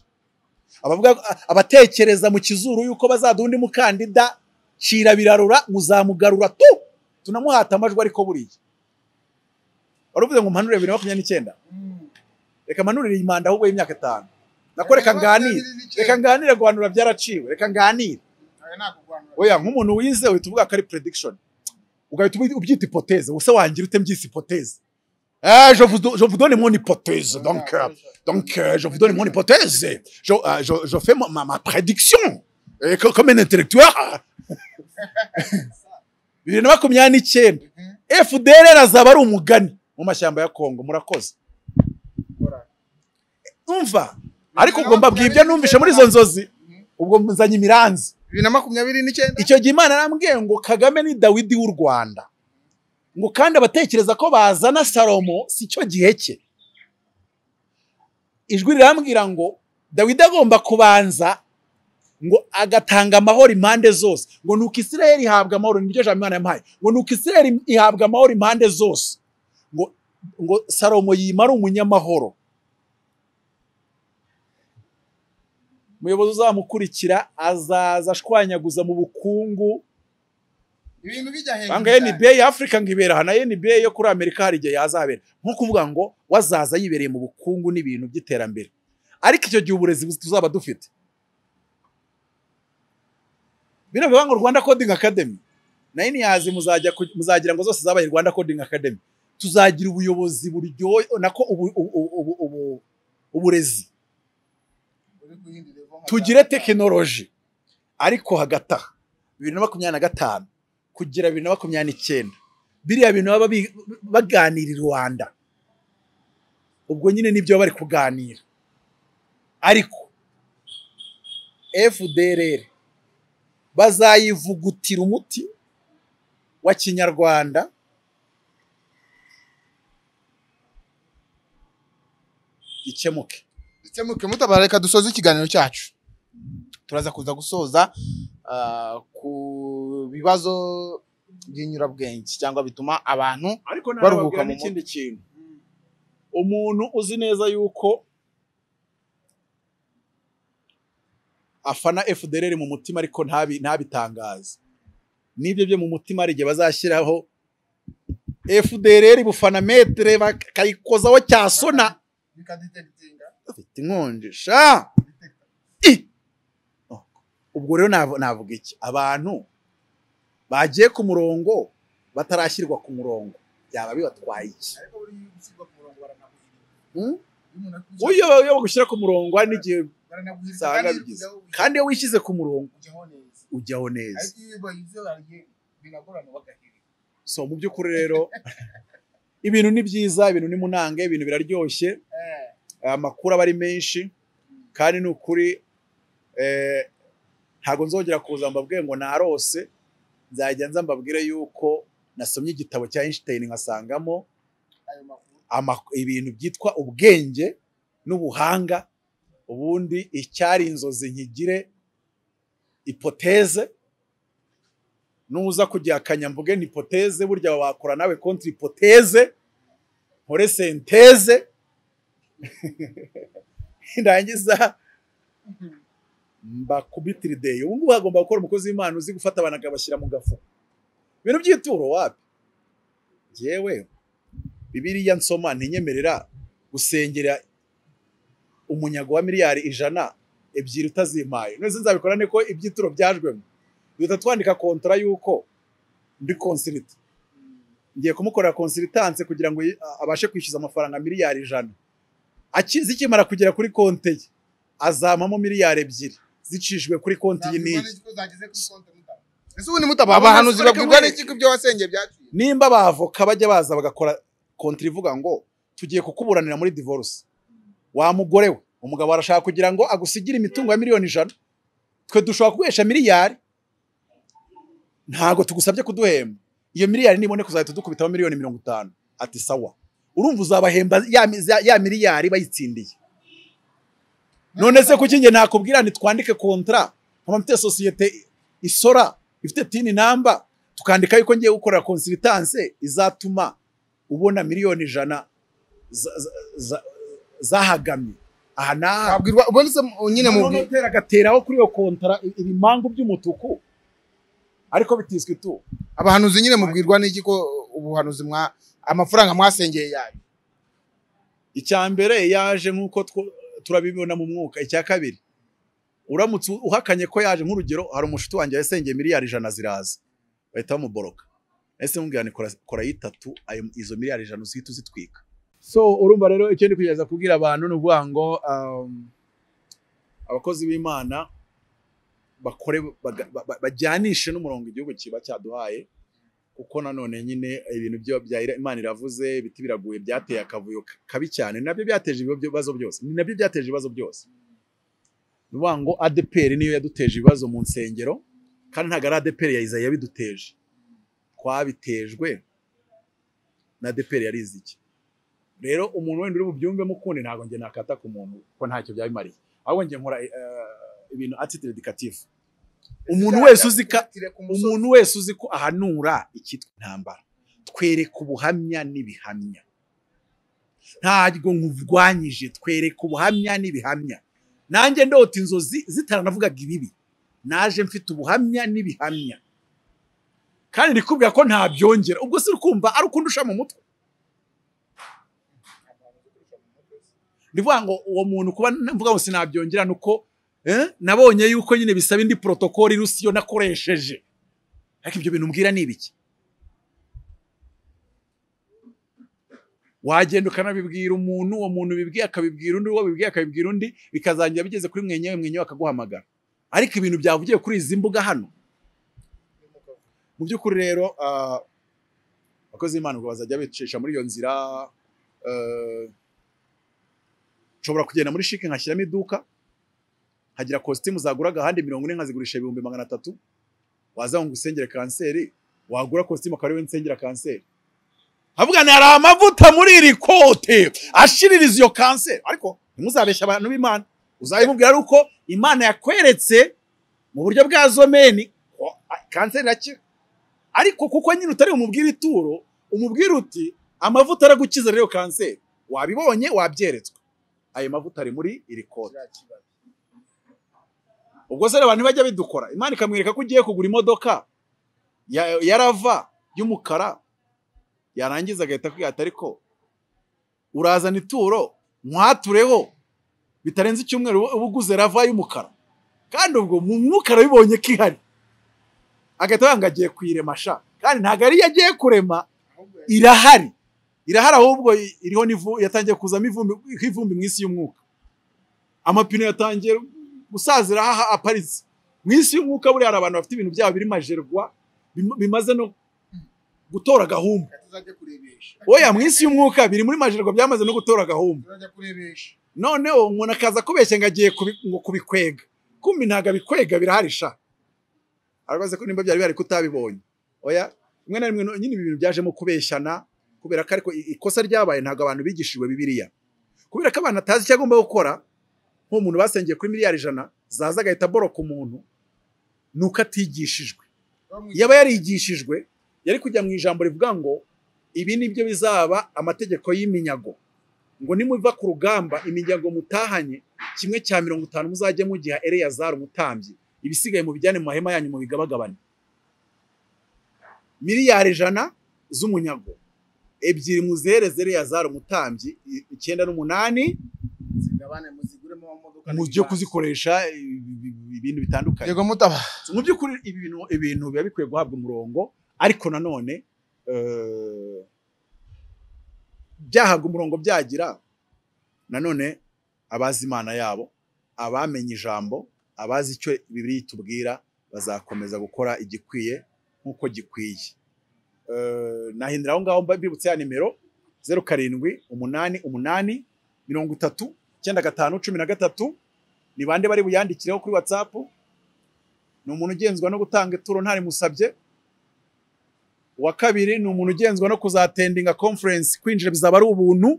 Speaker 1: abavuga abatekereza mu kizuru yuko bazadunda undi mukandida cira birarura muzamugarura tu tunamuhata amajwi ariko buriya wari uvuze ngo mpanure bibiri na makumyabiri n'icyenda reka mpanurire iyi manda ahubwo y'imyaka itanu nako reka nganire reka nganire guhanura byaraciwe reka nganire oya nk'umuntu wize uhita uvuga ko ari prediction ugahita ubi- ubyita ipoteze ubuse wangira ute mbyise ipoteze Eh, je vous do- je vous donne mon hypothèse donc euh, donc euh, je vous donne mon hypothèse je, euh, je, je fais ma, ma, ma prédiction Eh, co- comme un intellectuel bibiri na makumyabiri n'icyenda FDLR azaba ari umugani mu mashyamba ya Kongo murakoze umva ariko ubwo mbabwiye ibyo numvise muri izo nzozi ubwo muzanye imiranzi
Speaker 4: bibiri na makumyabiri n'icyenda
Speaker 1: icyo gihe imana yarambwiye ngo kagame ni dawidi w'u rwanda ngo kandi abatekereza ko bazana salomo si cyo gihe cye ijwi rirambwira ngo dawidi agomba kubanza ngo agatanga amahoro impande zose ngo nuko isiraheli ihabwa amahoro niryo jambo imana yamuhaye ngo nuko isiraheli ihabwa amahoro impande zose ngo ngo salomo yimara umunyamahoro umuyobozi uzamukurikira azaza ashwanyaguza mu bukungu
Speaker 4: ibintu bijya
Speaker 1: Banga NBA ya Africa ngo ibera aha na NBA yo kuri Amerika hari igihe yazahabera nko kuvuga ngo wazaza yibereye mu bukungu n'ibintu by'iterambere ariko icyo gihe uburezi buzi tuzaba dufite bino bivuga ngo Rwanda Coding Academy nayo ntiyazi muzajya ku- muzagira ngo zose zabaye Rwanda Coding Academy tuzagira ubuyobozi buryoye nako ubu- ubu- ubu- ubu- ubu- uburezi tugire tekinoloji ariko hagati aha bibiri na makumyabiri na gatanu kugera bibiri na makumyabiri n'icyenda biriya bintu baba bi- baganira i rwanda ubwo nyine nibyo baba bari kuganira ariko fdrr bazayivugutira umuti wa kinyarwanda ikemuke
Speaker 2: ndetse muke mutabara reka dusoze ikiganiro cyacu turaza kuza gusoza ah, ku bibazo by'inyurabwenge cyangwa bituma abantu
Speaker 1: ariko
Speaker 2: Baruhuka
Speaker 1: nababwira
Speaker 2: mu
Speaker 1: n'ikindi kintu umuntu uzi neza yuko afana FDLR mu mutima ariko ntabi ntabitangaze nibyo byo mu mutima hari igihe bazashyiraho FDLR bufana metere bakayikozaho cyasona afite inkonje sha I! Oh, ubwo rero nav- navuga iki abantu bagiye ku murongo batarashyirwa ku murongo byaba bibatwaye iki Hmm? uyobewe uyobewe gushyira ku murongo hari n'igihe usanga bigize kandi iyo wishyize ku murongo ujyaho neza so mu by'ukuri rero ibintu ni byiza ibintu ni munange ibintu biraryoshye amakuru aba ari menshi kandi ni ukuri eh, ntabwo nzongera kuza mbabwire ngo narose nzajya nza mbabwire yuko nasomye igitabo cya Einstein nkasangamo ama- ibintu byitwa ubwenge n'ubuhanga ubundi icyari inzozi nkigire ipoteze nuza kugihakanya mvuge ni ipoteze burya wakora nawe konti ipoteze nkore senteze ndangiza mbakubitirideyi ubu ngubu hagomba gukora umukozi w'imana uzi gufata abantu akabashyira mu gafuka ibintu by'ituro wapi yewe bibiriya nsoma ntinyemerera gusengerera umunyago wa miliyari ijana ebyiri utazimpaye none nzabikora ni ko ibyituro byajwemo duhita twandika kontra y'uko ndi konsirita ngiye kumukorera konsiritanse kugira ngo yi- a- abashe kwishyuza amafaranga miliyari ijana Aki- zikimara kugera kuri konti ye azampamo miliyari ebyiri zicishijwe kuri konti iyi n'iyi
Speaker 2: ese ubundi mutababa hano zibabwirwa n'iki ko ibyo wasengeye byaciye
Speaker 1: nimba abavoka bajya baza bagakora kontiri ivuga ngo tugiye kukuburanira muri divorce wa mugore we umugabo arashaka kugira ngo agusigire imitungo ya miliyoni ijana twe dushobora kuguhesha miliyari ntago tugusabye kuduhemba iyo miliyari niboneka uzahita udukubitamo miliyoni mirongo itanu ati sawa urumva uzabahemba ya, mi- ya- ya miliyari bayitsindiye none se kuki njye nakubwira nti twandike kontra mpamfite sosiyete isora ifite tini namba tukandika yuko ngiye gukorera konsitanse izatuma ubona miliyoni ijana za- za- za- zahagamye aha n'aha
Speaker 2: wabwirwa ubundi se mu- nyine mu
Speaker 1: none utera agateraho kuri iyo kontara i- ibimangu by'umutuku ariko bitiswe tu
Speaker 2: abahanuzi nyine mubwirwa n'iki ko ubuhanuzi mwa amafaranga mwasengeye yayo
Speaker 1: icya mbere yaje nk'uko two- turabibona mu mwuka icya kabiri uramutse uhakanye ko yaje nk'urugero hari umushuti wanjye yasengeye miliyari ijana ziraza bahita bamuboroka ese mubwira ni kora- kora y'itatu ayo- izo miliyari ijana uzihita uzitwika so urumva rero icyo ndi kugerageza kubwira abantu ni ukuvuga ngo um, abakozi b'imana bakore baga- ba- ba- bajyanishe n'umurongo igihugu kiba cyaduhaye kuko nanone nyine ibintu byo bya ira- imana iravuze ibiti biraguye byateye akavuyo k- kabi cyane nabyo byateje ibyo- ibibazo byose ni nabyo byateje ibibazo byose ni ukuvuga ngo adeperi niyo yaduteje ibibazo mu nsengero kandi ntabwo ari adeperi ya Isaiah yabiduteje twabitejwe na adeperi yarize iki rero umuntu wenda uri bubyumvemo ukundi ntabwo njye nakata ku muntu ko ntacyo byabimariye ahubwo njye nkora eh, ibintu atitire edikatifu umuntu wese uzi ka umuntu wese uzi ko ahanura icyitwa intambara twereka ubuhamya n'ibihamya ntabwo nkurwanyije twereka ubuhamya n'ibihamya nanjye ndota inzozi zitaranavugaga ibibi naje mfite ubuhamya n'ibihamya kandi ndikubwira ko ntabyongera ubwo si ukumva ari ukundusha mu mutwe ni ukuvuga ngo uwo muntu kuba mvuga ngo sinabyongera ni uko eh, nabonye yuko nyine bisaba indi porotokoli rusiyo nakoresheje ariko ibyo bintu mbwira ni ibiki wagenda ukanabibwira umuntu uwo muntu ubibwiye akabibwira undi uwo bibwiye akabibwira undi bikazarangira bigeze kuri mwenyewe mwenyewe akaguhamagara ariko ibintu byavugiye kuri izi mbuga hano mu by'ukuri rero ah, abakozi b'imana ngo bazajya bicisha muri iyo nzira eh, nshobora kugenda muri shike nkashyiramo iduka hagira kositimu zagura agahande mirongo ine nkazigurisha ibihumbi magana atatu waza ngo usengere kanseri wagura kositimu akaba ariwe nsengera kanseri havuga ni hari amavuta muri iri kote ashiririza iyo kanseri ariko ntimuzabeshya abantu b'imana uzabimubwira ari uko imana yakweretse mu buryo bwa zomeni ko a- kanseri irakira ariko kuko nyine utari umubwira ituro umubwira uti amavuta aragukiza rero iyo kanseri wabibonye wabyeretswe ayo mavuta ari muri iri kote ubwo se rero abantu bajya bidukora imana ikamwereka ko ugiye kugura imodoka ya- ya rava y'umukara yarangiza agahita kwihata ariko urazana ituro mwatureho bitarenze icyumweru uba uguze rava y'umukara kandi ubwo mu mwuka arabibonye ko ihari agahita avuga ngo agiye kuyiremasha kandi ntabwo ariyo agiye kurema irahari irahari ahubwo iriho n'ivu- yatangiye kuzamo ivumbi nk'ivumbi mu isi y'umwuka amapine yatangiye gusazira aha aparitse mu isi y'umwuka buriya hari abantu bafite ibintu byabo biri majerwa bim- bimaze no gutora gahunda
Speaker 4: tuzajya kurebesha
Speaker 1: oya mu isi y'umwuka biri muri majerwa byamaze no gutora gahunda
Speaker 4: tuzajya kurebesha
Speaker 1: noneho umuntu akaza kubeshya ngo agiye kubi- ngo kubikwega kumbi ntabwo abikwega birahari sha arabaza ko nimba byari bihari kutabibonye oya rimwe na rimwe no- nyine ibi bintu byajemo kubeshyana kubera ko ariko i- ikosa ryabaye ntabwo abantu bigishijwe bibiriya kubera ko abantu atazi icyo agomba gukora nk'umuntu basengeye kuri miliyari ijana zaza agahita aboroka umuntu ni uko atigishijwe yaba yarigishijwe yari kujya mu ijambo rivuga ngo ibi ni byo bizaba amategeko y'iminyago ngo nimuva ku rugamba iminyago mutahanye kimwe cya mirongo itanu muzajye mugiha eleyazari umutambyi ibisigaye mu bijyane mu mahema yanyu mu bigabagabane miliyari ijana z'umunyago ebyiri muzihereze eleyazari umutambyi i- icyenda n'umunani
Speaker 4: bane muziguremo amamodoka
Speaker 1: mu byo kuzikoresha ibi- ibi- ibintu bitandukanye
Speaker 2: yego mutaba
Speaker 1: mu by'ukuri ibi bintu ibintu biba bikwiye guhabwa umurongo ariko nanone eh, byahabwa umurongo byagira nanone abazi imana yabo abamenye ijambo abazi icyo bibiliya itubwira bazakomeza gukora igikwiye nk'uko gikwiye Eh, nahindura aho ngaho mba- mbibutse ya nimero zeru karindwi umunani umunani mirongo itatu icyenda gatanu cumi na gatatu ni bande bari buyandikireho kuri watsapu ni umuntu ugenzwa no gutanga ituro ntarimusabye uwa kabiri ni umuntu ugenzwa no kuzatendinga conference kwinjira bizaba ari ubuntu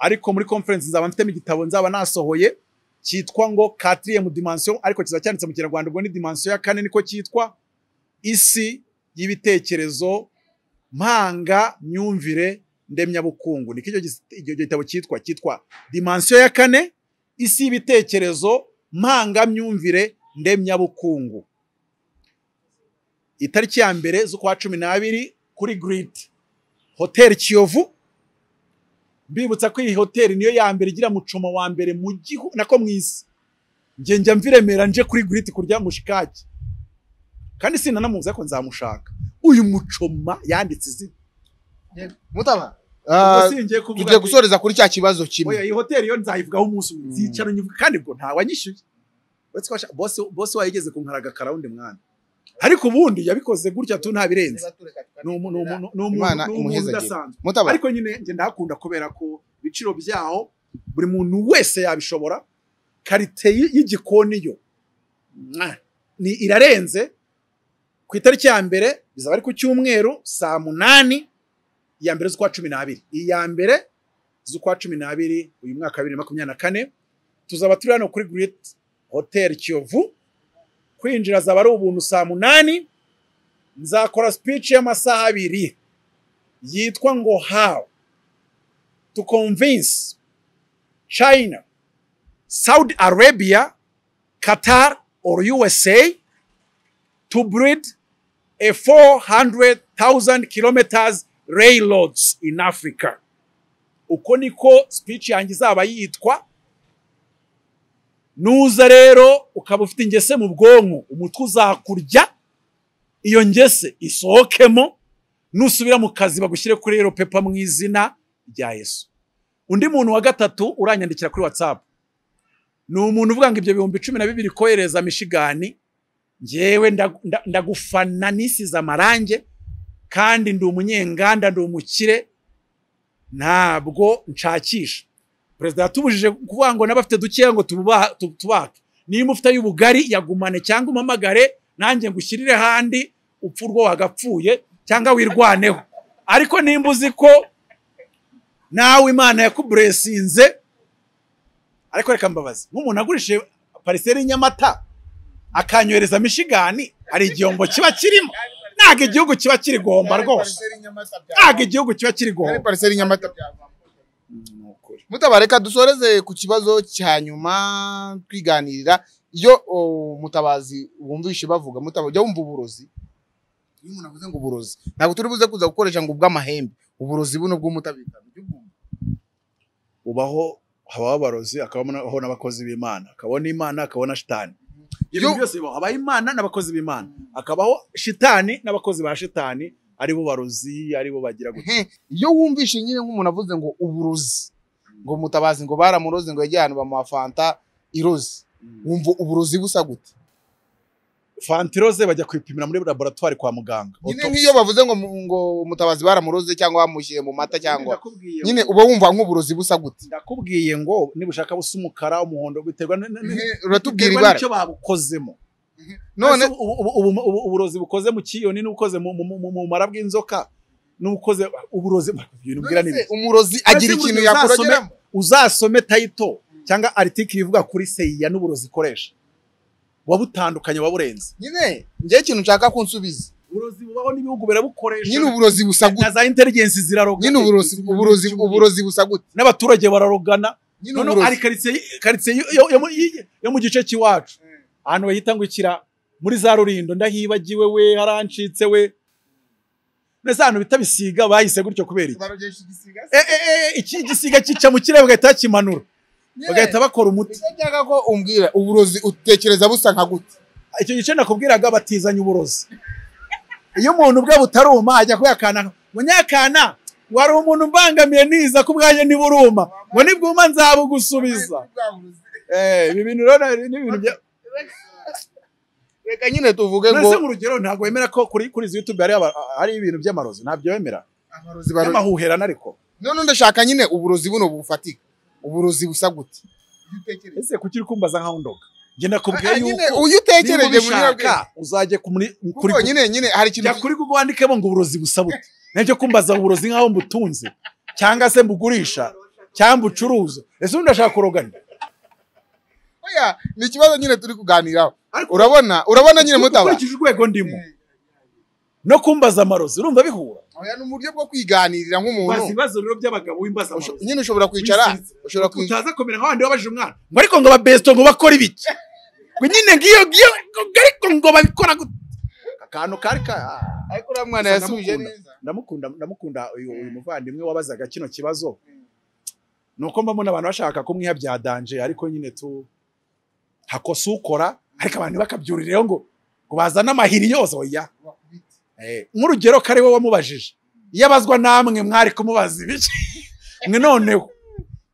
Speaker 1: ariko muri conference nzaba mfitemo igitabo nzaba nasohoye cyitwa ngo quatrième dimension ariko kizaba cyanditse mu kinyarwanda ubwo ni dimension ya kane niko cyitwa isi y'ibitekerezo mpanga myumvire ndemyabukungu niko icyo gis- icyo gitabo cyitwa cyitwa dimension ya kane isi y'ibitekerezo mpangamyumvire ndemyabukungu itariki ya mbere z'ukwa cumi n'abiri kuri giriti hoteli kiyovu mbibutsa ko iyi hoteli niyo ya mbere igira mucomo wa mbere mu gihugu nako mu isi njye njya mviremera nje kuri giriti kurya mushikaki kandi sinanamubuza ko nzamushaka uyu mucoma yanditse izina
Speaker 2: mutaba
Speaker 1: ubwo singiye kuvuga
Speaker 2: tugiye
Speaker 1: ati,
Speaker 2: gusoreza kuri cya kibazo kimwe
Speaker 1: oya iyi hoteli yo nzayivugaho umunsi umwe
Speaker 2: Mm.
Speaker 1: nzicaro nyivuga kandi ubwo ntawanyishyuye uretse ko washa- bosi bosi wayigeze kunkaraga karawundi mwana ariko ubundi yabikoze gutya tu ntabirenze ni umu- ni umu- ni umu-
Speaker 2: Imana
Speaker 1: ni umuntu
Speaker 2: imuhezagire.
Speaker 1: udasanzwe
Speaker 2: mutaba
Speaker 1: ariko nyine njye ndahakunda kubera ko ibiciro byaho buri muntu wese yabishobora karite y- y'igikoni yo mwa, ni irarenze ku itariki ya mbere bizaba ari ku cyumweru saa munani iya mbere z'ukwa cumi n'abiri iya mbere z'ukwa cumi n'abiri uyu mwaka wa bibiri na makumyabiri na kane tuzaba turi hano kuri Great Hotel Kiyovu kwinjira zaba ari ubuntu saa munani nzakora speech y'amasaha abiri yitwa ngo how to convince China, Saudi Arabia, Qatar or USA to build a 400,000 kilometers railroads in Africa. Uko niko speech yanjye izaba yitwa. Nuza rero ukaba ufite ingese mu bwonko, umutwe uzakurya, iyo ngese isohokemo, nusubira mu kazi bagushyire kuri ero pepa mu izina rya Yesu. Undi muntu wa gatatu uranyandikira kuri WhatsApp. Ni umuntu uvuga ngo ibyo bihumbi cumi na bibiri kohereza Michigan, njyewe ndag- nda- ndagufana nisize amarange kandi ndi umunyenganda ndi umukire ntabwo nshakisha. Perezida yatubujije kuvuga ngo n'abafite dukeya ngo tububaha- tu- tubake. Niba ufite y'ubugari yagumane cyangwa umpamagare nanjye ngushyirire handi upfa urwo wagapfuye cyangwa wirwaneho ariko nimba uzi ko nawe imana yakuburesinze ariko reka mbabaze nk'umuntu agurishije pariseri nyamata akanyohereza mishigani hari igihombo kiba kirimo ntabwo igihugu kiba kiri guhomba rwose ntabwo igihugu kiba kiri
Speaker 2: Ari
Speaker 1: guhomba
Speaker 2: pariseri nyamata
Speaker 1: Ni ukuri.
Speaker 2: mutaba reka dusoreze ku kibazo cya nyuma twiganirira iyo oh, mutabazi wumvishe bavuga mutaba jya wumva uburozi iyo umuntu avuze ngo uburozi ntabwo turi buze kuza gukoresha ngo ubw'amahembe uburozi buno bw'umutabika
Speaker 1: ubaho habaho abarozi hakabaho n'abakozi b'imana hakabaho n'imana hakabaho na shitani ibyo
Speaker 2: Yo-
Speaker 1: bintu byose bibaho habaho imana n'abakozi b'imana hakabaho shitani n'abakozi ba shitani aribo barozi aribo bagira gutya
Speaker 2: Ehe, iyo wumvishe nyine nk'umuntu avuze ngo uburozi ngo mutabazi ngo baramuroze ngo yajye ahantu bamuha fanta iroze wumva uburozi busa gute
Speaker 1: fantiroze bajya kwipimira muri laboratwari kwa muganga
Speaker 2: nyine
Speaker 1: Autopsy.
Speaker 2: nk'iyo bavuze ngo mu- ngo mutabazi baramuroze cyangwa bamushyire mu mata cyangwa
Speaker 1: Ndakubwiye
Speaker 2: nyine
Speaker 1: ngo-
Speaker 2: uba wumva nk'uburozi busa gute
Speaker 1: ndakubwiye ngo nibushaka busa umukara umuhondo biterwa n- n-
Speaker 2: Ehe,
Speaker 1: n-
Speaker 2: uratubwira
Speaker 1: biterwa
Speaker 2: ibara
Speaker 1: n'icyo babukozemo
Speaker 2: none
Speaker 1: Ese ubu- ubu- ubu- ubu- uburozi bukoze mu kiyoni n'ubukoze mu mu- mu- mu mara bw'inzoka n'ubukoze uburozi ibintu mbwira ni
Speaker 2: none se
Speaker 1: bike.
Speaker 2: umurozi agira
Speaker 1: Ese
Speaker 2: ikintu
Speaker 1: burya
Speaker 2: yakurageramo
Speaker 1: uzasome tayito cyangwa aritikiri ivuga kuri seyiya n'uburozi ikoresha wabutandukanye waburenze
Speaker 2: nyine njyewe ikintu nshaka ko nsubiza
Speaker 1: uburozi bubaho n'ibihugu birabukoresha
Speaker 2: nyine uburozi busa
Speaker 1: na
Speaker 2: gute
Speaker 1: za inteligensi ziraroga
Speaker 2: nyine uburozi uburozi uburozi busa gute
Speaker 1: n'abaturage bararogana
Speaker 2: nyine
Speaker 1: none
Speaker 2: uburozi
Speaker 1: ari karitsiye karitsiye yo- yo- yo mu- yi- yo mu gice cy'iwacu ahantu bahita ngo ikira muri za rurindo ndahibagiwe we harancitse we mbese ahantu bita bisiga bahise gutyo kubera iki
Speaker 2: barogesha igisiga
Speaker 1: E, e, e, iki gisiga kica mu kirere bagahita bakimanura bagahita bakora umuti
Speaker 4: icyo nshaka ko umbwira uburozi utekereza busa nka gute
Speaker 1: icyo gice nakubwiraga batizanye uburozi iyo umuntu ubwe butaruma ajya kuyakana munyakana wari umuntu umbangamiye niza ko ubwanjye ntiburuma ngo nibwuma nzabugusubiza Eh, ibi bintu rero ni ibintu bya
Speaker 4: reka nyine tuvuge ngo
Speaker 1: mbese nk'urugero ntabwo wemera ko kuri kuri izi youtube hari aba- hari ibintu by'amarozi ntabyo wemera
Speaker 4: abarozi baro-
Speaker 1: n'amahuherana ariko
Speaker 4: none ndashaka nyine uburozi buno bufatika uburozi busa gute
Speaker 1: ese kuki uri kumbaza nkaho ndoga njye nakubwiye
Speaker 4: nyine
Speaker 1: yuko
Speaker 4: uyu
Speaker 1: niba
Speaker 4: utekereje
Speaker 1: ubishaka uzajye kuri kuri
Speaker 4: kuri nyine nyine hari ikintu
Speaker 1: jya kuri google wandikemo ngo uburozi busa bute nabyo kumbaza uburozi nkaho mbutunze cyangwa se mbugurisha cyangwa mbucuruza ese undi ashaka kurogana
Speaker 4: Oya, ni ikibazo nyine turi kuganiraho urabona urabona nyine mutaba
Speaker 1: ukurikije urwego ndimo no kumbaza amarozi urumva bihura
Speaker 4: Oya, ni uburyo bwo kwiganirira
Speaker 1: bazi
Speaker 4: nk'umuntu
Speaker 1: ibibazo rero by'abagabo w'imbaza
Speaker 4: Usho-
Speaker 1: amarozi
Speaker 4: nyine ushobora kwicara
Speaker 1: Wisize.
Speaker 4: ushobora kwicara
Speaker 1: utaza kumera nka wandi wabajije umwana ngo ariko ngo ababesto ngo bakora ibiki ngo nyine ngiyo ngiyo ngo ariko ngo babikora gute akantu kari ka ah,
Speaker 4: ariko uriya mwana
Speaker 1: Gusa
Speaker 4: yasubije
Speaker 1: ndamukunda.
Speaker 4: neza
Speaker 1: ndamukunda ndamukunda uyu uyu muvandimwe wabazaga kino kibazo nuko mbona abantu bashaka kumwiha bya danje ariko nyine tu hakosa ukora ariko abantu bakabyuriraho ngo ngo bazane amahiri yose oya Eh, nk'urugero kari we wamubajije iyo abazwa namwe mwari kumubaza ibiki mwe noneho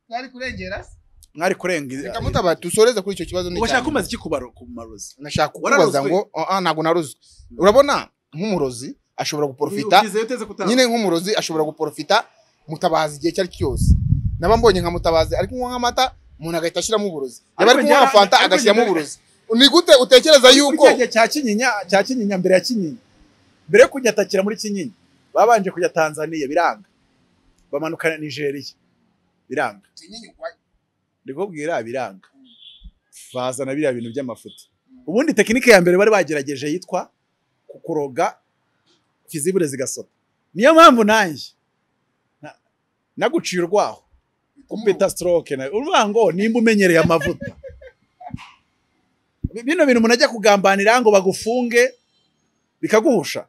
Speaker 7: twari kurengera
Speaker 1: mwari kurenga
Speaker 4: reka mutaba dusoreze kuri icyo kibazo
Speaker 1: ubashaka
Speaker 4: n'icyanjye.
Speaker 1: kumaza iki ku baro- ku marozi
Speaker 4: nashaka kukubaza
Speaker 1: Wararozwe?
Speaker 4: ngo "Oh, ah, ntabwo naruzwe urabona nk'umurozi ashobora guporofita
Speaker 1: Ubyizeye uteze kutaza.
Speaker 4: nyine nk'umurozi ashobora guporofita mutabazi igihe icyo ari cyo cyose naba mbonye nka mutabazi ari kunywa nk'amata umuntu agahita ashyiramo uburozi yaba ari
Speaker 1: Ariko
Speaker 4: kunywa nka
Speaker 1: njya-
Speaker 4: fanta
Speaker 1: ariko
Speaker 4: agashyiramo
Speaker 1: njya-
Speaker 4: uburozi ni gute utekereza yuko
Speaker 1: Kuri cya gihe cya kinyinya cya kinyinya mbere ya kinyinya mbere yo kujya atakira muri kinyinya babanje kujya tanzaniya biranga bamanuka na nigeriya biranga ndikubwira biranga bazana biriya bintu by'amafuta ubundi tekinike ya mbere bari bagerageje yitwa ku- kuroga fizibure zigasota niyo mpamvu nanjye na- naguciye urwaho kumpita stroke na urumva ngo nimba umenyereye amavuta Bi- bino bintu umuntu ajya kugambanira ngo bagufunge bikaguhusha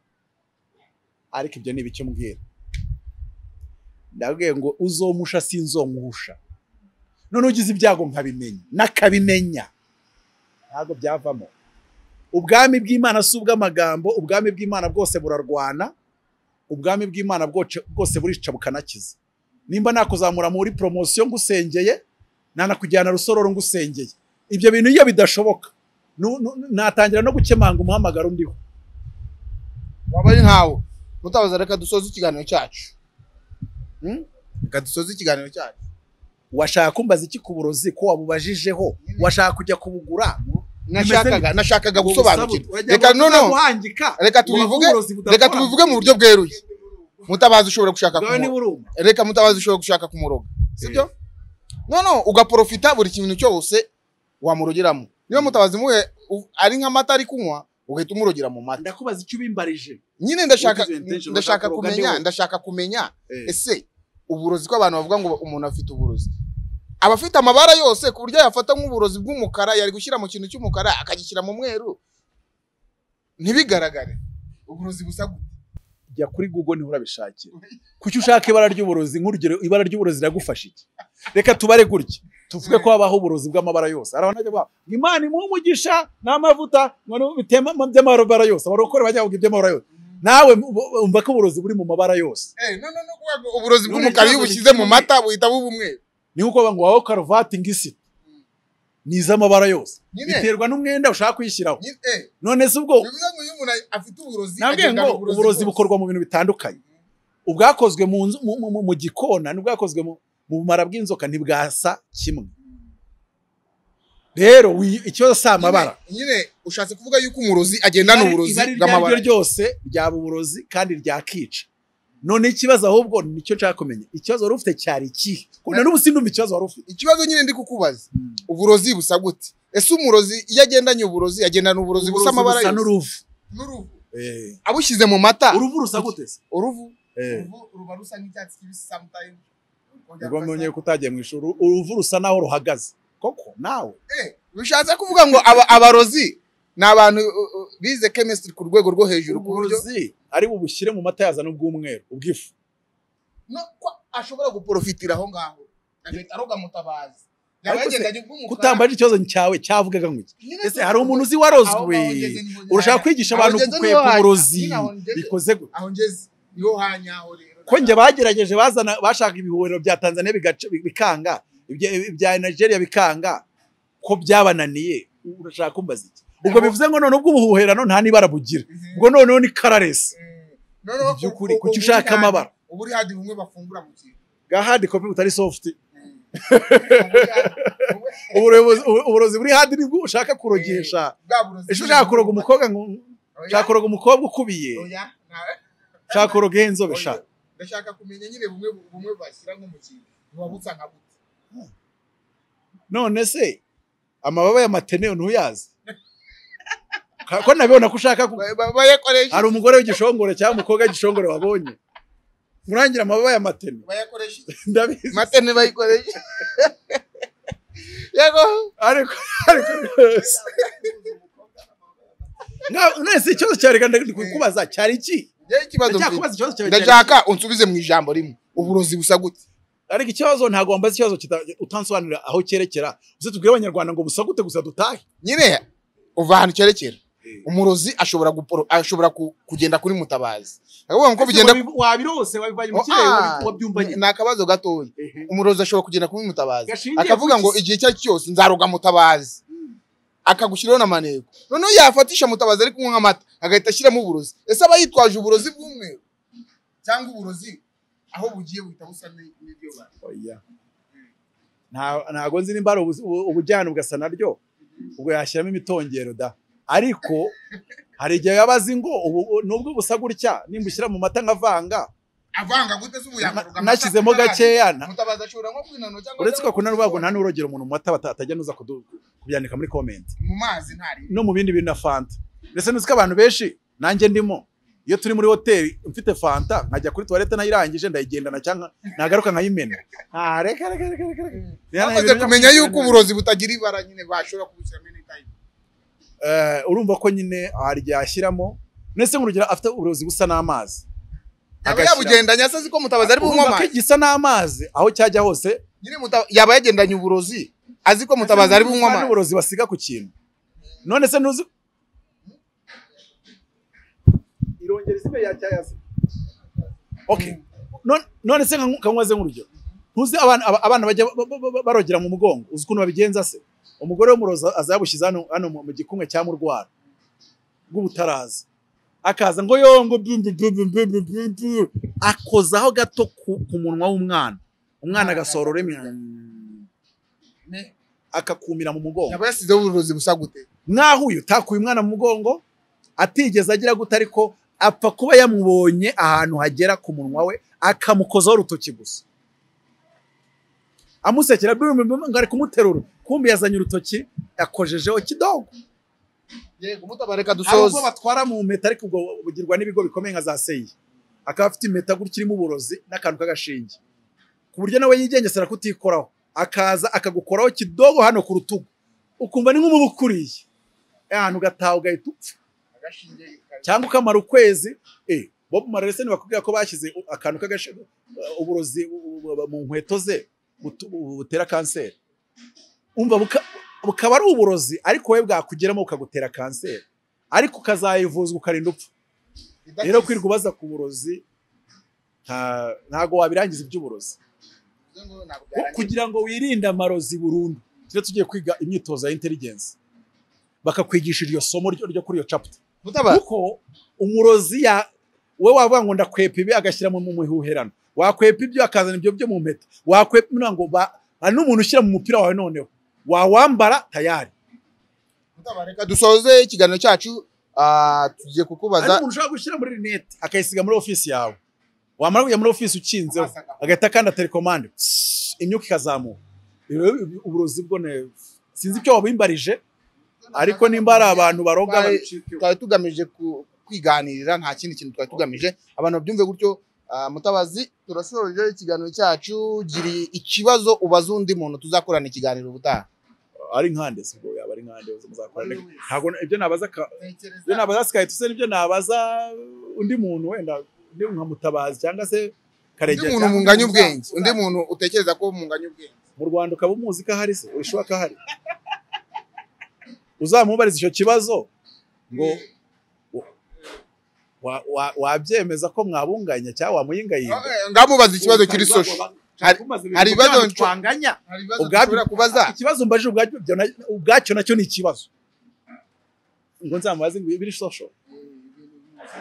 Speaker 1: ariko ibyo ni ibiki mbwira ndabwiye ngo uzomusha sinzomuhusha none ugize ibyago nkabimenya nakabimenya ntabwo byavamo ubwami bw'imana si ubw'amagambo ubwami bw'imana bwose burarwana ubwami bw'imana bwoce- bwose burica bukanakiza nimba nakuzamura muri poromosiyo ngusengeye nanakujyana rusororo ngusengeye ibyo bintu iyo bidashoboka nu- nu- natangira no gukemanga umuhamagaro ndiho
Speaker 4: waba ari nkawe mutabaza reka dusoze ikiganiro cyacu Hmm? reka dusoze ikiganiro cyacu
Speaker 1: washaka kumbaza iki ku burozi ko wabubajijeho washaka kujya kubugura
Speaker 4: nashakaga nashakaga gusobanukirwa reka
Speaker 1: reka
Speaker 4: noneho reka
Speaker 1: reka
Speaker 4: tubivuge reka tubivuge mu buryo bweruye mutabazi ushobora gushaka
Speaker 1: bwawe
Speaker 4: kumu-
Speaker 1: niba uruma
Speaker 4: reka mutabazi ushobora gushaka kumuroga sibyo no no ugaporofita buri kintu cyose wamurogeramo niba mutabazi muhe u- ari nk'amata ari kunywa ugahita umurogera mu mata
Speaker 1: ndakubaza icyo ubimbarije
Speaker 4: nyine ndashaka
Speaker 1: Ugize intention
Speaker 4: ndashaka
Speaker 1: ushaka kuroga
Speaker 4: kumenya
Speaker 1: niwe.
Speaker 4: ndashaka kumenya
Speaker 1: Eh.
Speaker 4: ese uburozi ko abantu bavuga ngo umuntu afite uburozi aba afite amabara yose ku buryo yafata nk'uburozi bw'umukara yari gushyira mu kintu cy'umukara akagishyira mu mweru ntibigaragare uburozi busa gute
Speaker 1: jya kuri google niho urabishakira kuki ushaka ibara ry'uburozi nk'urugero ibara ry'uburozi riragufasha iki reka tubare gutya tuvuge ko habaho uburozi bw'amabara yose hari abantu bajya bavuga ngo imana imuhe umugisha n'amavuta ngo bitema by'amabara yose abarokore bajya bavuga iby'amabara yose nawe u- umva ko uburozi buri mu mabara yose
Speaker 4: Eh, no, no, no, kuvuga ngo uburozi
Speaker 1: Ni
Speaker 4: bw'umukara iyo
Speaker 1: umuryango
Speaker 4: ubushyize mu
Speaker 1: ni
Speaker 4: mata buhita buba umweru
Speaker 1: ni nk'uko bavuga ngo wawe karuvati ngisi ni iz'amabara yose
Speaker 4: Nyine.
Speaker 1: biterwa n'umwenda ushaka kuyishyiraho
Speaker 4: Nyine, eh,
Speaker 1: none se ubwo
Speaker 4: bivuze ngo iyo umuntu afite uburozi
Speaker 1: nabwiye
Speaker 4: agendana
Speaker 1: ngo uburozi bukorwa mu bintu bitandukanye ubwakozwe mu nzu- mu- mu- mu- mu gikona n'ubwakozwe mu mu bumara bw'inzoka ntibwasa kimwe rero wi- ikibazo si amabara
Speaker 4: Nyine- nyine ushatse kuvuga yuko umurozi agendana uburozi
Speaker 1: ibari iryo ari
Speaker 4: bw'amabara
Speaker 1: ryo ryose ryaba uburozi kandi ryakica none ikibazo ahubwo nicyo nshaka kumenya ikibazo wari ufite cyari ikihe Kuko na n'ubu sindumva ikibazo wari ufite
Speaker 4: ikibazo nyine ndi kukubaza uburozi busa gute ese umurozi iyo agendanye uburozi agendana uburozi busa amabara
Speaker 1: busa
Speaker 4: yose
Speaker 1: n'uruvu
Speaker 4: n'uruhu
Speaker 1: Eh,
Speaker 4: abushyize mu mata
Speaker 1: uruvu rusa gute se
Speaker 4: uruvu
Speaker 1: Eh,
Speaker 7: ruba rusa n'icyatsi kibisi sometimes
Speaker 1: ubwo mbonye ko utagiye mu ishuri uruvu rusa naho ruhagaze koko nawe
Speaker 4: Eh, bishatse kuvuga ngo aba- abarozi ni abantu uh, uh, bize chemistry ku rwego rwo hejuru ku buryo
Speaker 1: uburozi ari bubushyire mu mata yazana ubw'umweru ubw'ifu
Speaker 4: no ko ashobora guporofitira aho ngaho agahita aroga mutabazi
Speaker 1: ariko se kutamba ari ikibazo cyawe cyavugaga ngo iki ese hari umuntu uzi warozwe urashaka kwigisha abantu gukwepa uburozi bikoze gute
Speaker 4: aho ngeze niho hanyaho rero
Speaker 1: ko njye bagerageje bazana bashaka ibihuriro bya tanzania bigaca- bikanga ibya- ibya nigeria bikanga ko byabananiye urashaka kumbaza iki ubwo bivuze ngo noneho ubw'ubuhuherano nta n'ibara bugira ubwo noneho ni kararesi
Speaker 4: noneho
Speaker 1: Mu by'ukuri, kuki ushaka amabara?
Speaker 4: ubu uri hadi bumwe bafungura mu kintu
Speaker 1: bwa hadi kopi butari sofuti
Speaker 4: Mm. Ubu uri hadi- ubu-
Speaker 1: uburozi uburozi buri hadi nibwo ushaka kurogesha
Speaker 4: bwa burozi
Speaker 1: ejo ushaka kuroga umukobwa ngo
Speaker 4: Oya,
Speaker 1: ushaka kuroga umukobwa ukubiye
Speaker 4: oya, ntawe.
Speaker 1: ushaka kuroga inzobe sha
Speaker 4: Oya, ndashaka kumenya nyine bumwe bumwe bashyira nko mu kintu buba busa nka bute
Speaker 1: none se amababa ya mateneo ntuyazi Ka- ko nabibona ko ushaka ku-
Speaker 4: bayakoresha
Speaker 1: hari umugore w'igishongore cyangwa umukobwa w'igishongore wabonye murangira amababa ya matene
Speaker 4: bayakoresha
Speaker 1: ndabizi
Speaker 4: matene bayikoresha yego
Speaker 1: ariko ariko rwose Nga- none se ikibazo cyawe reka ndikubaza cyari iki
Speaker 4: njyewe ikibazo mfite
Speaker 1: ndacyakubaza ikibazo cyawe cyari iki?
Speaker 4: ndashaka unsubize mu ijambo rimwe uburozi busa gute
Speaker 1: ariko ikibazo ntabwo wambaza ikibazo kita- utansobanurira aho cyerekera uze tubwire abanyarwanda ngo busa gute gusa dutahe
Speaker 4: nyine uva ahantu cyerekera umurozi ashobora guporo ashobora ku- kugenda kuri mutabazi akavuga ngo uko bigenda
Speaker 1: Wabi- wabirose wabivanye mu
Speaker 4: Oh,
Speaker 1: kirere
Speaker 4: ah,
Speaker 1: wabi- wabyumbanye
Speaker 4: ni akabazo gatoya umurozi ashobora kugenda kuri mutabazi
Speaker 1: Gashingiye
Speaker 4: akavuga
Speaker 1: kuki
Speaker 4: ngo
Speaker 1: se?
Speaker 4: igihe icyo ari cyo cyose nzaroga mutabazi akagushyiraho n'amaneko noneho yafatisha mutabazi ari kunywa amata agahita ashyiramo uburozi ese aba yitwaje uburozi bw'umwe cyangwa uburozi aho bugiye buhita busa ni- n'ibyo bantu
Speaker 1: Oya. Nta- ntago nzi nimba ari ubu- ubu- ubujyana ugasa naryo ubwo yashyiramo imitongero da ariko hari igihe yaba azi ngo ubu- nubwo busa gutya nimba ushyira mu mata nkavanga
Speaker 4: avanga gute se ubu yakaroga
Speaker 1: na-
Speaker 4: amata
Speaker 1: nashyizemo
Speaker 4: mutabazi?
Speaker 1: gakeya na-
Speaker 4: mutabaza ashobora nko kwinanura cyangwa
Speaker 1: uretse ko kuna n'urwego nta n'urogera umuntu mu mata bata- atajya nuza kudu- kubyandika muri komenti
Speaker 4: mu mazi ntari
Speaker 1: no mu bindi bintu na fanta ndetse nuzi ko abantu benshi nanjye ndimo iyo turi muri hoteli mfite fanta nkajya kuri tuwarete nayirangije ndayigendana cyangwa nagaruka nkayimena Ah, reka reka reka reka reka.
Speaker 4: bamaze kumenya yuko uburozi butagira ibara nyine bashobora kubushyiramo anytime
Speaker 1: Eh, urumva ko nyine hari igihe ashyiramo ndetse nk'urugero afite uburozi busa n'amazi
Speaker 4: yaba
Speaker 1: Agashyira-
Speaker 4: yabugendanye asazi ko mutabazi ari bunywa
Speaker 1: urumva ko
Speaker 4: amazi
Speaker 1: igisa n'amazi aho cyajya hose
Speaker 4: nyine muta- yaba yagendanye uburozi azi ko mutabazi ari bunywa
Speaker 1: Hari
Speaker 4: amazi
Speaker 1: uburozi basiga ku kintu none se ntuzi irongera izibe yacyayaze okay None- none se nka- kanywaze nk'urugero ntuzi abana aba- abana bajya ba- ba- ba- barogera mu mugongo uzi ukuntu babigenza se umugore w'umurozi azabushyize hano hano mu mu gikumwe cya murwara bw'ubutaraza akaza ngo yongo bu- bu- bu- bu- bu- bu- bu- bu. akozaho gato ku ku munwa w'umwana umwana agasohora ururimi akakumira mu mugongo
Speaker 4: yaba yasizeho uburozi busa gute
Speaker 1: nk'aho uyu utakuye umwana mu mugongo atigeze agira gute ariko apfa kuba yamubonye ahantu hagera ku munwa we akamukozaho urutoki gusa amusekera bimwe bimwe ngo ari kumuterura kumbi yazanye urutoki yakojejeho kidogo
Speaker 4: yego mutabareka
Speaker 1: hari
Speaker 4: dusoze
Speaker 1: ubwo batwara mu mpeta ariko ubwo bugirwa n'ibigo bikomeye nka za seyi akaba afite impeta gutya irimo uburozi n'akantu k'agashinge ku buryo nawe yigengesera kutikoraho akaza akagukoraho kidogo hano ku rutugu ukumva ni nk'umubu ukuriye ahantu ugataha ugahita upfa
Speaker 4: agashinge
Speaker 1: cyangwa ukamara ukwezi eh Bob Marley se ntibakubwira ko bashyize u- akantu k'agashi uh, uburozi u- u- mu nkweto ze butu- bu- butera kanseri umva buka- bukaba ari uburozi ariko wowe bwakugeramo bukagutera kanseri ariko ukazayivuzwa ukarinda upfa rero
Speaker 4: idakize
Speaker 1: kwirirwa ubaza ku burozi nta- ntago wabirangiza iby'uburozi
Speaker 4: ngo ntabwo
Speaker 1: Ku-
Speaker 4: byarangiye
Speaker 1: kugira ngo wirinde amarozi burundu tujye tugiye kwiga imyitozo ya intelligence bakakwigisha iryo somo ryo ryo kuri iyo chapter
Speaker 4: mutabara
Speaker 1: kuko umurozi ya we wavuga ngo ndakwepa ibi agashyira mu muhiherano wakwepa ibyo akazana ibyo byo mu mpeta wakwepa ngira ngo ba hari n'umuntu ushyira mu mupira wawe noneho wawambara tayari
Speaker 4: mutabareka dusoze ikiganiro cyacu ah, tugiye
Speaker 1: hari
Speaker 4: kukubaza
Speaker 1: n'umuntu ushobora gushyira muri rinete akayisiga muri ofisi yawe wamara kujya muri ofisi ukinzeho agahita akanda telekomande Psst, imyuka ikazamuka Ibi rero ubu- uburozi bwo ne sinzi icyo wabimbarije ariko nimba ari abantu baroga
Speaker 4: Twari-
Speaker 1: babicikeho.
Speaker 4: twari tugamije ku- kwiganirira nta kindi kintu twari tugamije abantu babyumve gutyo ah, mutabazi turasoje ikiganiro cyacu gira ikibazo ubaze undi muntu tuzakorana ikiganiro ubutaha
Speaker 1: ari nkande sibwo yaba ari nkande muzakorana ntabwo ibyo nabaza ka-
Speaker 4: Tekereza.
Speaker 1: ibyo nabaza sikahita usa n'ibyo nabaza undi muntu wenda undi nka mutabazi cyangwa se
Speaker 4: undi
Speaker 1: karegera
Speaker 4: muntu
Speaker 1: cyangwa
Speaker 4: munganya
Speaker 1: undi
Speaker 4: ubwenge
Speaker 1: muza-
Speaker 4: undi muntu utekereza ko munganya ubwenge
Speaker 1: mu rwanda ukaba umuzi ko ahari se ushobora ko ahari uzamubariza icyo kibazo ngo wa- wa- wabyemeza ko mwabunganya cyangwa wamuyingayinga
Speaker 4: ngamubaza ikibazo kiri sosho Hari- hari ibibazo
Speaker 1: ibibazo
Speaker 4: nshobora-
Speaker 1: twanganya
Speaker 4: hari ibibazo
Speaker 1: Ubwabyo-
Speaker 4: ushobora kubaza
Speaker 1: ikibazo mbajije ubwacyo na- ubwacyo nacyo ni ikibazo ngo nzamubaze ngo biri sosho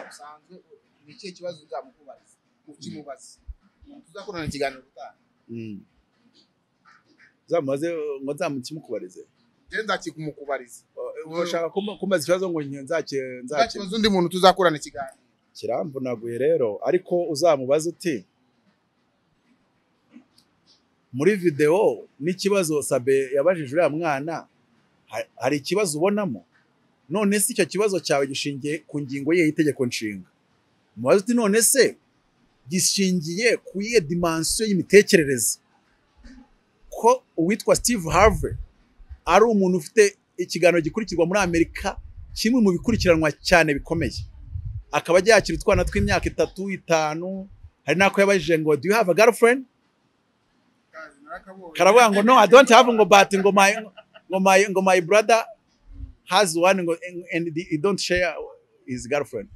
Speaker 4: bisanzwe ni ikihe kibazo uzamukubaza ukimubaza tuzakorana ikiganiro gutaha
Speaker 1: nzamubaze uh, ngo nzamukimukubarize
Speaker 4: njyewe nzakikumukubariza
Speaker 1: Uh, ushaka kumba- kumbaza ikibazo ngo nge- nzake- nzake
Speaker 4: uzakibaza undi muntu tuzakorana ikiganiro
Speaker 1: kiramvunaguye rero ariko uzamubaze uti muri videwo n'ikibazo sabe yabajije uriya mwana ha- hari ikibazo ubonamo none se icyo kibazo cyawe gishingiye ku ngingo yihe y'itegeko nshinga mubaze uti none se gishingiye ku yihe dimansiyo y'imitekerereze ko uwitwa steve harvey ari umuntu ufite ikiganiro gikurikirwa muri amerika kimwe mu bikurikiranwa cyane bikomeye akaba yakira utwana tw'imyaka itatu itanu hari n'ako yabajije ngo do you have a girlfriend karavuga ngo no i don't have ngo but ngo my ngo my ngo my brother has one ngo and he don't share his girlfriend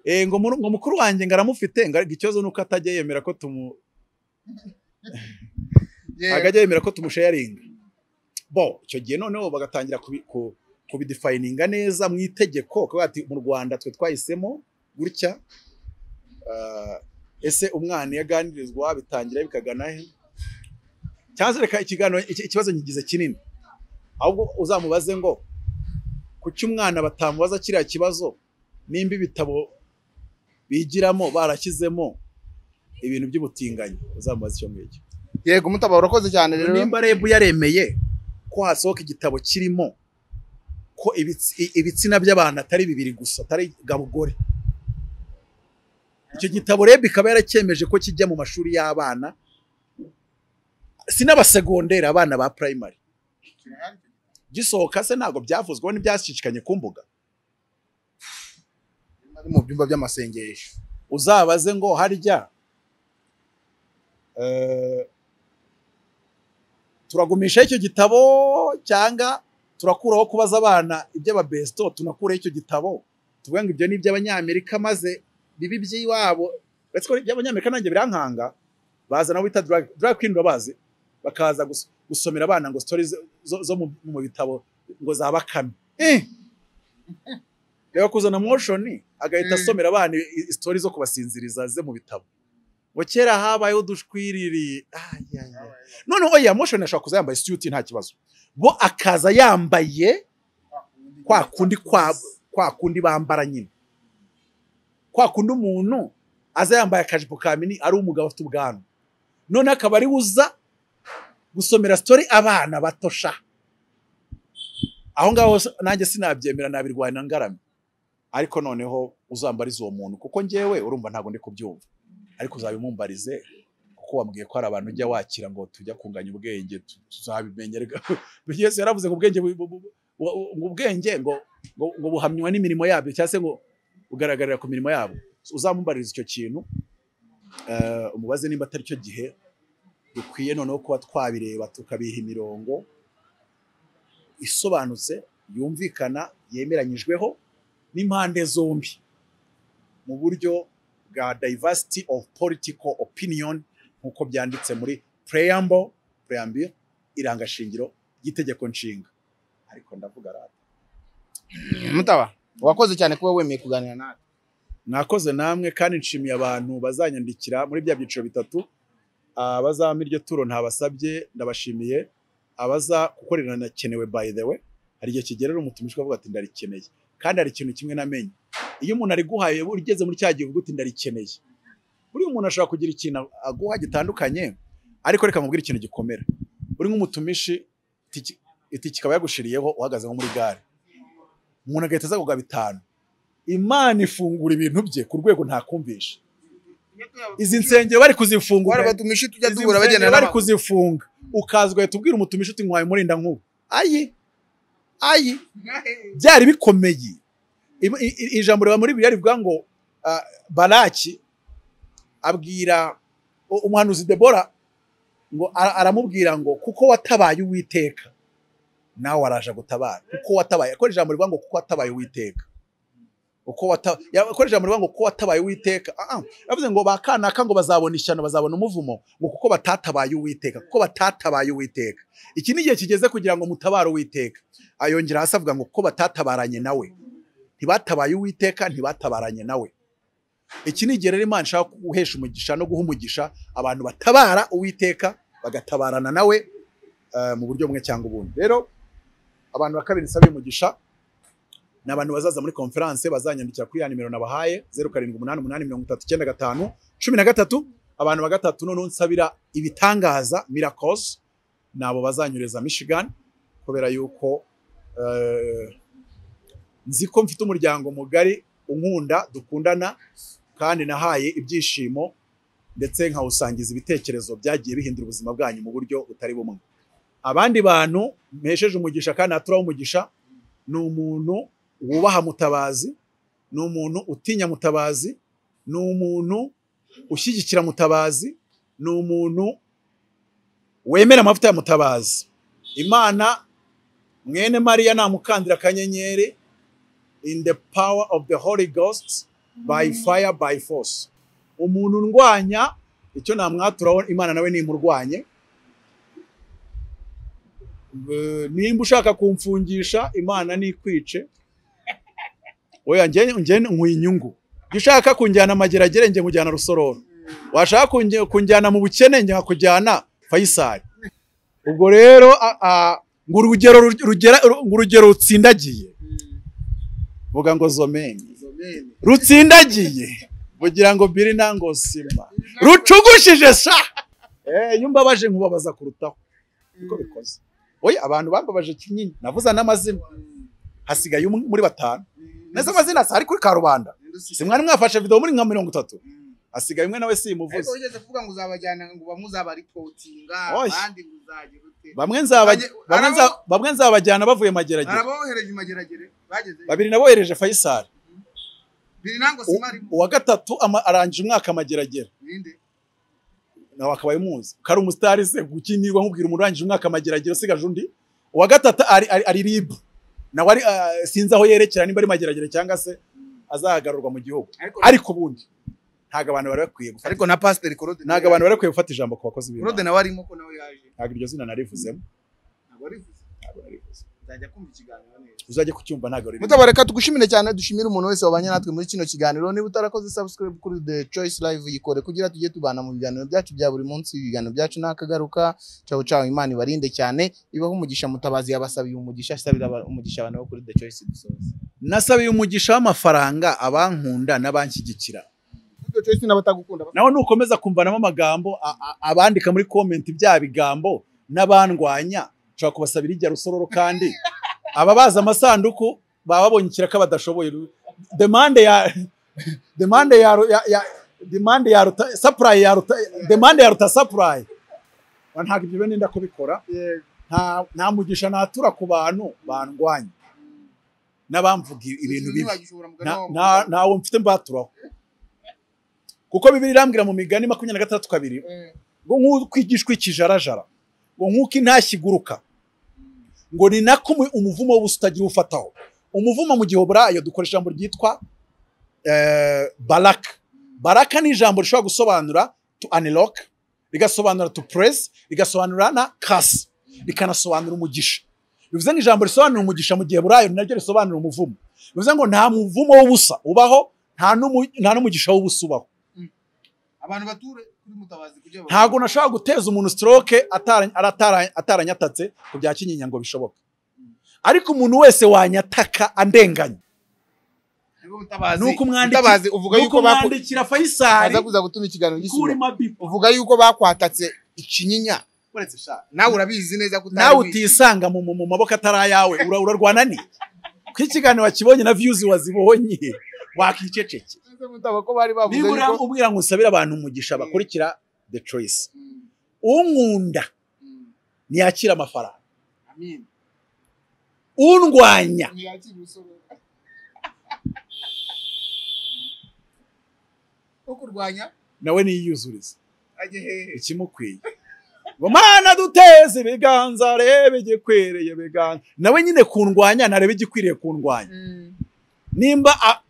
Speaker 1: eh ngo muru- ngo mukuru wanjye ngo aramufite ngo ariko ikibazo nuko atajya yemera ko tumu agajya yemera ko tumusharinga bo icyo gihe noneho bagatangira kubi- ku- kubidefininga neza mu itegeko kuvuga ati mu Rwanda twe twahisemo gutya Ah, ese umwana iyo aganirizwa bitangira bikagana he cyangwa se reka ikiganiro iki- ikibazo nkigize kinini ahubwo uzamubaze ngo kuki umwana batamubaza kiriya kibazo nimba ibitabo bigiramo barashyizemo ibintu by'ubutinganyi uzamubaza icyo ngicyo
Speaker 2: yego mutabaro urakoze cyane rero
Speaker 1: nimba rebu yaremeye ko hasohoka igitabo kirimo ko ibitsi- i- ibitsina by'abantu atari bibiri gusa atari gabo gore icyo gitabo rebu ikaba yaracyemeje ko kijya mu mashuri y'abana si n'abasegonderi abana ba primary gisohoka se ntabwo byavuzweho ntibyashishikanye ku mbuga
Speaker 4: ari mu byumba by'amasengesho
Speaker 1: uzabaze ngo harya eh, turagumisha icyo gitabo cyangwa turakuraho kubaza abana iby'ababesto tunakuraho icyo gitabo tuvuga ngo ibyo ni iby'abanyamerika maze bibi by'iwabo uretse ko iby'abanyamerika nanjye birankanga bazana abo bita drag drag queen babazi bakaza gus- gusomera abana ngo stories zo- zo, zo mu, mu bitabo ngo za bakame eh reba kuzana motion agahita
Speaker 4: Mm.
Speaker 1: asomera abana i- i- story zo kubasinziriza ze mu bitabo ngo kera habayeho udushwiriri Ay, ay, ay. noneho oya motion ashobora kuza yambaye suit nta kibazo bo akaza yambaye kwa kundi kwa kwa kundi bambara nyine kwa kundi umuntu aza yambaye akajipo ka mini ari umugabo afite ubwanwa none akaba ari we uza gusomera story abana batosha aho ngaho s- nanjye sinabyemera nabirwanya ngaramye ariko noneho uzambarize uwo muntu kuko njyewe urumva ntabwo ndi kubyumva ariko uzabimumbarize kuko wambwiye ko hari abantu ujya wakira ngo tujya kunganya ubwenge tu- tuzabimenya Ariko yesu yaravuze ngo ubwenge bu- bu- bu- bu- ngo ubwenge ngo ngo ngo buhamywa n'imirimo yabyo cyangwa se ngo bugaragarira ku mirimo yabo uzamumbariza icyo kintu eh, umubaze nimba atari cyo gihe dukwiye noneho kuba twabireba tukabiha imirongo isobanutse yumvikana yemeranyijweho n'impande zombi mu buryo bwa diversity of political opinion nk'uko byanditse muri preamble preamble irangashingiro ry'itegeko nshinga ariko ndavuga rata
Speaker 2: mutaba wakoze cyane kuba wemeye kuganira nawe
Speaker 1: mwakoze namwe kandi nshimiye abantu bazanyandikira muri bya byiciro bitatu abazampa iryo turo ntabasabye ndabashimiye abaza kuko riranakenewe by the way hari igihe kigerera umutumijwe avuga ati ndarikeneye kandi hari ikintu kimwe namenye iyo umuntu ariguhaye uba ugeze muri cya gihe uvuga uti ndarikeneye buri umuntu ashobora kugira ikintu aguha gitandukanye ariko reka nkubwire ikintu gikomera uri nk'umutumishi itiki- itiki ikaba yagushiriyeho uhagaze nko muri gare umuntu agahita aza kugaba bitanu imana ifungura ibintu bye ku rwego ntakumvisha izi nsengero bari kuzifungura
Speaker 4: twarabatumije tujya
Speaker 1: izi
Speaker 4: duhura
Speaker 1: nsengero
Speaker 4: bagenda
Speaker 1: bari
Speaker 4: n'amakuru
Speaker 1: kuzifunga ukaza ugahita ubwira umutumishi uti nkwaye umurinda nkuba ayi ayi byari bikomeye Im- i- i- ijambo riba muri bibiri rivuga ngo ah, baraki abwira u- umuhanuzi debora ngo ara- aramubwira ngo kuko watabaye uwiteka nawe araje gutabara kuko watabaye akora ijambo rivuga ngo kuko watabaye uwiteka uko wata ya- akora ijambo rivuga ngo kuko watabaye uwiteka ah ah bavuze ngo bakanaka ngo bazabona ishyano bazabona umuvumo ngo kuko batatabaye uwiteka kuko batatabaye uwiteka iki ni igihe kigeze kugira ngo mutabare uwiteka ayongera hasi avuga ngo kuko batatabaranye nawe ntibatabaye uwiteka ntibatabaranye nawe iki ni igihe rero imana ishaka guhesha umugisha no guha umugisha abantu batabara uwiteka bagatabarana nawe eh, mu buryo bumwe cyangwa ubundi rero abantu ba kabiri nsaba umugisha ni abantu bazaza muri konferanse bazanyandikira kuri ya nimero nabahaye zeru karindwi umunani umunani mirongo itatu icyenda gatanu cumi na gatatu abantu ba gatatu noneho nsabira ibitangaza mirakosi ni abo bazanyureza michigan kubera yuko eh, nzi ko mfite umuryango mugari unkunda dukundana kandi nahaye ibyishimo ndetse nkawusangiza ibitekerezo byagiye bihindura ubuzima bwanyu mu buryo butari bumwe abandi bantu mpesheje umugisha kandi haturaho umugisha ni umuntu wubaha mutabazi ni umuntu utinya mutabazi ni umuntu ushyigikira mutabazi ni umuntu wemera amavuta ya mutabazi imana mwene mariya namukandira akanyenyeri in the power of the holy ghost by fire by force umuntu ndwanya icyo namwaturaho imana nawe nimurwanye Eh, nimba ushaka kumfungisha imana nikwice oya njye njye nkwiye inyungu njye ushaka kunjyana amageragere njye nkujyana rusororo washaka kunjye- kunjyana mu bukene njye nkakujyana fayisari ubwo rero a- a- ngo urugero rugera- ngo urugero rutsindagiye vuga ngo zomeni rutsindagiye bugira ngo biri nango sima rucugushije sa Eh, iyo umbabaje nkubabaza kurutaho niko bikoze oya abantu bambabaje kinini navuza n'amazina hasigaye umwe muri batanu neza amazina si ari kuri karubanda si mwari mwafashe video muri nka mirongo itatu hasigaye umwe nawe
Speaker 4: ariko
Speaker 1: simuvuze
Speaker 4: wigeze kuvuga ngo uzabajyana ngo bamuzabaripotinga
Speaker 1: Oya.
Speaker 4: abandi muzajya gute
Speaker 1: bamwe nzaba- bamwe nza- bamwe nzabajyana bavuye mageragere
Speaker 4: arabohereje imageragere bageze
Speaker 1: babiri nabohereje fayisari
Speaker 4: biri nango
Speaker 1: U-
Speaker 4: simarimo
Speaker 1: uwa gatatu ama- arangije umwaka mageragere
Speaker 4: ninde
Speaker 1: nawe akaba ayimuzi kari umusitari se gukinirwa nkubwira umuntu urangije umwaka mageragere usigaje undi uwa gatatu ari, ari, ari rib nawe ari ah, sinzi aho yerekera nimba ari mageragere cyangwa se azahagarurwa mu gihugu
Speaker 4: ariko
Speaker 1: ariko ubundi ntago abantu bari bakwiye gufata
Speaker 4: ariko na pasiteri korode
Speaker 1: ntago abantu bari bakwiye gufata ijambo ku bakozi
Speaker 4: korode
Speaker 1: b'imana
Speaker 4: nawe arimo ko nawe yaje
Speaker 1: ntago iryo zina narivuzemo
Speaker 4: ntabwo arivuze
Speaker 1: ntago narivuze
Speaker 4: nzajya kumva ikiganiro neza
Speaker 1: uzajye kucyumva ntago riri
Speaker 2: mutabareka tugushimire cyane dushimire umuntu wese wabanye natwe muri kino kiganiro niba utarakoze subscribe kuri the choice live yikore kugira tujye tubana mu biganiro byacu bya buri munsi ibiganiro byacu nakagaruka caho caho imana ibarinde cyane ibaho umugisha mutabazi yabasabiye umugisha asabira aba- umugisha abantu bo kuri the choice dusoza
Speaker 1: nasabiye umugisha w'amafaranga abankunda n'abanshyigikira
Speaker 2: the choice n'abatagukunda
Speaker 1: nawe nukomeza kumvanamo amagambo a- a- abandika muri komenti bya bigambo n'abandwanya nshobora kubasabira ijya rusororo kandi ababaza amasanduku baba babonye ikiraka badashoboye Ru- demande ya demande ya ru- ya ya- demande ya ruta supply ya ruta demande ya ruta supply Wa ntabwo ibyo bene ndenda kubikora nta nta mugisha natura ku bantu bandwanya n'abamvuga ibintu bibi
Speaker 4: bibagishobora mugana
Speaker 1: nta-
Speaker 4: wawe
Speaker 1: nta- ntawo mfite mbaturaho kuko bibiri irambwira mu migani makumyabiri na gatandatu kabiri
Speaker 4: Eh,
Speaker 1: ngo nk'uko igishwi kijarajara ngo nk'uko intashyi iguruka ngo ni nako umu- umuvumo w'ubusa utagira ufataho umuvumo mu gihe burayo dukoresha ijambo ryitwa eh, baraka baraka ni ijambo rishobora gusobanura to unlock rigasobanura to press rigasobanura na kasi rikanasobanura umugisha bivuze ngo ijambo risobanura umugisha mu gihe burayo ni naryo risobanura umuvumo bivuze ngo nta muvumo w'ubusa ubaho nta n'umu- nta n'umugisha w'ubusa ubaho
Speaker 4: abantu bature kuri mutabazi kugira ngo-
Speaker 1: ntabwo nashobora guteza umuntu stroke atara- aratara- ataranyatatse ku bya kinyinya ngo bishoboke ariko umuntu wese wanyataka andenganya
Speaker 4: Niba mutabazi
Speaker 1: nuko umwandiki-
Speaker 4: mutabazi uvuga
Speaker 1: nuko
Speaker 4: yuko baku
Speaker 1: mwandikira fayisari
Speaker 2: baza kuza gutuma ikiganiro gisubira
Speaker 1: kurima bipo
Speaker 4: uvuga yuko bakwatatse ikinyinya
Speaker 1: uretse sha
Speaker 4: nawe urabizi neza ko
Speaker 1: nawe utisanga mu, mu, mu maboko atari ayawe ura- urarwana ni ko ikiganiro wakibonye na views wazibonye wakiceceke
Speaker 2: mutaba ko bari bavuze
Speaker 1: niba
Speaker 2: yuko
Speaker 1: uramubwira ngo usabire abantu umugisha bakurikira the choice unkunda ntiyakira amafaranga
Speaker 4: amin
Speaker 1: undwanya
Speaker 4: ntiyakira umusoro wo kurwanya
Speaker 1: nawe niyiyuzurize
Speaker 4: ajye hehe
Speaker 1: ikimukwiye ngo mana duteze ibiganza reba igikwereye ibiganza nawe nyine kundwanya ntarebe igikwiriye kundwanya nimba a-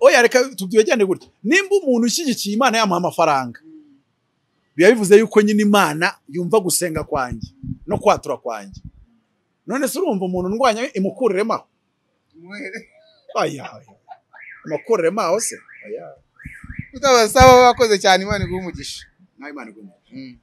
Speaker 1: oya reka tubyigane gutya nimba umuntu ushyigikiye imana yamuha amafaranga biba bivuze yuko nyine imana yumva gusenga kwanjye no kwatura kwanjye none se urumva umuntu ndwanya imukururemo aho aya aya. imukururemo aho se aya
Speaker 4: utabasaba wakoze cyane imana iguha umugisha
Speaker 1: nawe imana igomba
Speaker 4: Mm.